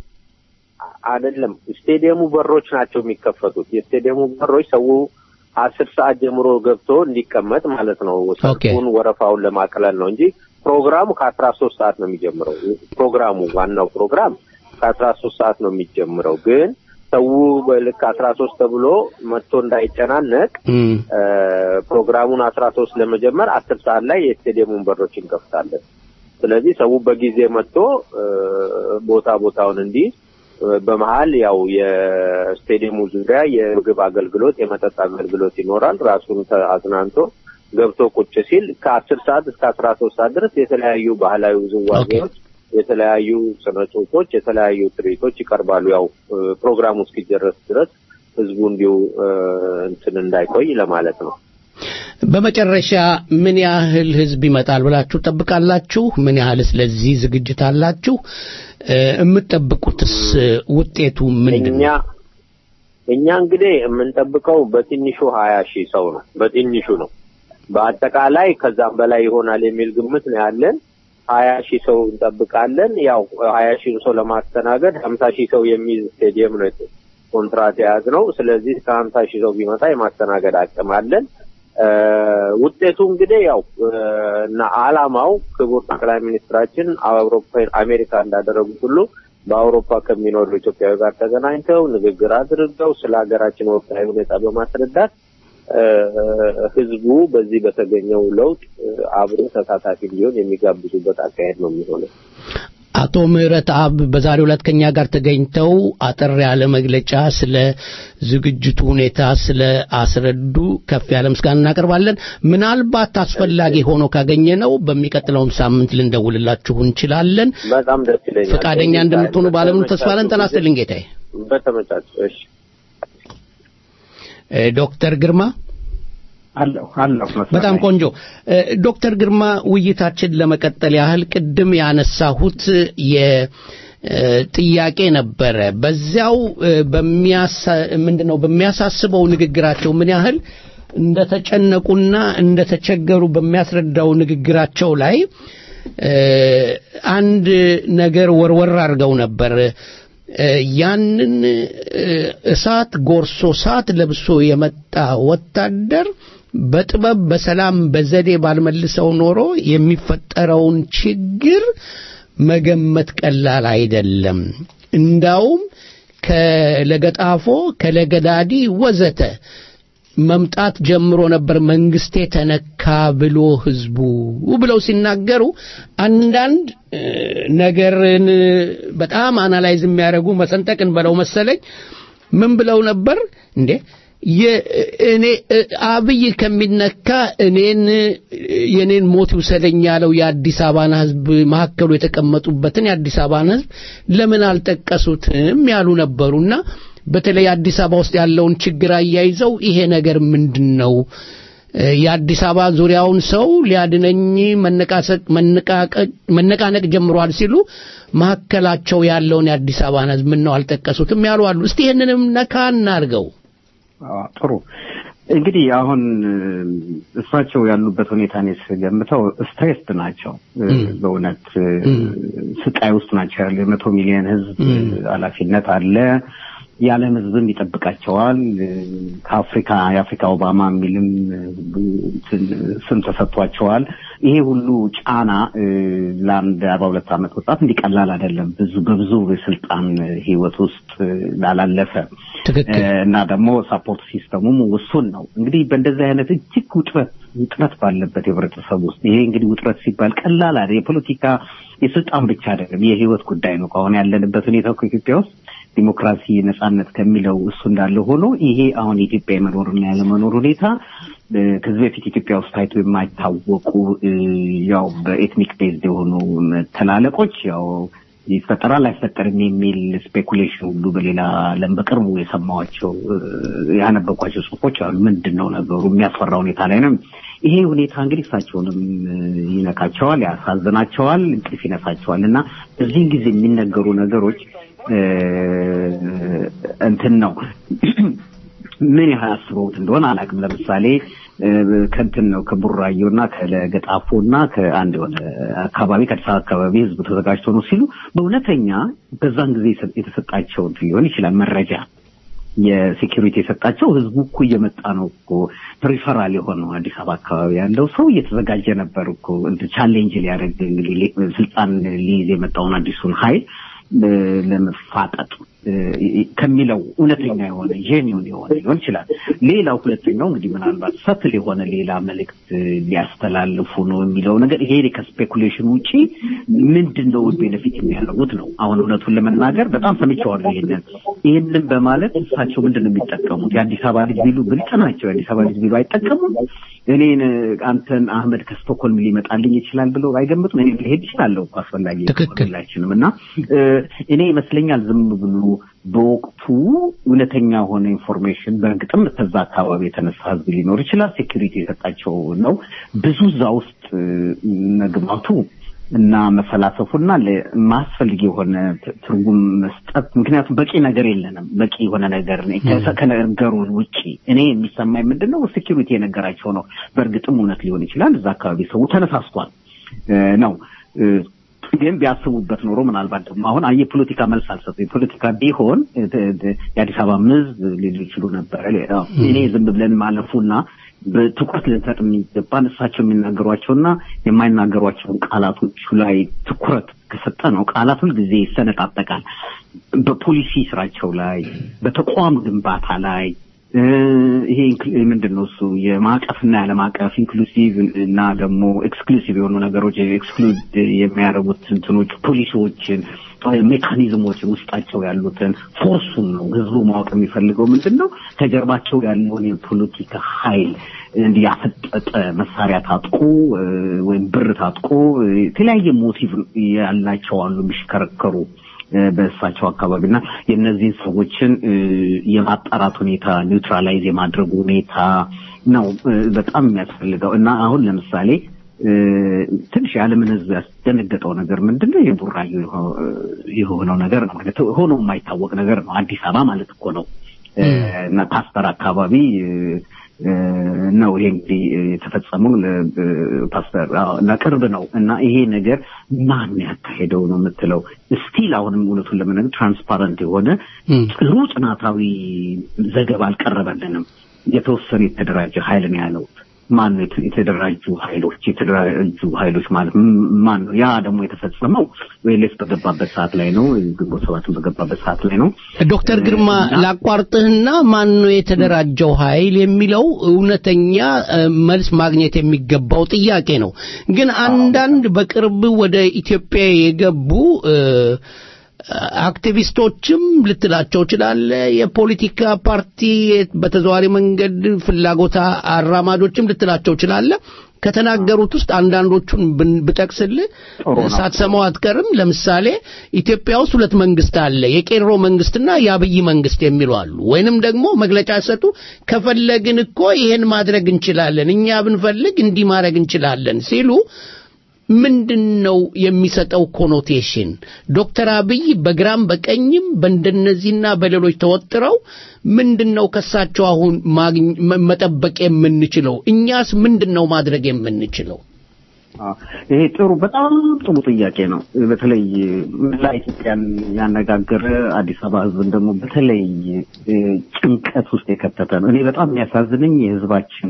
አይደለም ስቴዲየሙ በሮች ናቸው የሚከፈቱት። የስቴዲየሙ በሮች ሰው አስር ሰዓት ጀምሮ ገብቶ እንዲቀመጥ ማለት ነው። ሰልፉን ወረፋውን ለማቅለል ነው እንጂ ፕሮግራሙ ከአስራ ሶስት ሰዓት ነው የሚጀምረው። ፕሮግራሙ ዋናው ፕሮግራም ከአስራ ሶስት ሰዓት ነው የሚጀምረው። ግን ሰው በልክ አስራ ሶስት ተብሎ መጥቶ እንዳይጨናነቅ እም፣ እ፣ ፕሮግራሙን አስራ ሶስት ለመጀመር አስር ሰዓት ላይ የስቴዲየሙን በሮች እንከፍታለን። ስለዚህ ሰው በጊዜ መጥቶ እ፣ ቦታ ቦታውን እንዲህ በመሀል ያው የስቴዲየሙ ዙሪያ የምግብ አገልግሎት፣ የመጠጥ አገልግሎት ይኖራል። ራሱን ተ- አዝናንቶ ገብቶ ቁጭ ሲል ከአስር ሰዓት እስከ አስራ ሶስት ሰዓት ድረስ የተለያዩ ባህላዊ ውዝዋዜዎች፣ የተለያዩ ስነ ጽሁፎች፣ የተለያዩ ትርኢቶች ይቀርባሉ። ያው እ፣ ፕሮግራሙ እስኪጨረስ ድረስ ህዝቡ እንዲሁ እ፣ እንትን እንዳይቆይ ለማለት ነው። በመጨረሻ ምን ያህል ህዝብ ይመጣል ብላችሁ ጠብቃላችሁ? ምን ያህልስ ለዚህ ዝግጅት አላችሁ? እ፣ የምትጠብቁትስ እ፣ ውጤቱ ምንድን እኛ ነው? እኛ እንግዲህ የምንጠብቀው በትንሹ ሀያ ሺህ ሰው ነው። በትንሹ ነው። በአጠቃላይ ከዛም በላይ ይሆናል የሚል ግምት ነው ያለን። ሀያ ሺህ ሰው እንጠብቃለን። ያው ሀያ ሺህ ሰው ለማስተናገድ ሀምሳ ሺህ ሰው የሚይዝ ስቴዲየም ነው ኮንትራት የያዝ ነው። ስለዚህ እስከ ሀምሳ ሺህ ሰው ቢመጣ የማስተናገድ አቅም አለን። እ፣ ውጤቱ እንግዲህ ያው እ፣ እና አላማው ክቡር ጠቅላይ ሚኒስትራችን አውሮፓ አሜሪካ እንዳደረጉት ሁሉ በአውሮፓ ከሚኖሩ ኢትዮጵያዊ ጋር ተገናኝተው ንግግር አድርገው ስለ ሀገራችን ወቅታዊ ሁኔታ በማስረዳት እ፣ ህዝቡ በዚህ በተገኘው ለውጥ እ፣ አብሮ ተሳታፊ እንዲሆን የሚጋብዙበት አካሄድ ነው የሚሆነው። አቶ ምህረት አብ በዛሬው ዕለት ከኛ ጋር ተገኝተው አጠር ያለ መግለጫ ስለ ዝግጅቱ ሁኔታ ስለ አስረዱ ከፍ ያለ ምስጋና እናቀርባለን። ምናልባት አስፈላጊ ሆኖ ካገኘ ነው በሚቀጥለውም ሳምንት ልንደውልላችሁ እንችላለን። በጣም ደስ ይለኛል። ፈቃደኛ እንደምትሆኑ ባለሙሉ ተስፋ ነን። ጤና ይስጥልኝ ጌታዬ። በተመቻቸ እሺ። እ፣ ዶክተር ግርማ አለሁ አለሁ በጣም ቆንጆ እ፣ ዶክተር ግርማ ውይይታችን ለመቀጠል ያህል ቅድም ያነሳሁት የ ጥያቄ ነበረ። በዚያው ምንድነው በሚያሳስበው ንግግራቸው ምን ያህል እንደተጨነቁና እንደተቸገሩ በሚያስረዳው ንግግራቸው ላይ አንድ ነገር ወርወር አድርገው ነበር። ያንን እሳት ጎርሶ እሳት ለብሶ የመጣ ወታደር በጥበብ በሰላም በዘዴ ባልመልሰው ኖሮ የሚፈጠረውን ችግር መገመት ቀላል አይደለም። እንዳውም ከለገጣፎ ከለገዳዲ ወዘተ መምጣት ጀምሮ ነበር መንግስቴ ተነካ ብሎ ህዝቡ ብለው ሲናገሩ አንዳንድ ነገርን በጣም አናላይዝ የሚያደርጉ መሰንጠቅን በለው መሰለኝ ምን ብለው ነበር እንዴ እኔ አብይ ከሚነካ እኔን የኔን ሞት ይውሰደኝ ያለው የአዲስ አበባን ህዝብ መካከሉ የተቀመጡበትን የአዲስ አበባን ህዝብ ለምን አልጠቀሱትም ያሉ ነበሩና በተለይ አዲስ አበባ ውስጥ ያለውን ችግር አያይዘው ይሄ ነገር ምንድን ነው የአዲስ አበባ ዙሪያውን ሰው ሊያድነኝ መነቃነቅ ጀምሯል ሲሉ መካከላቸው ያለውን የአዲስ አበባን ህዝብ ምን ነው አልጠቀሱትም ያሉ አሉ እስቲ ይህንንም ነካ እናርገው ጥሩ እንግዲህ አሁን እሳቸው ያሉበት ሁኔታ እኔ ስገምተው ስትሬስድ ናቸው። በእውነት ስቃይ ውስጥ ናቸው ያሉ የመቶ ሚሊዮን ህዝብ ኃላፊነት አለ። የዓለም ህዝብም ይጠብቃቸዋል። ከአፍሪካ የአፍሪካ ኦባማ የሚልም ስም ተሰጥቷቸዋል። ይሄ ሁሉ ጫና ለአንድ አርባ ሁለት ዓመት ወጣት እንዲቀላል አይደለም። ብዙ በብዙ የስልጣን ህይወት ውስጥ ላላለፈ እና ደግሞ ሳፖርት ሲስተሙም ውሱን ነው። እንግዲህ በእንደዚህ አይነት እጅግ ውጥረት ውጥረት ባለበት የህብረተሰብ ውስጥ ይሄ እንግዲህ ውጥረት ሲባል ቀላል አይደል። የፖለቲካ የስልጣን ብቻ አይደለም፣ የህይወት ጉዳይ ነው። ከአሁን ያለንበት ሁኔታ እኮ ኢትዮጵያ ውስጥ ዲሞክራሲ ነጻነት ከሚለው እሱ እንዳለ ሆኖ ይሄ አሁን የኢትዮጵያ የመኖርና ያለመኖር ሁኔታ ከዚህ በፊት ኢትዮጵያ ውስጥ ታይቶ የማይታወቁ ያው በኤትኒክ ቤዝድ የሆኑ መተላለቆች ያው ይፈጠራል አይፈጠርም የሚል ስፔኩሌሽን ሁሉ በሌላ ዓለም በቅርቡ የሰማኋቸው ያነበኳቸው ጽሁፎች አሉ። ምንድን ነው ነገሩ? የሚያስፈራ ሁኔታ ላይ ነው። ይሄ ሁኔታ እንግዲህ እሳቸውንም ይነካቸዋል፣ ያሳዝናቸዋል፣ እንቅልፍ ይነሳቸዋል እና በዚህን ጊዜ የሚነገሩ ነገሮች እንትን ነው ምን ያህል አስበውት እንደሆነ አላውቅም። ለምሳሌ ከንትን ነው ከቡራዮ እና ከለገጣፎ እና ከአንድ የሆነ አካባቢ ከአዲስ አበባ አካባቢ ህዝቡ ተዘጋጅቶ ነው ሲሉ በእውነተኛ በዛን ጊዜ የተሰጣቸው እንትን ሊሆን ይችላል መረጃ የሴኪሪቲ የሰጣቸው ህዝቡ እኮ እየመጣ ነው እኮ ፕሪፈራል የሆነው አዲስ አበባ አካባቢ ያለው ሰው እየተዘጋጀ ነበር እኮ እንትን ቻሌንጅ ሊያደርግ እንግዲህ ስልጣን ሊይዝ የመጣውን አዲሱን ኃይል ለመፋጠጥ ከሚለው እውነተኛ የሆነ ጄኒውን የሆነ ሊሆን ይችላል። ሌላው ሁለተኛው እንግዲህ ምናልባት ሰትል የሆነ ሌላ መልእክት ሊያስተላልፉ ነው የሚለው ነገር ይሄ ከስፔኩሌሽን ውጪ ምንድን ነው ቤነፊት የሚያደርጉት ነው። አሁን እውነቱን ለመናገር በጣም ሰምቼዋለሁ። ይሄንን ይህንን በማለት እሳቸው ምንድን ነው የሚጠቀሙት? የአዲስ አበባ ልጅ ቢሉ ብልጥ ናቸው። የአዲስ አበባ ልጅ ቢሉ አይጠቀሙም። እኔን አንተን አህመድ ከስቶኮልም ሊመጣልኝ ይችላል ብለው አይገምቱም። እኔ ልሄድ ይችላለሁ እኮ አስፈላጊ ሁላችንም እና እኔ ይመስለኛል ዝም ብሎ በወቅቱ እውነተኛ የሆነ ኢንፎርሜሽን በእርግጥም ከዛ አካባቢ የተነሳ ህዝብ ሊኖር ይችላል። ሴኪሪቲ የሰጣቸው ነው። ብዙ እዛ ውስጥ መግባቱ እና መፈላሰፉና ማስፈልግ የሆነ ትርጉም መስጠት ምክንያቱም በቂ ነገር የለንም። በቂ የሆነ ነገር ከነገሩ ውጪ እኔ የሚሰማኝ ምንድን ነው ሴኪሪቲ የነገራቸው ነው። በእርግጥም እውነት ሊሆን ይችላል። እዛ አካባቢ ሰው ተነሳስቷል ነው ግን ቢያስቡበት ኖሮ ምናልባት ደግሞ አሁን የፖለቲካ መልስ አልሰጡ የፖለቲካ ቢሆን የአዲስ አበባ ህዝብ ሊሉ ይችሉ ነበረ። እኔ ዝም ብለን ማለፉና በትኩረት ልንሰጥ የሚገባን እሳቸው የሚናገሯቸውና የማይናገሯቸውን ቃላቶቹ ላይ ትኩረት ከሰጠ ነው። ቃላት ሁልጊዜ ይሰነጣጠቃል። በፖሊሲ ስራቸው ላይ፣ በተቋም ግንባታ ላይ ይሄ ምንድን ነው እሱ የማዕቀፍና ያለማዕቀፍ ኢንክሉሲቭ እና ደግሞ ኤክስክሉሲቭ የሆኑ ነገሮች ኤክስክሉድ የሚያደርጉት እንትኖች ፖሊሲዎችን ሜካኒዝሞችን ውስጣቸው ያሉትን ፎርሱን ነው ህዝቡ ማወቅ የሚፈልገው ምንድን ነው ከጀርባቸው ያለውን የፖለቲካ ኃይል እንዲህ ያፈጠጠ መሳሪያ ታጥቆ ወይም ብር ታጥቆ የተለያየ ሞቲቭ ያላቸው አሉ የሚሽከረከሩ በእሳቸው አካባቢ እና የእነዚህን ሰዎችን የማጣራት ሁኔታ ኒውትራላይዝ የማድረጉ ሁኔታ ነው በጣም የሚያስፈልገው እና አሁን ለምሳሌ እ፣ ትንሽ የዓለምን ሕዝብ ያስደነገጠው ነገር ምንድን ነው? የቡራዩ የሆ- የሆነው ነገር ነው። ማለት ሆኖ የማይታወቅ ነገር ነው። አዲስ አበባ ማለት እኮ ነው እ፣ እና ፓስተር አካባቢ እ፣ እ፣ ነው ይሄ እንግዲህ የተፈጸመው ለ- እ፣ ፓስተር አዎ፣ እና ቅርብ ነው እና ይሄ ነገር ማን ያካሄደው ነው የምትለው ስቲል አሁንም እውነቱን ለመናገር ትራንስፓረንት የሆነ ጥሩ ጥናታዊ ዘገባ አልቀረበልንም። የተወሰነ የተደራጀ ኃይል ነው ያለው። ማን ነው የተ- የተደራጁ ኃይሎች የተደራጁ ኃይሎች ማለት ም- ማን ነው? ያ ደግሞ የተፈጸመው ዌሌስ በገባበት ሰዓት ላይ ነው። ግንቦት ሰባትን በገባበት ሰዓት ላይ ነው። ዶክተር ግርማ ላቋርጥህና ማን ነው የተደራጀው ኃይል የሚለው እውነተኛ እ፣ መልስ ማግኘት የሚገባው ጥያቄ ነው። ግን አንዳንድ በቅርብ ወደ ኢትዮጵያ የገቡ እ፣ አክቲቪስቶችም ልትላቸው ችላለ፣ የፖለቲካ ፓርቲ በተዘዋሪ መንገድ ፍላጎት አራማጆችም ልትላቸው ችላለ። ከተናገሩት ውስጥ አንዳንዶቹን ብን- ብጠቅስልህ ሳትሰማው አትቀርም። ለምሳሌ ኢትዮጵያ ውስጥ ሁለት መንግስት አለ፣ የቄሮ መንግስትና የአብይ መንግስት የሚሉ አሉ። ወይንም ደግሞ መግለጫ ሰጡ ከፈለግን እኮ ይሄን ማድረግ እንችላለን፣ እኛ ብንፈልግ እንዲህ ማድረግ እንችላለን ሲሉ ምንድን ነው የሚሰጠው ኮኖቴሽን? ዶክተር አብይ በግራም በቀኝም በእንደነዚህና በሌሎች ተወጥረው ምንድን ነው ከሳቸው አሁን ማግኝ- መ- መጠበቅ የምንችለው? እኛስ ምንድን ነው ማድረግ የምንችለው? አዎ፣ ይሄ ጥሩ በጣም ጥሩ ጥያቄ ነው። በተለይ መላ ኢትዮጵያን ያነጋገረ አዲስ አበባ ህዝብን ደግሞ በተለይ እ፣ ጭንቀት ውስጥ የከተተ ነው። እኔ በጣም የሚያሳዝነኝ የህዝባችን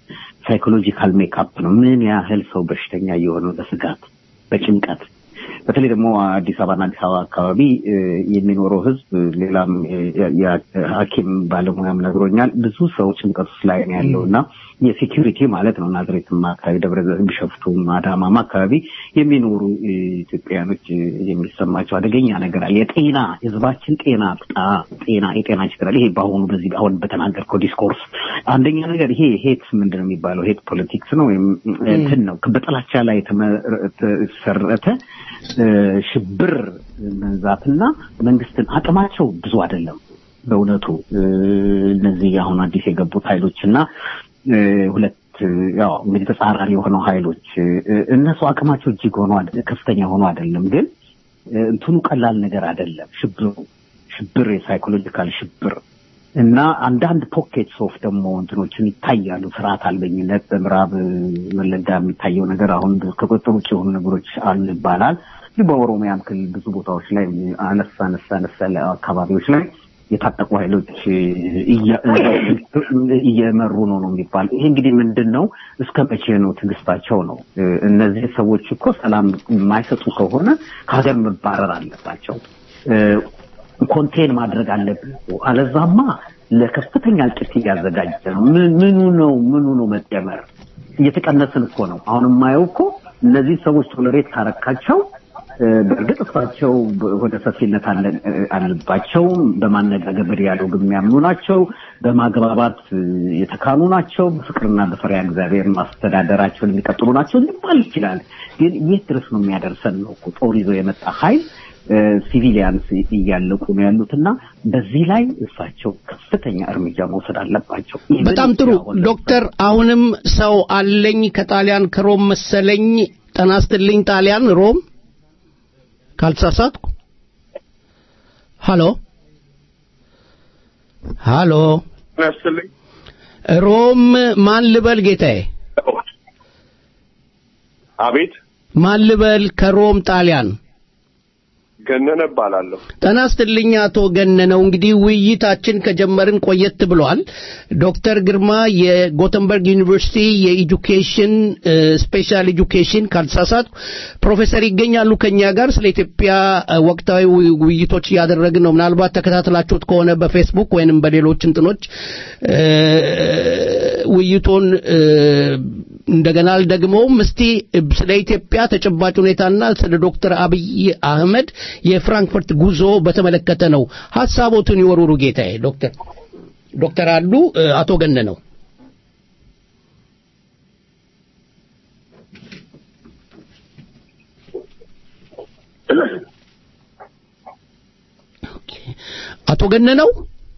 ሳይኮሎጂካል ሜካፕ ነው። ምን ያህል ሰው በሽተኛ እየሆነ በስጋት በጭንቀት በተለይ ደግሞ አዲስ አበባና አዲስ አበባ አካባቢ እ፣ የሚኖረው ህዝብ ሌላም የ- የ- ሐኪም ባለሙያም ነግሮኛል። ብዙ ሰው ጭንቀት ውስጥ ላይ ነው ያለው እና የሴኪሪቲ ማለት ነው ናዝሬትም አካባቢ ደብረ ዘይት፣ ቢሸፍቱም አዳማም አካባቢ የሚኖሩ እ፣ ኢትዮጵያውያኖች እ፣ የሚሰማቸው አደገኛ ነገር አለ። የጤና ህዝባችን ጤና በጣም ጤና የጤና ችግር አለ። ይሄ በአሁኑ በዚህ አሁን በተናገርከው ዲስኮርስ አንደኛ ነገር ይሄ ሄት ምንድን ነው የሚባለው ሄት ፖለቲክስ ነው ወይም እንትን ነው በጥላቻ ላይ የተመሰረተ እ፣ ሽብር መንዛትና መንግስትን አቅማቸው ብዙ አይደለም በእውነቱ እ፣ እነዚህ አሁን አዲስ የገቡት ኃይሎች እና እ፣ ሁለት እ፣ ያው እንግዲህ ተጻራሪ የሆነው ኃይሎች እ፣ እነሱ አቅማቸው እጅግ ሆኖ አደ- ከፍተኛ ሆኖ አይደለም ግን እ፣ እንትኑ ቀላል ነገር አይደለም ሽብሩ ሽብር የሳይኮሎጂካል ሽብር እና አንዳንድ ፖኬትስ ኦፍ ደግሞ እንትኖችን ይታያሉ። ስርዓት አልበኝነት በምዕራብ እ፣ ወለጋ የሚታየው ነገር አሁን ከቁጥጥር ውጭ የሆኑ ነገሮች አሉ ይባላል። ግን በኦሮሚያም ክልል ብዙ ቦታዎች ላይ አነሳ አነሳ አነሳ ያለ አካባቢዎች ላይ የታጠቁ ኃይሎች እ፣ እያ- እየመሩ ነው ነው የሚባል ይሄ እንግዲህ ምንድን ነው? እስከ መቼ ነው ትዕግስታቸው ነው? እ፣ እነዚህ ሰዎች እኮ ሰላም የማይሰጡ ከሆነ ከሀገር መባረር አለባቸው። እ፣ ኮንቴን ማድረግ አለብን እኮ። አለዛማ ለከፍተኛ እልቂት እያዘጋጀ ነው። ምን- ምኑ ነው ምኑ ነው መጨመር? እየተቀነስን እኮ ነው። አሁን የማየው እኮ እነዚህ ሰዎች ቶለሬት ካረካቸው እ፣ በእርግጥ እሳቸው ወደ ሰፊነት አለ- እ፣ አለባቸው። በማነጋገር በዲያሎግ የሚያምኑ ናቸው። በማግባባት እ፣ የተካኑ ናቸው። በፍቅርና በፈሪያ እግዚአብሔር ማስተዳደራቸውን የሚቀጥሉ ናቸው ሊባል ይችላል። ግን የት ድረስ ነው የሚያደርሰን ነው እኮ ጦር ይዞ የመጣ ኃይል ሲቪሊያንስ እያለቁ ነው ያሉት እና በዚህ ላይ እሳቸው ከፍተኛ እርምጃ መውሰድ አለባቸው። በጣም ጥሩ ዶክተር፣ አሁንም ሰው አለኝ ከጣሊያን ከሮም መሰለኝ። ጤና ይስጥልኝ ጣሊያን ሮም ካልተሳሳትኩ። ሃሎ ሃሎ፣ ያስልኝ ሮም ማን ልበል ጌታዬ? አቤት ማን ልበል? ከሮም ጣሊያን ገነነ እባላለሁ። ጤና ይስጥልኝ አቶ ገነነው። እንግዲህ ውይይታችን ከጀመርን ቆየት ብሏል። ዶክተር ግርማ የጎተንበርግ ዩኒቨርሲቲ የኤጁኬሽን ስፔሻል ኤጁኬሽን ካልተሳሳትኩ ፕሮፌሰር ይገኛሉ ከኛ ጋር ስለ ኢትዮጵያ እ፣ ወቅታዊ ውይ- ውይይቶች እያደረግን ነው። ምናልባት ተከታትላችሁት ከሆነ በፌስቡክ ወይንም በሌሎች እንትኖች እ፣ ውይይቱን እ፣ እንደገና አልደግመውም። እስቲ ስለ ኢትዮጵያ ተጨባጭ ሁኔታና ስለ ዶክተር አብይ አህመድ የፍራንክፈርት ጉዞ በተመለከተ ነው ሀሳቦትን ይወሩሩ ጌታዬ። ዶክተር ዶክተር አሉ እ፣ አቶ ገነነው አቶ ገነነው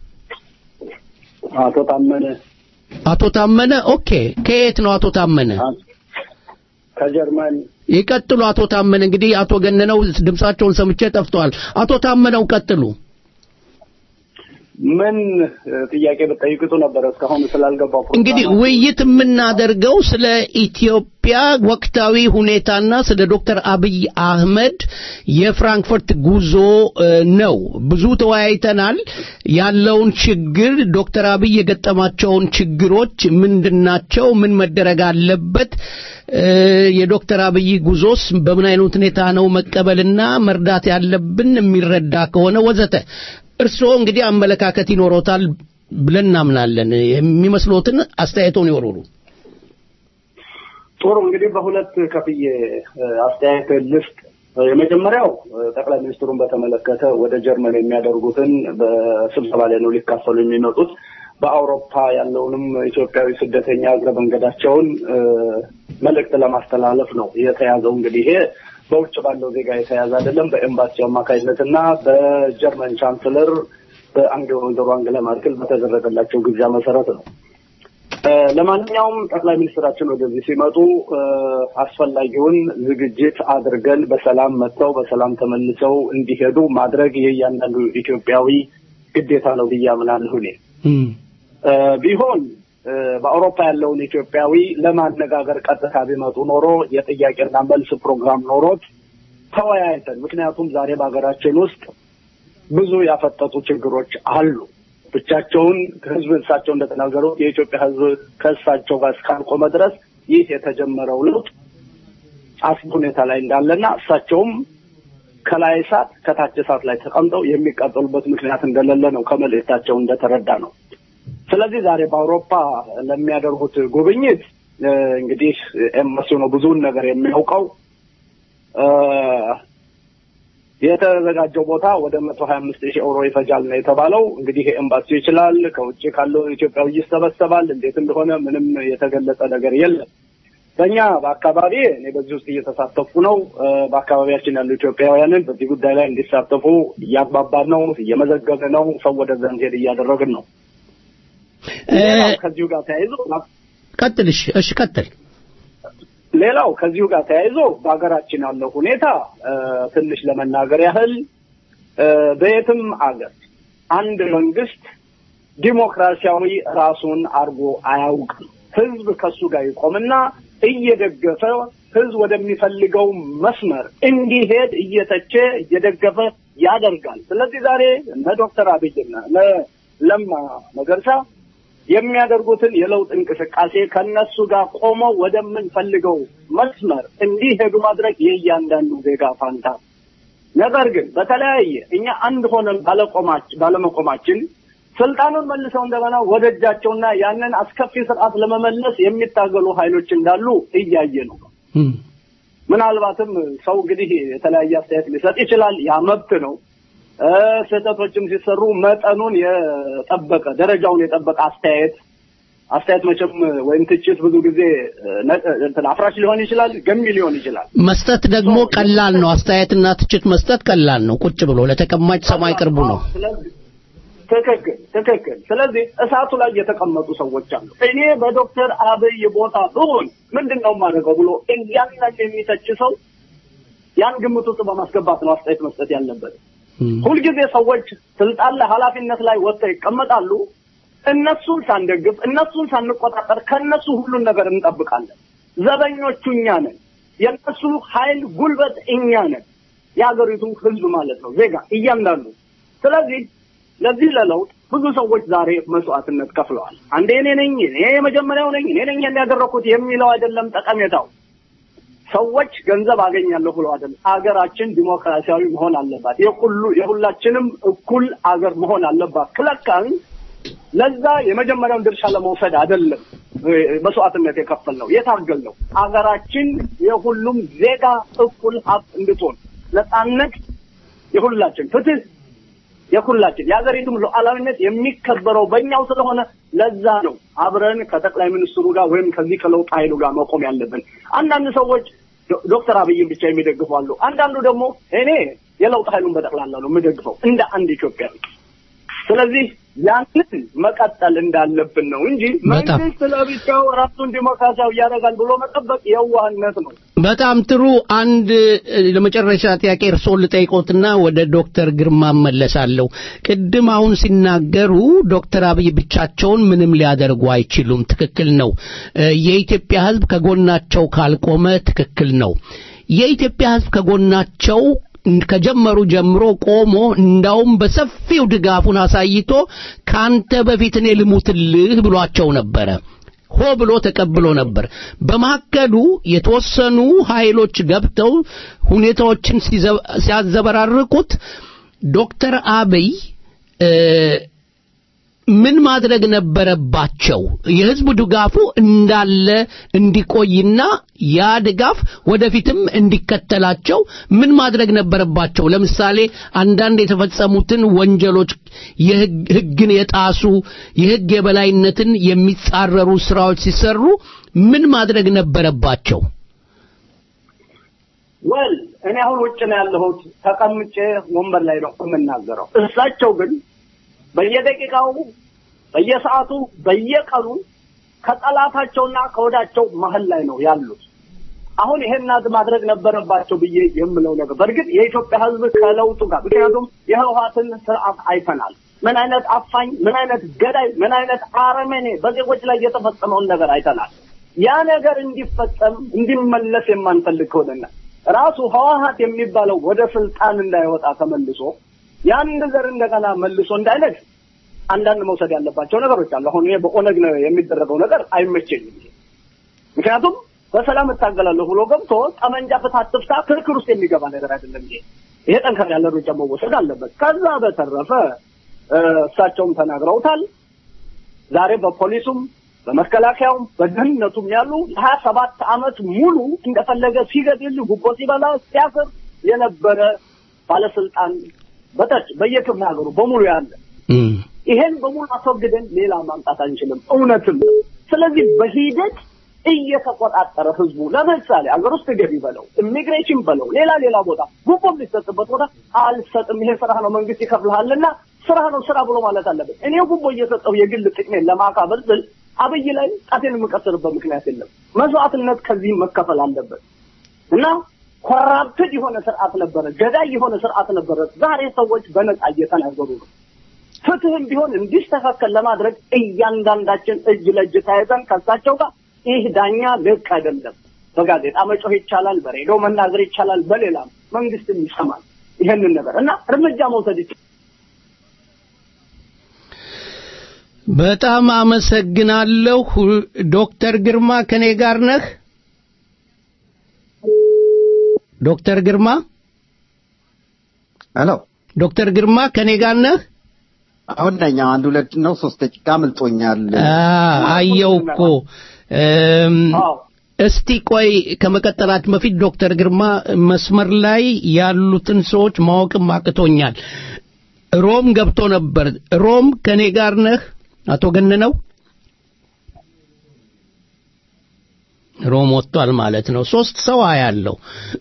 አቶ ታመነ አቶ ታመነ ኦኬ። ከየት ነው አቶ ታመነ? ከጀርመን ይቀጥሉ አቶ ታመነ። እንግዲህ አቶ ገነነው ድምጻቸውን ሰምቼ ጠፍተዋል። አቶ ታመነው ቀጥሉ። ምን እ፣ ጥያቄ ብትጠይቅጡ ነበር እስካሁን ስላልገባው ፕሮግራም እንግዲህ ውይይት የምናደርገው ስለ ኢትዮጵያ ወቅታዊ ሁኔታና ስለ ዶክተር አብይ አህመድ የፍራንክፈርት ጉዞ እ፣ ነው። ብዙ ተወያይተናል። ያለውን ችግር ዶክተር አብይ የገጠማቸውን ችግሮች ምንድናቸው? ምን መደረግ አለበት? እ፣ የዶክተር አብይ ጉዞስ በምን አይነት ሁኔታ ነው መቀበልና መርዳት ያለብን የሚረዳ ከሆነ ወዘተ። እርስዎ እንግዲህ አመለካከት ይኖሮታል ብለን እናምናለን። የሚመስሎትን አስተያየቶን ይወሩሩ። ጥሩ እንግዲህ በሁለት ከፍዬ እ፣ አስተያየት ልስጥ። እ፣ የመጀመሪያው እ፣ ጠቅላይ ሚኒስትሩን በተመለከተ ወደ ጀርመን የሚያደርጉትን በስብሰባ ላይ ነው ሊካፈሉ የሚመጡት። በአውሮፓ ያለውንም ኢትዮጵያዊ ስደተኛ እግረ መንገዳቸውን እ፣ መልእክት ለማስተላለፍ ነው የተያዘው። እንግዲህ ይሄ በውጭ ባለው ዜጋ የተያዘ አይደለም። በኤምባሲው አማካኝነትና በጀርመን ቻንስለር በአንገ ወይዘሮ አንገላ ማርክል በተደረገላቸው ግብዣ መሰረት ነው። እ፣ ለማንኛውም ጠቅላይ ሚኒስትራችን ወደዚህ ሲመጡ እ፣ አስፈላጊውን ዝግጅት አድርገን በሰላም መጥተው በሰላም ተመልሰው እንዲሄዱ ማድረግ የእያንዳንዱ ኢትዮጵያዊ ግዴታ ነው ብዬ አምናለሁ እኔ እ፣ ቢሆን እ፣ በአውሮፓ ያለውን ኢትዮጵያዊ ለማነጋገር ቀጥታ ቢመጡ ኖሮ የጥያቄና መልስ ፕሮግራም ኖሮት ተወያይተን፣ ምክንያቱም ዛሬ በሀገራችን ውስጥ ብዙ ያፈጠጡ ችግሮች አሉ። ብቻቸውን ህዝብ እሳቸው እንደተናገሩት የኢትዮጵያ ህዝብ ከእሳቸው ጋር እስካልቆመ ድረስ ይህ የተጀመረው ለውጥ አስጊ ሁኔታ ላይ እንዳለና እሳቸውም ከላይ እሳት ከታች እሳት ላይ ተቀምጠው የሚቃጠሉበት ምክንያት እንደሌለ ነው ከመልእክታቸው እንደተረዳ ነው። ስለዚህ ዛሬ በአውሮፓ ለሚያደርጉት ጉብኝት እ፣ እንግዲህ ኤምባሲው ነው ብዙውን ነገር የሚያውቀው እ፣ የተዘጋጀው ቦታ ወደ መቶ ሀያ አምስት ሺህ ዩሮ ይፈጃል ነው የተባለው። እንግዲህ ኤምባሲው ይችላል፣ ከውጭ ካለው ኢትዮጵያዊ ይሰበሰባል። እንዴት እንደሆነ ምንም የተገለጸ ነገር የለም። በእኛ በአካባቢ እኔ በዚህ ውስጥ እየተሳተፉ ነው። እ፣ በአካባቢያችን ያሉ ኢትዮጵያውያንን በዚህ ጉዳይ ላይ እንዲሳተፉ እያግባባን ነው፣ እየመዘገብን ነው፣ ሰው ወደዛ እንዲሄድ እያደረግን ነው። ሌላው ከዚሁ ጋር ተያይዞ ቀጥል። እሺ፣ እሺ፣ ቀጥል። ሌላው ከዚሁ ጋር ተያይዞ በሀገራችን ያለው ሁኔታ እ፣ ትንሽ ለመናገር ያህል እ፣ በየትም አገር አንድ መንግስት ዲሞክራሲያዊ ራሱን አድርጎ አያውቅም። ህዝብ ከሱ ጋር ይቆምና እየደገፈ ህዝብ ወደሚፈልገው መስመር እንዲሄድ እየተቸ እየደገፈ ያደርጋል። ስለዚህ ዛሬ እነ ዶክተር አብይና እነ ለማ መገርሳ የሚያደርጉትን የለውጥ እንቅስቃሴ ከነሱ ጋር ቆመው ወደምንፈልገው መስመር እንዲሄዱ ማድረግ የእያንዳንዱ ዜጋ ፋንታ ነው። ነገር ግን በተለያየ እኛ አንድ ሆነን ባለቆማች- ባለመቆማችን ስልጣኑን መልሰው እንደገና ወደ እጃቸውና ያንን አስከፊ ስርዓት ለመመለስ የሚታገሉ ኃይሎች እንዳሉ እያየ ነው። ምናልባትም ሰው እንግዲህ የተለያየ አስተያየት ሊሰጥ ይችላል። ያ መብት ነው። እ፣ ስህተቶችም ሲሰሩ መጠኑን የጠበቀ ደረጃውን የጠበቀ አስተያየት አስተያየት መቼም ወይም ትችት ብዙ ጊዜ እ፣ ነ- እንትን አፍራሽ ሊሆን ይችላል፣ ገሚ ሊሆን ይችላል። መስጠት ደግሞ ቀላል ነው። አስተያየትና ትችት መስጠት ቀላል ነው። ቁጭ ብሎ ለተቀማጭ ሰማይ ቅርቡ ነው። ስለዚህ ትክክል ትክክል። ስለዚህ እሳቱ ላይ የተቀመጡ ሰዎች አሉ። እኔ በዶክተር አብይ ቦታ ብሆን ምንድን ነው የማደርገው ብሎ እያንዳንዱ የሚተች ሰው ያን ግምት ውስጥ በማስገባት ነው አስተያየት መስጠት ያለበት። ሁልጊዜ ሰዎች ስልጣን ላይ ኃላፊነት ላይ ወጥተው ይቀመጣሉ። እነሱን ሳንደግፍ እነሱን ሳንቆጣጠር ከነሱ ሁሉን ነገር እንጠብቃለን። ዘበኞቹ እኛ ነን። የእነሱ ኃይል ጉልበት እኛ ነን። የሀገሪቱ ህዝብ ማለት ነው ዜጋ እያንዳንዱ። ስለዚህ ለዚህ ለለውጥ ብዙ ሰዎች ዛሬ መስዋዕትነት ከፍለዋል። አንዴ እኔ ነኝ እኔ የመጀመሪያው ነኝ እኔ ነኝ ያደረኩት የሚለው አይደለም ጠቀሜታው። ሰዎች ገንዘብ አገኛለሁ ብለው አይደለም። አገራችን ዲሞክራሲያዊ መሆን አለባት። የሁሉ የሁላችንም እኩል አገር መሆን አለባት። ክለካን ለዛ የመጀመሪያውን ድርሻ ለመውሰድ አይደለም እ፣ መስዋዕትነት የከፈል ነው የታገል ነው። አገራችን የሁሉም ዜጋ እኩል ሀብት እንድትሆን ነጻነት የሁላችን ፍትህ የሁላችን የሀገሪቱም ሉዓላዊነት የሚከበረው በእኛው ስለሆነ ለዛ ነው አብረን ከጠቅላይ ሚኒስትሩ ጋር ወይም ከዚህ ከለውጥ ኃይሉ ጋር መቆም ያለብን። አንዳንድ ሰዎች ዶ- ዶክተር አብይን ብቻ የሚደግፉ አሉ። አንዳንዱ ደግሞ እኔ የለውጥ ኃይሉን በጠቅላላ ነው የምደግፈው እንደ አንድ ኢትዮጵያዊ። ስለዚህ ያንን መቀጠል እንዳለብን ነው እንጂ በጣም። መንግስት ለብቻው ራሱን ዲሞክራሲያዊ ያደርጋል ብሎ መጠበቅ የዋህነት ነው። በጣም ጥሩ። አንድ እ፣ ለመጨረሻ ጥያቄ እርስዎን ልጠይቆትና ወደ ዶክተር ግርማ እመለሳለሁ። ቅድም አሁን ሲናገሩ ዶክተር አብይ ብቻቸውን ምንም ሊያደርጉ አይችሉም። ትክክል ነው። እ፣ የኢትዮጵያ ሕዝብ ከጎናቸው ካልቆመ ትክክል ነው። የኢትዮጵያ ሕዝብ ከጎናቸው ከጀመሩ ጀምሮ ቆሞ እንዳውም በሰፊው ድጋፉን አሳይቶ ካንተ በፊት እኔ ልሙትልህ ብሏቸው ነበረ። ሆ ብሎ ተቀብሎ ነበር። በመካከሉ የተወሰኑ ኃይሎች ገብተው ሁኔታዎችን ሲዘ- ሲያዘበራርቁት ዶክተር አብይ እ፣ ምን ማድረግ ነበረባቸው? የህዝቡ ድጋፉ እንዳለ እንዲቆይና ያ ድጋፍ ወደፊትም እንዲከተላቸው ምን ማድረግ ነበረባቸው? ለምሳሌ አንዳንድ የተፈጸሙትን ወንጀሎች የህግ- ህግን የጣሱ የህግ የበላይነትን የሚጻረሩ ስራዎች ሲሰሩ ምን ማድረግ ነበረባቸው? ወል እኔ አሁን ውጭ ነው ያለሁት፣ ተቀምጬ ወንበር ላይ ነው የምናገረው። እሳቸው ግን በየደቂቃው በየሰዓቱ በየቀኑ ከጠላታቸውና ከወዳቸው መሀል ላይ ነው ያሉት። አሁን ይሄን ናድ ማድረግ ነበረባቸው ብዬ የምለው ነገር በእርግጥ የኢትዮጵያ ሕዝብ ከለውጡ ጋር ምክንያቱም የህወሓትን ስርዓት አይተናል። ምን አይነት አፋኝ፣ ምን አይነት ገዳይ፣ ምን አይነት አረመኔ በዜጎች ላይ የተፈጸመውን ነገር አይተናል። ያ ነገር እንዲፈጸም እንዲመለስ የማንፈልግ ከሆነና ራሱ ህወሓት የሚባለው ወደ ስልጣን እንዳይወጣ ተመልሶ የአንድ ዘር እንደገና መልሶ እንዳይነግ አንዳንድ መውሰድ ያለባቸው ነገሮች አሉ። አሁን ይሄ በኦነግ ነው የሚደረገው ነገር አይመቸኝም። ምክንያቱም በሰላም እታገላለሁ ብሎ ገብቶ ጠመንጃ ፍታ አትፍታ ክርክር ውስጥ የሚገባ ነገር አይደለም። ይሄ ይሄ ጠንከር ያለ እርምጃ መወሰድ አለበት። ከዛ በተረፈ እ፣ እሳቸውም ተናግረውታል። ዛሬ በፖሊሱም በመከላከያውም በደህንነቱም ያሉ ሀያ ሰባት አመት ሙሉ እንደፈለገ ሲገድል ጉቦ ሲበላ ሲያስር የነበረ ባለስልጣን በታች በየክፍለ ሀገሩ በሙሉ ያለ ይሄን በሙሉ አስወግደን ሌላ ማምጣት አንችልም። እውነትም ነው። ስለዚህ በሂደት እየተቆጣጠረ ህዝቡ ለምሳሌ አገር ውስጥ ገቢ በለው ኢሚግሬሽን በለው ሌላ ሌላ ቦታ ጉቦ የሚሰጥበት ቦታ አልሰጥም፣ ይሄ ስራ ነው መንግስት ይከፍልሃልና ስራ ነው ስራ ብሎ ማለት አለበት። እኔ ጉቦ እየሰጠው የግል ጥቅሜን ለማካበል ስል አብይ ላይ ጣቴን የምቀስርበት ምክንያት የለም። መስዋዕትነት ከዚህ መከፈል አለበት እና ኮራፕትድ የሆነ ስርዓት ነበረ፣ ገዳይ የሆነ ስርዓት ነበረ። ዛሬ ሰዎች በነጻ እየተናገሩ ነው። ፍትህም ቢሆን እንዲስተካከል ለማድረግ እያንዳንዳችን እጅ ለእጅ ተያይዘን ከሳቸው ጋር ይህ ዳኛ ልቅ አይደለም። በጋዜጣ መጮህ ይቻላል፣ በሬዲዮ መናገር ይቻላል፣ በሌላም መንግስትም ይሰማል ይሄንን ነገር እና እርምጃ መውሰድ ይቻላል። በጣም አመሰግናለሁ። ዶክተር ግርማ ከኔ ጋር ነህ? ዶክተር ግርማ ሄሎ፣ ዶክተር ግርማ ከኔ ጋር ነህ? አሁን ነኝ። አንድ ሁለት ነው ሶስት ደቂቃ አምልጦኛል። አ- አየው እኮ እም፣ እስቲ ቆይ ከመቀጠላችን በፊት ዶክተር ግርማ መስመር ላይ ያሉትን ሰዎች ማወቅም አቅቶኛል። ሮም ገብቶ ነበር። ሮም ከኔ ጋር ነህ? አቶ ገነነው ሮም ወጥቷል ማለት ነው። ሶስት ሰው አያለው።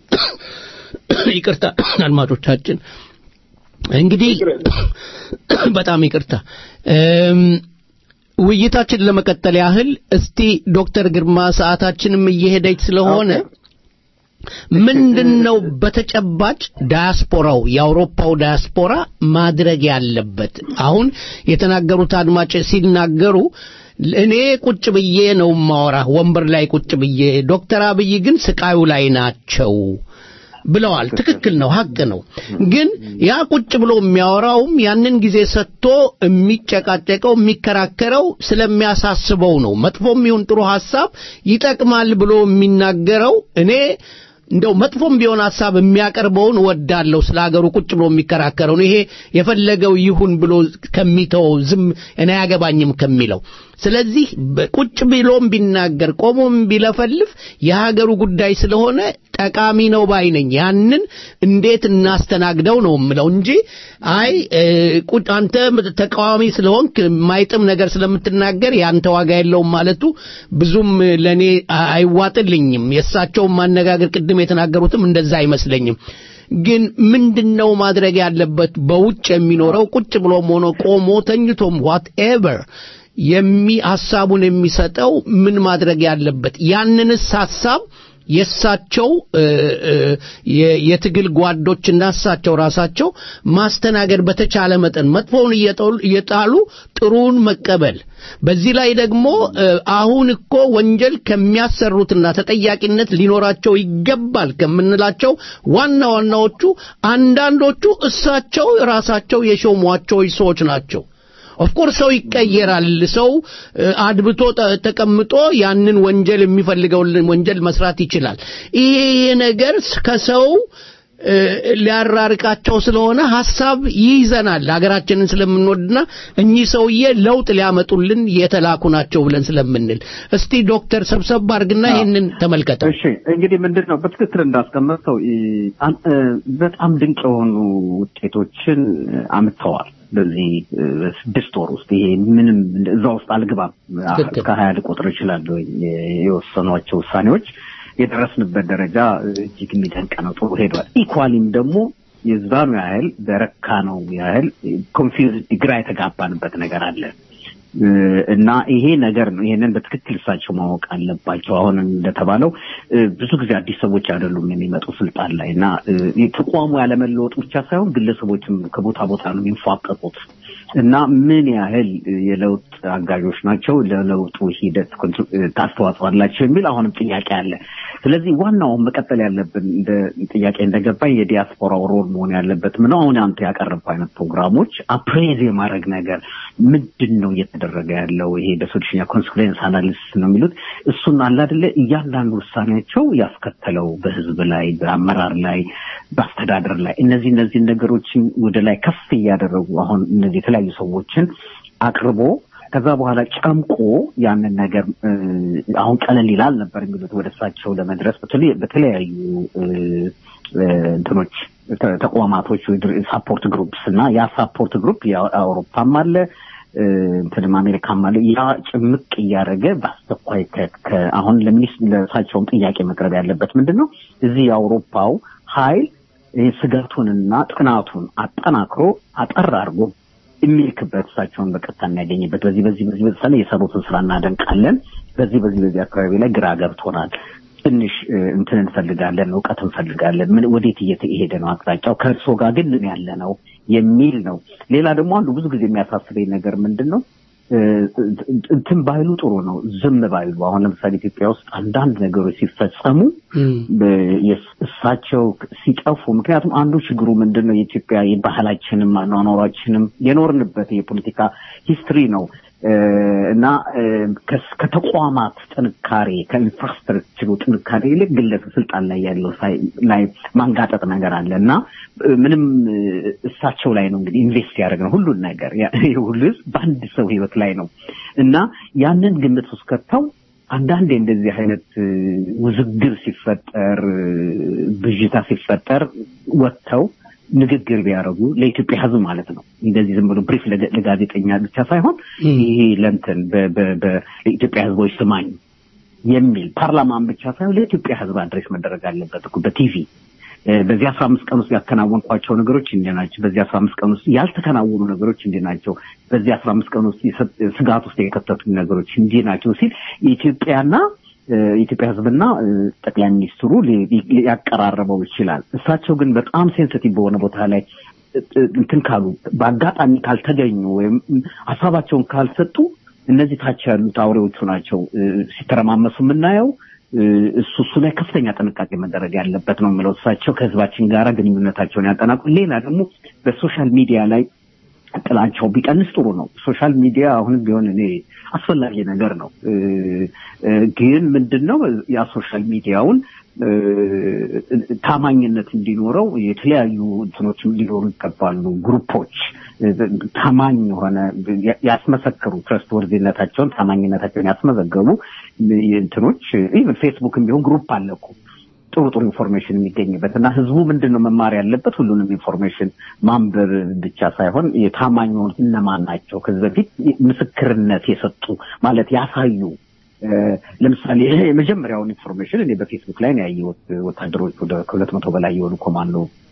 ይቅርታ አድማጮቻችን፣ እንግዲህ በጣም ይቅርታ እም፣ ውይይታችን ለመቀጠል ያህል እስቲ ዶክተር ግርማ ሰዓታችንም እየሄደች ስለሆነ ምንድነው በተጨባጭ ዳያስፖራው የአውሮፓው ዳያስፖራ ማድረግ ያለበት? አሁን የተናገሩት አድማጭ ሲናገሩ እኔ ቁጭ ብዬ ነው ማወራ ወንበር ላይ ቁጭ ብዬ፣ ዶክተር አብይ ግን ስቃዩ ላይ ናቸው ብለዋል። ትክክል ነው፣ ሀቅ ነው። ግን ያ ቁጭ ብሎ የሚያወራውም ያንን ጊዜ ሰጥቶ የሚጨቃጨቀው የሚከራከረው ስለሚያሳስበው ነው። መጥፎም ይሁን ጥሩ ሐሳብ ይጠቅማል ብሎ የሚናገረው እኔ እንደው መጥፎም ቢሆን ሐሳብ የሚያቀርበውን ወዳለሁ ስለ ሀገሩ ቁጭ ብሎ የሚከራከረው ይሄ የፈለገው ይሁን ብሎ ከሚተወው ዝም እኔ አያገባኝም ከሚለው ስለዚህ ቁጭ ብሎም ቢናገር ቆሞም ቢለፈልፍ የሀገሩ ጉዳይ ስለሆነ ጠቃሚ ነው ባይ ነኝ። ያንን እንዴት እናስተናግደው ነው የምለው እንጂ አይ ቁጭ አንተ ተቃዋሚ ስለሆንክ የማይጥም ነገር ስለምትናገር ያንተ ዋጋ የለውም ማለቱ ብዙም ለኔ አይዋጥልኝም። የእሳቸውን ማነጋገር ቅድም የተናገሩትም እንደዛ አይመስለኝም። ግን ምንድነው ማድረግ ያለበት? በውጭ የሚኖረው ቁጭ ብሎም ሆኖ ቆሞ ተኝቶም ዋት ኤቨር የሚ ሐሳቡን የሚሰጠው ምን ማድረግ ያለበት ያንንስ ሐሳብ የእሳቸው እ፣ እ፣ የ- የትግል ጓዶችና እሳቸው ራሳቸው ማስተናገድ በተቻለ መጠን መጥፎውን እየጠሉ- እየጣሉ ጥሩውን መቀበል በዚህ ላይ ደግሞ እ፣ አሁን እኮ ወንጀል ከሚያሰሩትና ተጠያቂነት ሊኖራቸው ይገባል ከምንላቸው ዋና ዋናዎቹ አንዳንዶቹ እሳቸው ራሳቸው የሾሟቸው ሰዎች ናቸው። ኦፍኮርስ ሰው ይቀየራል። ሰው እ፣ አድብቶ ተ- ተቀምጦ ያንን ወንጀል የሚፈልገውን ወንጀል መስራት ይችላል። ይሄ ይሄ ነገር ከሰው እ፣ ሊያራርቃቸው ስለሆነ ሐሳብ ይይዘናል ሀገራችንን ስለምንወድና እኚህ ሰውዬ ለውጥ ሊያመጡልን የተላኩ ናቸው ብለን ስለምንል እስቲ ዶክተር ሰብሰብ አድርግና ይህንን ተመልከተው። እሺ እንግዲህ ምንድን ነው በትክክል እንዳስቀመጥከው ይ- አን- እ፣ በጣም ድንቅ የሆኑ ውጤቶችን እ፣ አምጥተዋል። በዚህ እ፣ ስድስት ወር ውስጥ ይሄ ምንም እዛ ውስጥ አልገባም። ትክክል። እስከ ሀያ ልቆጥር ወይ የወሰኗቸው ውሳኔዎች የደረስንበት ደረጃ እ፣ እጅግ የሚደንቅ ነው። ጥሩ ሄዷል። ኢኳሊም ደግሞ የዛኑ ያህል በረካ ነው ያህል ኮንፊውዝ ግራ የተጋባንበት ነገር አለ እ፣ እና ይሄ ነገር ነው። ይሄንን በትክክል እሳቸው ማወቅ አለባቸው። አሁን እንደተባለው እ፣ ብዙ ጊዜ አዲስ ሰዎች አይደሉም የሚመጡ ስልጣን ላይ እና እ፣ ተቋሙ ያለመለወጥ ብቻ ሳይሆን ግለሰቦችም ከቦታ ቦታ ነው የሚንፏቀቁት እና ምን ያህል እ፣ የለውጥ አጋዦች ናቸው፣ ለለውጡ ሂደት ኮንትሪ- እ፣ አስተዋጽኦ አላቸው የሚል አሁንም ጥያቄ አለ። ስለዚህ ዋናውን መቀጠል ያለብን እንደ ጥያቄ እንደገባኝ የዲያስፖራው ሮል መሆን ያለበት ምነው አሁን አንተ ያቀረብኩ አይነት ፕሮግራሞች አፕሬዝ የማድረግ ነገር ምንድን ነው እየተደረገ ያለው? ይሄ በሶሉሽኛ ኮንስኩዌንስ አናሊሲስ ነው የሚሉት እሱን አለ አይደለ እያንዳንዱ ውሳኔያቸው ያስከተለው በህዝብ ላይ፣ በአመራር ላይ፣ በአስተዳደር ላይ እነዚህ እነዚህን ነገሮችን ወደ ላይ ከፍ እያደረጉ አሁን እነዚህ የተለያዩ ሰዎችን አቅርቦ ከዛ በኋላ ጨምቆ ያንን ነገር እ፣ አሁን ቀለል ይላል ነበር የሚሉት ወደ እሳቸው ለመድረስ በተለይ- በተለያዩ እ፣ እ፣ እንትኖች ተ- ተቋማቶች ሳፖርት ግሩፕስ እና ያ ሳፖርት ግሩፕ የአውሮፓም አለ እ፣ እንትንም አሜሪካም አለ ያ ጭምቅ እያደረገ በአስቸኳይ ከ- ከ- አሁን ለሚኒስ ለእሳቸውም ጥያቄ መቅረብ ያለበት ምንድን ነው እዚህ የአውሮፓው ኃይል ይህ ስጋቱንና ጥናቱን አጠናክሮ አጠር አድርጎ የሚልክበት እሳቸውን በቀጥታ የሚያገኝበት በዚህ በዚህ በዚህ በዚህ የሰሩትን ስራ እናደንቃለን፣ በዚህ በዚህ በዚህ አካባቢ ላይ ግራ ገብቶናል፣ ትንሽ እ፣ እንትን እንፈልጋለን፣ እውቀት እንፈልጋለን፣ ምን ወዴት እየተሄደ ነው አቅጣጫው፣ ከእርሶ ጋር ግን ምን ያለ ነው የሚል ነው። ሌላ ደግሞ አንዱ ብዙ ጊዜ የሚያሳስበኝ ነገር ምንድን ነው እ፣ እንትን ባይሉ ጥሩ ነው፣ ዝም ባይሉ። አሁን ለምሳሌ ኢትዮጵያ ውስጥ አንዳንድ ነገሮች ሲፈጸሙ በ- የስ- እሳቸው ሲጠፉ ምክንያቱም አንዱ ችግሩ ምንድን ነው የኢትዮጵያ የባህላችንም አኗኗሯችንም የኖርንበት የፖለቲካ ሂስትሪ ነው እ፣ እና እ፣ ከስ- ከተቋማት ጥንካሬ ከኢንፍራስትራክቸሩ ጥንካሬ ይልቅ ግለሰብ ስልጣን ላይ ያለው ሳይ- ላይ ማንጋጠጥ ነገር አለ እና እ፣ ምንም እ፣ እሳቸው ላይ ነው እንግዲህ ኢንቨስት ያደረግነው ሁሉን ነገር ያ- ይህ ሁሉ ህዝብ በአንድ ሰው ህይወት ላይ ነው እና ያንን ግምት ውስጥ ከተው አንዳንዴ እንደዚህ አይነት እ፣ ውዝግብ ሲፈጠር እ፣ ብዥታ ሲፈጠር ወጥተው ንግግር ቢያደርጉ ለኢትዮጵያ ህዝብ ማለት ነው። እንደዚህ ዝም ብሎ ብሪፍ ለገ- ለጋዜጠኛ ብቻ ሳይሆን ይሄ ለንትን በ- በ- በ- ለኢትዮጵያ ህዝቦች ስማኝ የሚል ፓርላማን ብቻ ሳይሆን ለኢትዮጵያ ህዝብ አድሬስ መደረግ አለበት እኮ በቲቪ እ፣ በዚህ አስራ አምስት ቀን ውስጥ ያከናወንኳቸው ነገሮች እንዲህ ናቸው። በዚህ አስራ አምስት ቀን ውስጥ ያልተከናወኑ ነገሮች እንዲህ ናቸው። በዚህ አስራ አምስት ቀን ውስጥ የሰ- ስጋት ውስጥ የከተቱ ነገሮች እንዲህ ናቸው ሲል የኢትዮጵያና እ፣ የኢትዮጵያ ህዝብና እ፣ ጠቅላይ ሚኒስትሩ ሊ- ሊ- ሊያቀራረበው ይችላል። እሳቸው ግን በጣም ሴንሲቲቭ በሆነ ቦታ ላይ እ፣ እ፣ እንትን ካሉ በአጋጣሚ ካልተገኙ ወይም ሀሳባቸውን ካልሰጡ እነዚህ ታች ያሉት አውሬዎቹ ናቸው እ፣ ሲተረማመሱ የምናየው። እ፣ እሱ እሱ ላይ ከፍተኛ ጥንቃቄ መደረግ ያለበት ነው የምለው። እሳቸው ከህዝባችን ጋር ግንኙነታቸውን ያጠናቁ። ሌላ ደግሞ በሶሻል ሚዲያ ላይ ጥላቸው ቢቀንስ ጥሩ ነው። ሶሻል ሚዲያ አሁንም ቢሆን እኔ አስፈላጊ ነገር ነው። እ፣ እ፣ ግን ምንድን ነው ያ ሶሻል ሚዲያውን እ፣ ታማኝነት እንዲኖረው የተለያዩ እንትኖችም ሊኖሩ ይገባሉ። ግሩፖች እ፣ ታማኝ የሆነ ያስመሰከሩ ትረስት ወርዚነታቸውን ታማኝነታቸውን ያስመዘገቡ እንትኖች ኢቨን ፌስቡክም ቢሆን ግሩፕ አለ እኮ ጥሩ ጥሩ ኢንፎርሜሽን የሚገኝበት እና ህዝቡ ምንድን ነው መማር ያለበት ሁሉንም ኢንፎርሜሽን ማንበብ ብቻ ሳይሆን የታማኝ የሆኑት እነማን ናቸው ከዚህ በፊት ምስክርነት የሰጡ ማለት ያሳዩ እ፣ ለምሳሌ ይሄ የመጀመሪያውን ኢንፎርሜሽን እኔ በፌስቡክ ላይ ነው ያየሁት ወታደሮች ወደ ከሁለት መቶ በላይ የሆኑ ኮማንዶ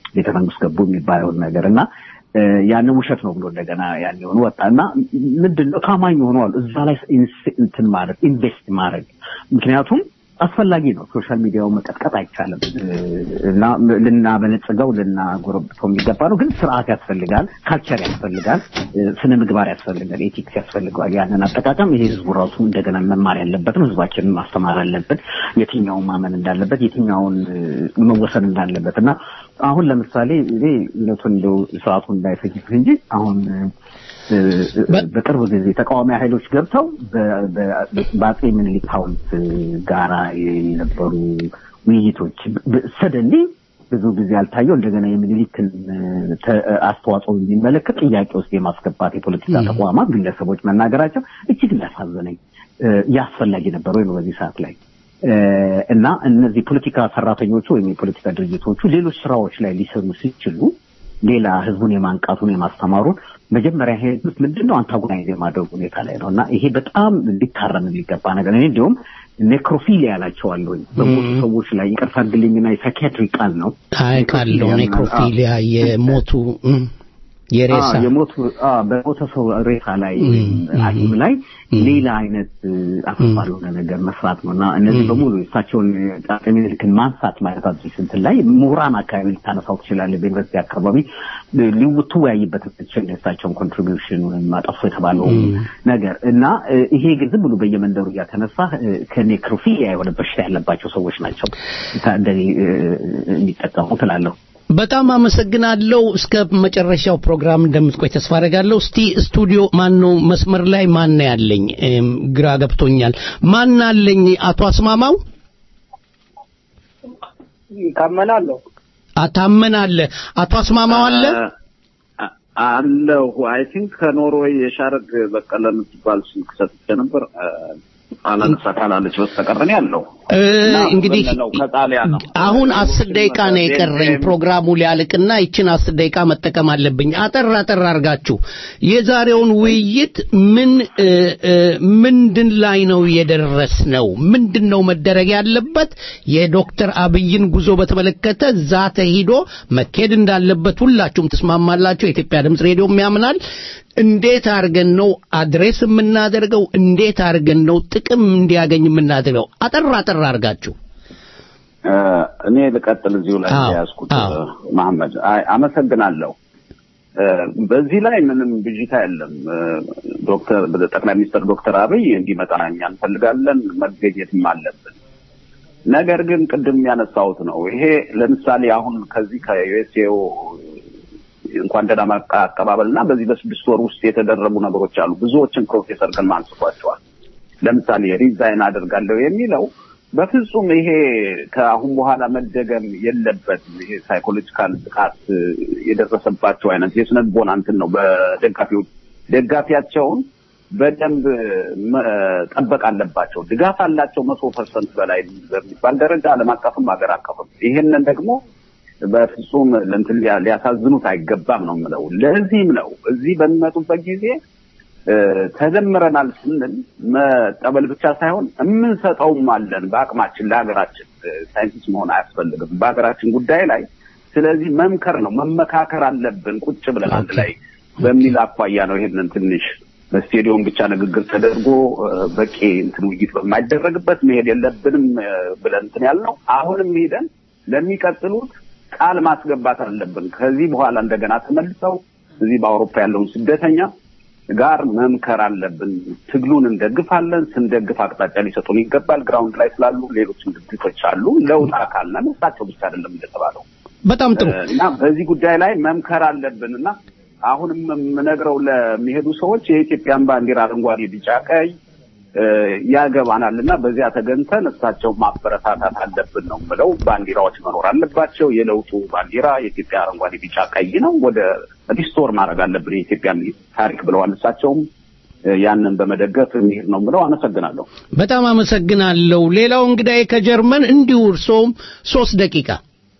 ቤተ መንግስት ገቡ የሚባለውን ነገር እና እ፣ ያንን ውሸት ነው ብሎ እንደገና ያን የሆኑ ወጣ እና ምንድን ነው ታማኝ ሆነዋል እዛ ላይ ኢንስ- እንትን ማድረግ ኢንቨስት ማድረግ ምክንያቱም አስፈላጊ ነው። ሶሻል ሚዲያውን መቀጥቀጥ አይቻልም እ፣ እና ልናበለጽገው ልናጎረብተው የሚገባ ነው። ግን ስርዓት ያስፈልጋል፣ ካልቸር ያስፈልጋል፣ እ፣ ስነ ምግባር ያስፈልጋል፣ ኤቲክስ ያስፈልገዋል። ያንን አጠቃቀም ይሄ ህዝቡ ራሱ እንደገና መማር ያለበት ነው። ህዝባችንን ማስተማር አለበት፣ የትኛውን ማመን እንዳለበት፣ የትኛውን እ፣ መወሰን እንዳለበት እና አሁን ለምሳሌ እኔ እውነቱን እንደው ሰዓቱ እንዳይፈጅብህ እንጂ አሁን እ፣ በቅርብ ጊዜ ተቃዋሚ ኃይሎች ገብተው በ- በ- በአጼ ምኒልክ ሐውልት ጋራ የነበሩ ውይይቶች ሰደንሊ ብዙ ጊዜ ያልታየው እንደገና የሚኒሊክን ተ- አስተዋጽኦ የሚመለከት ጥያቄ ውስጥ የማስገባት የፖለቲካ ተቋማት ግለሰቦች መናገራቸው እጅግ ሊያሳዝነኝ እ፣ ያስፈላጊ ነበር ወይ ነው በዚህ ሰዓት ላይ እ፣ እና እነዚህ ፖለቲካ ሰራተኞቹ ወይም የፖለቲካ ድርጅቶቹ ሌሎች ስራዎች ላይ ሊሰሩ ሲችሉ ሌላ ህዝቡን የማንቃቱን የማስተማሩን መጀመሪያ ሄዱት ምንድን ነው አንታጎናይዝ የማድረግ ሁኔታ ላይ ነው እና ይሄ በጣም ሊታረም የሚገባ ነገር እኔ እንዲሁም ኔክሮፊሊያ ያላቸዋለሁኝ በሞቱ ሰዎች ላይ ይቅርታ አድርግልኝና የሳይኪያትሪ ቃል ነው አይ ቃለው ኔክሮፊሊያ የሞቱ እም፣ የሬሳ አዎ፣ የሞቱ አዎ፣ በሞተ ሰው ሬሳ ላይ ሐኪም ላይ ሌላ አይነት አሳፋሪ የሆነ ነገር መስራት ነው እና እነዚህ በሙሉ እሳቸውን አፄ ምኒልክን ማንሳት ማለት አዲስ እንትን ላይ ምሁራን አካባቢ ልታነሳው ትችላለህ። በዩኒቨርሲቲ አካባቢ ልትወያይበት ትችል የእሳቸውን ኮንትሪቢዩሽን ወይም አጠፉ የተባለው ነገር እና እ፣ ይሄ ግን ዝም ብሎ በየመንደሩ እያተነሳ እ፣ ከኔክሮፊሊያ የሆነ በሽታ ያለባቸው ሰዎች ናቸው ታ- እንደዚህ እ፣ የሚጠቀሙ ትላለሁ። በጣም አመሰግናለሁ። እስከ መጨረሻው ፕሮግራም እንደምትቆይ ተስፋ አደርጋለሁ። እስቲ ስቱዲዮ ማን ነው መስመር ላይ ማን ነው ያለኝ? እም፣ ግራ ገብቶኛል። ማን አለኝ? አቶ አስማማው ታመናለሁ። አታመን አለ። አቶ አስማማው አለ። አለሁ አይ ቲንክ ከኖርዌይ የሻረግ በቀለ የምትባል ስልክ ሰጥቼ ነበር አላነሳ ካላለች በስተቀር እኔ አለሁ እ፣ እና እንግዲህ በለለው ከጣሊያን ነው አሁን አስር ደቂቃ ነው የቀረኝ ፕሮግራሙ ሊያልቅና ይችን አስር ደቂቃ መጠቀም አለብኝ። አጠር አጠር አድርጋችሁ የዛሬውን ውይይት ምን እ፣ እ፣ ምንድን ላይ ነው የደረስ ነው? ምንድን ነው መደረግ ያለበት? የዶክተር አብይን ጉዞ በተመለከተ እዛ ተሂዶ መኬድ እንዳለበት ሁላችሁም ትስማማላችሁ። የኢትዮጵያ ድምፅ ሬዲዮም ያምናል። እንዴት አድርገን ነው አድሬስ የምናደርገው? እንዴት አድርገን ነው ጥቅም እንዲያገኝ የምናደርገው? አጠር አጠር አድርጋችሁ እ፣ እኔ ልቀጥል እዚሁ ላይ አዎ፣ የያዝኩት አዎ። መሐመድ አይ አመሰግናለሁ እ፣ በዚህ ላይ ምንም ብዥታ የለም እ፣ ዶክተር ጠቅላይ ሚኒስትር ዶክተር አብይ እንዲመጣ እኛ እንፈልጋለን መገኘትም አለብን ነገር ግን ቅድም ያነሳሁት ነው ይሄ ለምሳሌ አሁን ከዚህ ከዩኤስኤው እንኳን ደህና መጣ አቀባበል እና በዚህ በስድስት ወር ውስጥ የተደረጉ ነገሮች አሉ ብዙዎችን ፕሮፌሰር ግርማ አንስቷቸዋል ለምሳሌ ሪዛይን አደርጋለሁ የሚለው በፍጹም ይሄ ከአሁን በኋላ መደገም የለበትም። ይሄ ሳይኮሎጂካል ጥቃት እ፣ የደረሰባቸው አይነት የስነ ልቦና እንትን ነው። በደጋፊዎች ደጋፊያቸውን በደንብ መጠበቅ አለባቸው። ድጋፍ አላቸው መቶ ፐርሰንት በላይ በሚባል ደረጃ ዓለም አቀፍም ሀገር አቀፍም። ይሄንን ደግሞ በፍጹም ለእንትን ሊያ- ሊያሳዝኑት አይገባም ነው የምለው። ለዚህም ነው እዚህ በሚመጡበት ጊዜ እ፣ ተደምረናል ስንል መቀበል ብቻ ሳይሆን የምንሰጠውም አለን በአቅማችን ለሀገራችን። እ፣ ሳይንቲስት መሆን አያስፈልግም በሀገራችን ጉዳይ ላይ። ስለዚህ መምከር ነው መመካከር አለብን ቁጭ ብለን አንድ ላይ በሚል አኳያ ነው ይሄንን ትንሽ በስቴዲዮም ብቻ ንግግር ተደርጎ እ፣ በቂ እንትን ውይይት በማይደረግበት መሄድ የለብንም እ፣ ብለን እንትን ያልነው አሁንም ሄደን ለሚቀጥሉት ቃል ማስገባት አለብን። ከዚህ በኋላ እንደገና ተመልሰው እዚህ በአውሮፓ ያለውን ስደተኛ ጋር መምከር አለብን። ትግሉን እንደግፋለን። ስንደግፍ አቅጣጫ ሊሰጡን ይገባል። ግራውንድ ላይ ስላሉ ሌሎችም ድርጅቶች አሉ። ለውጥ አካል ነን። እሳቸው ብቻ አይደለም እንደተባለው በጣም ጥሩ እና በዚህ ጉዳይ ላይ መምከር አለብን እና አሁንም የምነግረው ለሚሄዱ ሰዎች የኢትዮጵያን ባንዲራ አረንጓዴ፣ ቢጫ፣ ቀይ እ፣ ያገባናል እና በዚያ ተገንተን እሳቸው ማበረታታት አለብን ነው የምለው። ባንዲራዎች መኖር አለባቸው። የለውጡ ባንዲራ የኢትዮጵያ አረንጓዴ፣ ቢጫ፣ ቀይ ነው። ወደ ሪስቶር ማድረግ አለብን የኢትዮጵያን ታሪክ ብለዋል። እሳቸውም እ፣ ያንን በመደገፍ የሚሄድ ነው የምለው። አመሰግናለሁ። በጣም አመሰግናለሁ። ሌላው እንግዳዬ ከጀርመን እንዲሁ እርሶም ሶስት ደቂቃ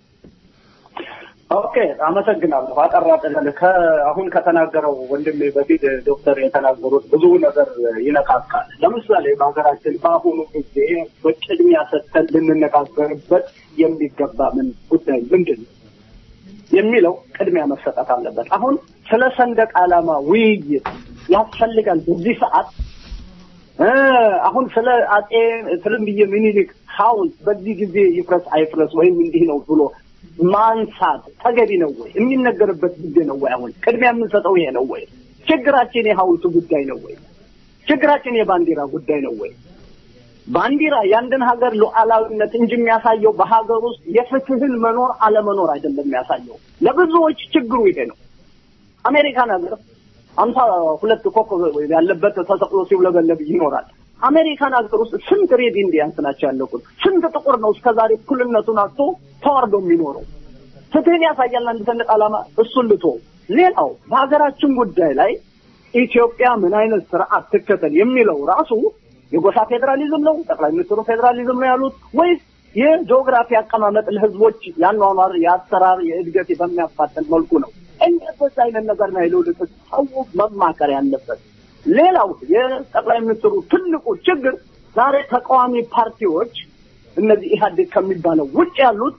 ኦኬ አመሰግናለሁ። አጠራ ጠለል አሁን ከተናገረው ወንድሜ በፊት ዶክተር የተናገሩት ብዙ ነገር ይነካካል። ለምሳሌ በሀገራችን በአሁኑ ጊዜ በቅድሚያ ሰጥተን ልንነጋገርበት የሚገባ ምን ጉዳይ ምንድን ነው? የሚለው ቅድሚያ መሰጠት አለበት። አሁን ስለ ሰንደቅ ዓላማ ውይይት ያስፈልጋል በዚህ ሰዓት እ አሁን ስለ አጼ ትልምብዬ ምኒልክ ሐውልት በዚህ ጊዜ ይፍረስ አይፍረስ ወይም እንዲህ ነው ብሎ ማንሳት ተገቢ ነው ወይ? የሚነገርበት ጊዜ ነው ወይ? አሁን ቅድሚያ የምንሰጠው ይሄ ነው ወይ? ችግራችን የሐውልቱ ጉዳይ ነው ወይ? ችግራችን የባንዲራ ጉዳይ ነው ወይ? ባንዲራ የአንድን ሀገር ሉዓላዊነት እንጂ የሚያሳየው በሀገር ውስጥ የፍትህን መኖር አለመኖር አይደለም የሚያሳየው። ለብዙዎች ችግሩ ይሄ ነው። አሜሪካን ሀገር አምሳ ሁለት ኮከብ ያለበት ተሰቅሎ ሲውለበለብ ይኖራል። አሜሪካን ሀገር ውስጥ ስንት ሬድ ኢንዲያንስ ናቸው ያለቁት? ስንት ጥቁር ነው እስከዛሬ እኩልነቱን አጥቶ ተዋርዶ የሚኖረው? ፍትህን ያሳያል አንድ ሰንደቅ ዓላማ። እሱን ልቶ ሌላው በሀገራችን ጉዳይ ላይ ኢትዮጵያ ምን አይነት ስርዓት ትከተል የሚለው ራሱ የጎሳ ፌዴራሊዝም ነው? ጠቅላይ ሚኒስትሩ ፌዴራሊዝም ነው ያሉት ወይስ የጂኦግራፊ አቀማመጥ ለህዝቦች ያኗኗር፣ የአሰራር፣ የእድገት በሚያፋጥን መልኩ ነው? እንደዚህ አይነት ነገር ነው የልውልቅ ሰው መማከር ያለበት። ሌላው የጠቅላይ ሚኒስትሩ ትልቁ ችግር ዛሬ ተቃዋሚ ፓርቲዎች እነዚህ ኢህአዴግ ከሚባለው ውጭ ያሉት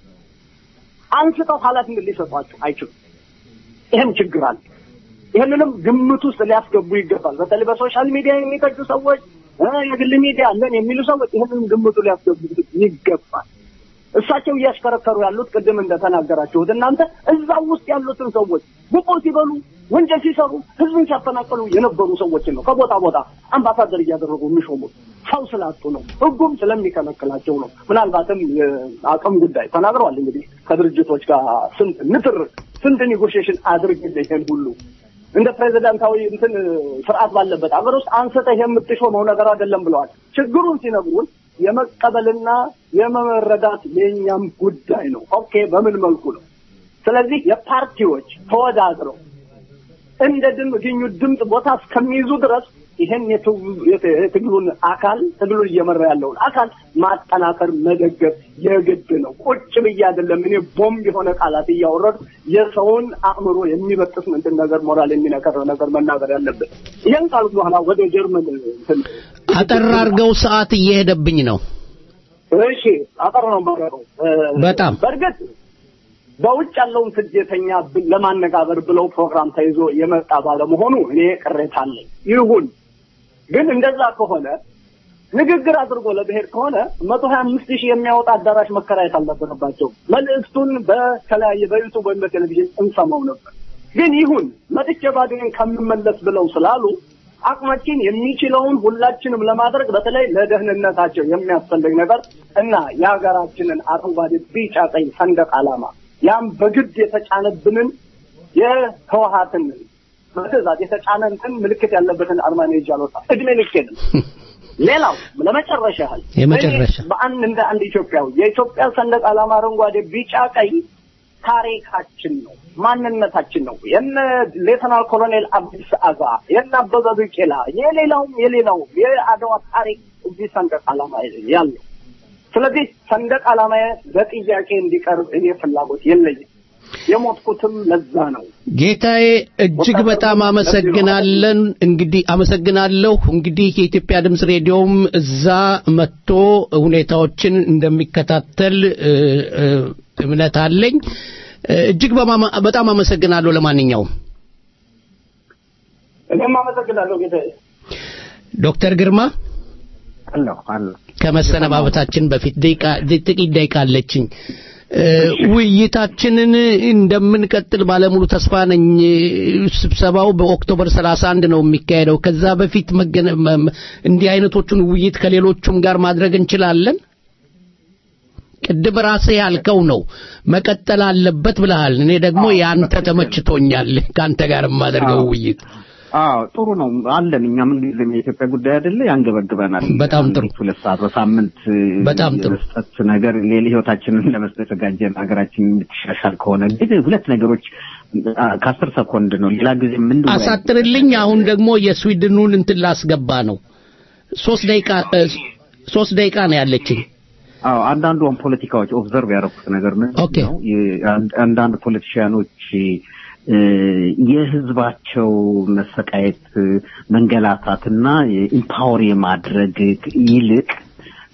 አንስተው ኃላፊነት ሊሰጧቸው አይችሉም። ይህም ችግር አለ። ይህንንም ግምት ውስጥ ሊያስገቡ ይገባል። በተለይ በሶሻል ሚዲያ የሚተቹ ሰዎች እ የግል ሚዲያ አለን የሚሉ ሰዎች ይህንን ግምቱ ሊያስገቡ ይገባል። እሳቸው እያሽከረከሩ ያሉት ቅድም እንደተናገራችሁት እናንተ እዛው ውስጥ ያሉትን ሰዎች ጉቦ ሲበሉ ወንጀል ሲሰሩ ህዝብን ሲያፈናቀሉ የነበሩ ሰዎችን ነው ከቦታ ቦታ አምባሳደር እያደረጉ የሚሾሙት። ሰው ስላጡ ነው፣ ህጉም ስለሚከለክላቸው ነው። ምናልባትም የአቅም ጉዳይ ተናግረዋል። እንግዲህ ከድርጅቶች ጋር ስንት ንትር ስንት ኔጎሽዬሽን አድርግልህ ይሄን ሁሉ እንደ ፕሬዚዳንታዊ እንትን ስርዓት ባለበት ሀገር ውስጥ አንስተህ የምትሾመው ነገር አይደለም ብለዋል። ችግሩን ሲነግሩን የመቀበልና የመረዳት የእኛም ጉዳይ ነው። ኦኬ፣ በምን መልኩ ነው? ስለዚህ የፓርቲዎች ተወዳድረው እንደ ድም ግኙ ድምፅ ቦታ እስከሚይዙ ድረስ ይህን የትግሉን አካል ትግሉን እየመራ ያለውን አካል ማጠናከር መደገፍ የግድ ነው። ቁጭ ብዬ አይደለም እኔ ቦምብ የሆነ ቃላት እያወረዱ የሰውን አእምሮ የሚበጥስ ምንድን ነገር ሞራል የሚነከር ነገር መናገር ያለብን። ይህን ካልኩ በኋላ ወደ ጀርመን እንትን አጠር አድርገው ሰዓት እየሄደብኝ ነው። እሺ አጠር ነው የማደርገው። በጣም በእርግጥ በውጭ ያለውን ስደተኛ ብ- ለማነጋገር ብለው ፕሮግራም ተይዞ የመጣ ባለመሆኑ እኔ ቅሬታ አለኝ። ይሁን ግን እንደዛ ከሆነ ንግግር አድርጎ ለብሔር ከሆነ መቶ ሀያ አምስት ሺህ የሚያወጣ አዳራሽ መከራየት አልነበረባቸውም። መልእክቱን በተለያየ በዩቱብ ወይም በቴሌቪዥን እንሰማው ነበር። ግን ይሁን መጥቼ ባዶዬን ከምመለስ ብለው ስላሉ አቅማችን የሚችለውን ሁላችንም ለማድረግ በተለይ ለደህንነታቸው የሚያስፈልግ ነገር እና የሀገራችንን አረንጓዴ፣ ቢጫ፣ ቀይ ሰንደቅ ዓላማ ያም በግድ የተጫነብንን የህወሀትን በትእዛዝ የተጫነንትን ምልክት ያለበትን አርማ ነው ይዤ አልወጣም። እድሜ ልኬን ሌላው ለመጨረሻ ያህል የመጨረሻ እኔ በአንድ እንደ አንድ ኢትዮጵያዊ የኢትዮጵያ ሰንደቅ ዓላማ አረንጓዴ፣ ቢጫ፣ ቀይ ታሪካችን ነው፣ ማንነታችን ነው። የነ ሌተናል ኮሎኔል አብዲስ አጋ የነ አበበ ቢቂላ የሌላውም የሌላውም የአድዋ ታሪክ እዚህ ሰንደቅ ዓላማ ያለው። ስለዚህ ሰንደቅ ዓላማ በጥያቄ እንዲቀርብ እኔ ፍላጎት የለኝም። የሞትኩትም ለዛ ነው። ጌታዬ እጅግ በጣም አመሰግናለን። እንግዲህ አመሰግናለሁ። እንግዲህ የኢትዮጵያ ድምፅ ሬዲዮም እዛ መጥቶ ሁኔታዎችን እንደሚከታተል እ፣ እ፣ እምነት አለኝ። እ፣ እጅግ በማማ- በጣም አመሰግናለሁ። ለማንኛውም እኔም አመሰግናለሁ ጌታዬ። ዶክተር ግርማ አለሁ አለሁ ከመሰነባበታችን በፊት ደቂቃ ጥቂት ደቂቃ አለችኝ። እ፣ ውይይታችንን እንደምንቀጥል ባለሙሉ ተስፋ ነኝ። ስብሰባው በኦክቶበር 31 ነው የሚካሄደው። ከዛ በፊት መገነ መ- መ- እንዲህ አይነቶቹን ውይይት ከሌሎቹም ጋር ማድረግ እንችላለን። ቅድም ራስህ ያልከው ነው መቀጠል አለበት ብለሃል። እኔ ደግሞ ያንተ ተመችቶኛል ከአንተ ጋር የማደርገው አዎ። ውይይት አዎ ጥሩ ነው አለን። እኛ ምን ጊዜም የኢትዮጵያ ጉዳይ አይደለ ያንገበግበናል። በጣም ጥሩ። አንድ ሁለት ሰዓት በሳምንት በጣም ጥሩ። የመስጠት ነገር ሌላ ህይወታችንን ለመስጠት የተዘጋጀን ሀገራችን የምትሻሻል ከሆነ ግን ሁለት ነገሮች አ፣ ከአስር ሰኮንድ ነው ሌላ ጊዜ ምን አሳጥርልኝ። አሁን ደግሞ የስዊድኑን እንትን ላስገባ ነው። ሶስት ደቂቃ እ፣ ሶስት ደቂቃ ነው ያለችኝ። አዎ አንዳንዱ አሁን ፖለቲካዎች ኦብዘርቭ ያደረኩት ነገር ምንድን ኦኬ። ነው የ- አንድ- አንዳንድ ፖለቲሽያኖች እ፣ የህዝባቸው መሰቃየት መንገላታትና ኢምፓወር የማድረግ ይልቅ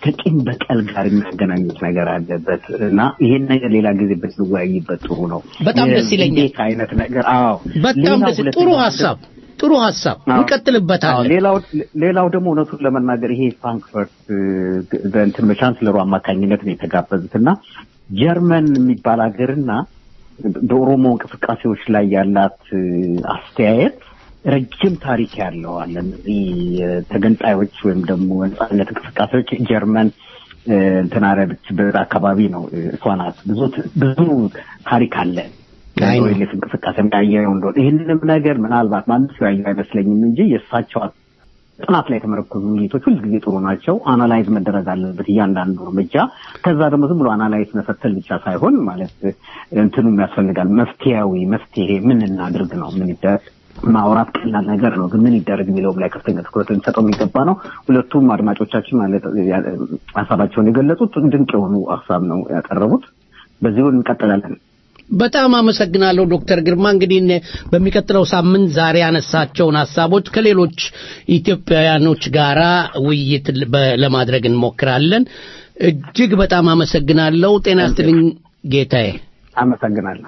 ከቂም በቀል ጋር የሚያገናኙት ነገር አለበት እና ይሄን ነገር ሌላ ጊዜ ብንወያይበት ጥሩ ነው። በጣም ደስ ይለኛል። የዴት አይነት ነገር አዎ፣ በጣም ሌላው ደስ ጥሩ ሁለተኛው ሀሳብ ጥሩ ሀሳብ አዎ። እንቀጥልበታለን። አዎ፣ ሌላው ሌላው ደግሞ እውነቱን ለመናገር ይሄ ፍራንክፈርት እ፣ በእንትን በቻንስለሩ አማካኝነት ነው የተጋበዙት እና ጀርመን የሚባል ሀገርና በኦሮሞ እንቅስቃሴዎች ላይ ያላት እ፣ አስተያየት ረጅም ታሪክ ያለው አለ። እነዚህ እ፣ ተገንጣዮች ወይም ደግሞ ነጻነት እንቅስቃሴዎች ጀርመን እ፣ እንትን አረብችበት አካባቢ ነው እ፣ እሷ ናት። ብዙ ብዙ ታሪክ አለ። አይ ነው። ኦኤልኤፍ እንቅስቃሴ ያየው እንደሆነ ይህንንም ነገር ምናልባት ማንም ሰው ያየው አይመስለኝም እንጂ የእሳቸው ጥናት ላይ የተመረኮዙ ውይይቶች ሁልጊዜ ጥሩ ናቸው። አናላይዝ መደረግ አለበት እያንዳንዱ እርምጃ። ከዛ ደግሞ ዝም ብሎ አናላይዝ መፈተል ብቻ ሳይሆን ማለት እንትኑም ያስፈልጋል። መፍትሄያዊ መፍትሄ ምን እናድርግ ነው ምን ይደረግ ማውራት ቀላል ነገር ነው፣ ግን ምን ይደረግ የሚለውም ላይ ከፍተኛ ትኩረት ልንሰጠው የሚገባ ነው። ሁለቱም አድማጮቻችን ማለት ያ- ሀሳባቸውን የገለጹት ድንቅ የሆኑ ሀሳብ ነው ያቀረቡት። በዚሁ እንቀጥላለን። በጣም አመሰግናለሁ ዶክተር ግርማ። እንግዲህ እኔ በሚቀጥለው ሳምንት ዛሬ ያነሳቸውን ሀሳቦች ከሌሎች ኢትዮጵያውያኖች ጋራ ውይይት ል- በ- ለማድረግ እንሞክራለን። እጅግ በጣም አመሰግናለሁ። ጤና ይስጥልኝ ጌታዬ። አመሰግናለሁ።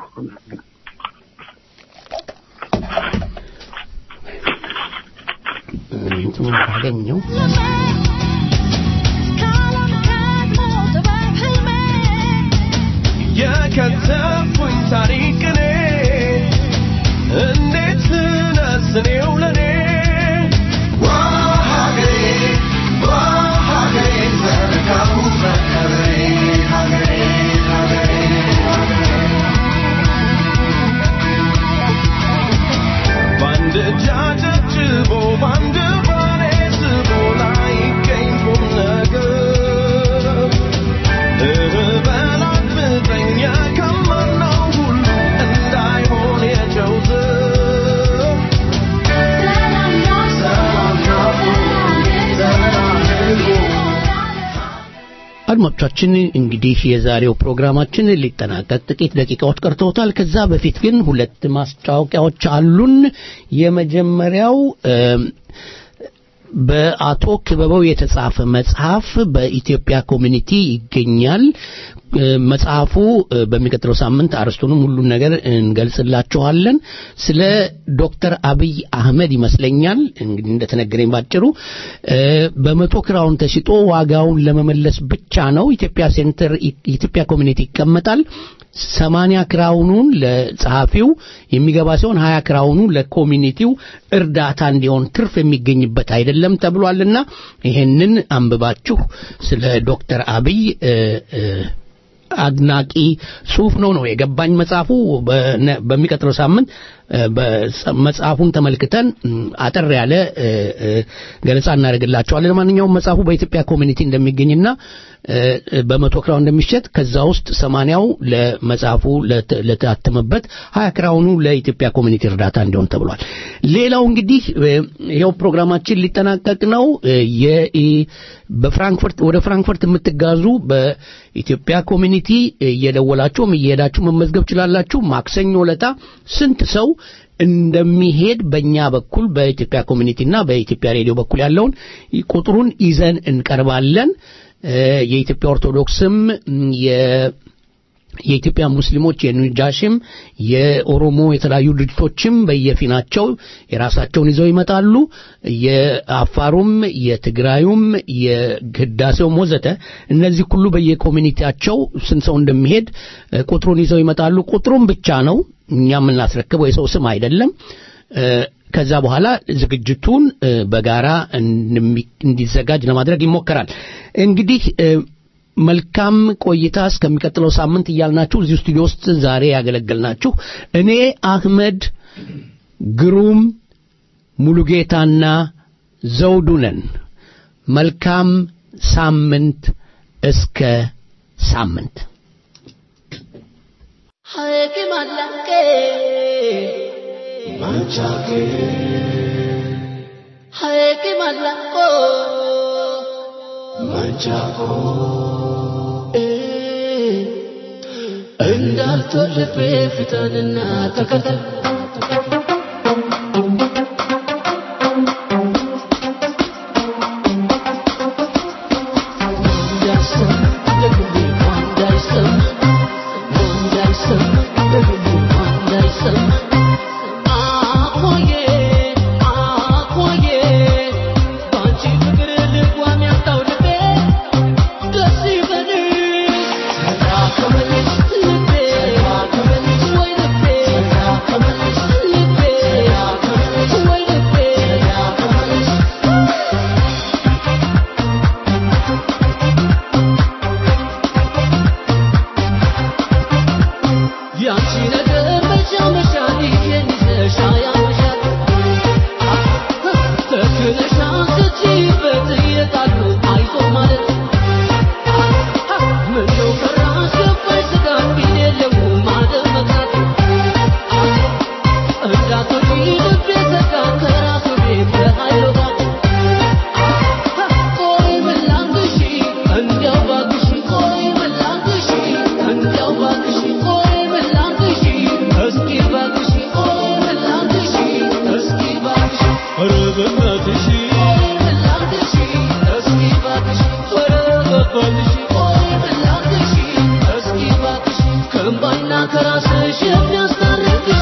እንትኑን ካገኘው የከተፉኝ ታሪክ እኔ እንዴት ነስኔው ለኔ ዋ ሀገሬ ዋ ሀገሬ ዘርጋው መከበሬ ሀገሬ ሀገሬ በአንድ እጅ አጨብጭቦ በአንድ ባሌ ስቦ ላይገኝ ቁም ነገር እህ በላት ምጠኛ ከማናው ሁሉ እንዳይሆን የጨው ዝር ሰላም ናፍቆ ሰላም ርቆ አድማጮቻችን እንግዲህ የዛሬው ፕሮግራማችን ሊጠናቀቅ ጥቂት ደቂቃዎች ቀርተውታል። ከዛ በፊት ግን ሁለት ማስታወቂያዎች አሉን። የመጀመሪያው እም፣ በአቶ ክበበው የተጻፈ መጽሐፍ በኢትዮጵያ ኮሚኒቲ ይገኛል። እ፣ መጽሐፉ እ፣ በሚቀጥለው ሳምንት አርስቱንም ሁሉን ነገር እንገልጽላችኋለን። ስለ ዶክተር አብይ አህመድ ይመስለኛል እንግዲህ እንደተነገረኝ ባጭሩ እ፣ በመቶ ክራውን ተሽጦ ዋጋውን ለመመለስ ብቻ ነው ኢትዮጵያ ሴንተር ኢትዮጵያ ኮሚኒቲ ይቀመጣል። ሰማንያ ክራውኑን ለጸሐፊው የሚገባ ሲሆን ሀያ ክራውኑ ለኮሚኒቲው እርዳታ እንዲሆን ትርፍ የሚገኝበት አይደለም ተብሏልና ይሄንን አንብባችሁ ስለ ዶክተር አብይ እ፣ እ፣ አድናቂ ጽሁፍ ነው ነው የገባኝ መጽሐፉ በነ- በሚቀጥለው ሳምንት እ፣ በጸ- መጽሐፉን ተመልክተን እም፣ አጠር ያለ እ፣ እ፣ ገለጻ እናደርግላቸዋለን ለማንኛውም መጽሐፉ በኢትዮጵያ ኮሚኒቲ እንደሚገኝና እ፣ እ፣ በመቶ ክራውን እንደሚሸጥ ከዛ ውስጥ ሰማንያው ለመጽሐፉ ለተ- ለታተመበት ሀያ ክራውኑ ለኢትዮጵያ ኮሚኒቲ እርዳታ እንዲሆን ተብሏል ሌላው እንግዲህ እ፣ ይኸው ፕሮግራማችን ሊጠናቀቅ ነው እ፣ የ- በፍራንክፈርት ወደ ፍራንክፈርት የምትጋዙ በኢትዮጵያ ኮሚኒቲ እየደወላችሁም እየሄዳችሁ መመዝገብ ችላላችሁ ማክሰኞ ለታ ስንት ሰው እንደሚሄድ በእኛ በኩል በኢትዮጵያ ኮሚኒቲና በኢትዮጵያ ሬዲዮ በኩል ያለውን ቁጥሩን ይዘን እንቀርባለን እ፣ የኢትዮጵያ ኦርቶዶክስም ም፣ የ የኢትዮጵያ ሙስሊሞች የኑጃሽም የኦሮሞ የተለያዩ ድርጅቶችም በየፊናቸው የራሳቸውን ይዘው ይመጣሉ። የአፋሩም፣ የትግራዩም፣ የህዳሴውም ወዘተ እነዚህ ሁሉ በየኮሚኒቲያቸው ስንት ሰው እንደሚሄድ እ፣ ቁጥሩን ይዘው ይመጣሉ። ቁጥሩን ብቻ ነው እኛ የምናስረክበው የሰው ስም አይደለም። እ፣ ከዛ በኋላ ዝግጅቱን እ፣ በጋራ እንደሚ- እንዲዘጋጅ ለማድረግ ይሞከራል። እንግዲህ እ፣ መልካም ቆይታ እስከሚቀጥለው ሳምንት እያልናችሁ እዚሁ ስቱዲዮ ውስጥ ዛሬ ያገለገልናችሁ እኔ አህመድ ግሩም ሙሉጌታና ዘውዱ ነን። መልካም ሳምንት እስከ ሳምንት እንዳልቶልቤ ፊተንና ተከተል ከራስሽ የሚያስታርቅሽ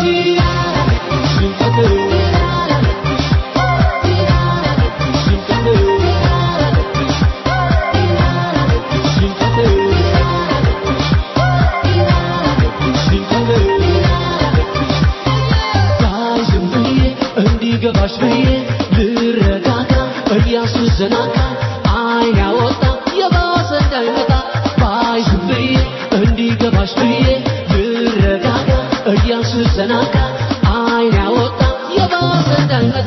ባይዝም ብዬ እንዲገባሽ ብዬ ልረጋጋ እያሱ ዘናጋ አይን ያወጣ የባሰ እንዳይመጣ ባይዝም ብዬ እንዲገባሽ ብዬ ልረጋጋ እያሱ ዘናጋ አይን ያወጣ የባሰ እንዳይመጣ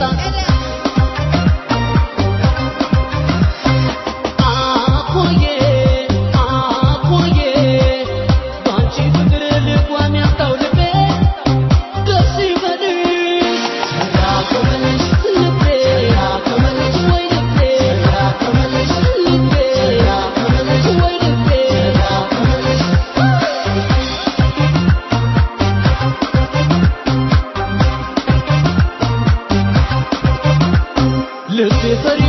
አኮዬ አኮዬ ባንቺ ፍቅር ልጓም ያጣው ልቤ ደስ ይበልሽ ተዳከመልሽ ልቤ ተዳከመልሽ ወይ ልቤ ተዳከመልሽ ልቤ ተዳከመልሽ ወይ ልቤ ተዳከመልሽ ልቤ ፈሪ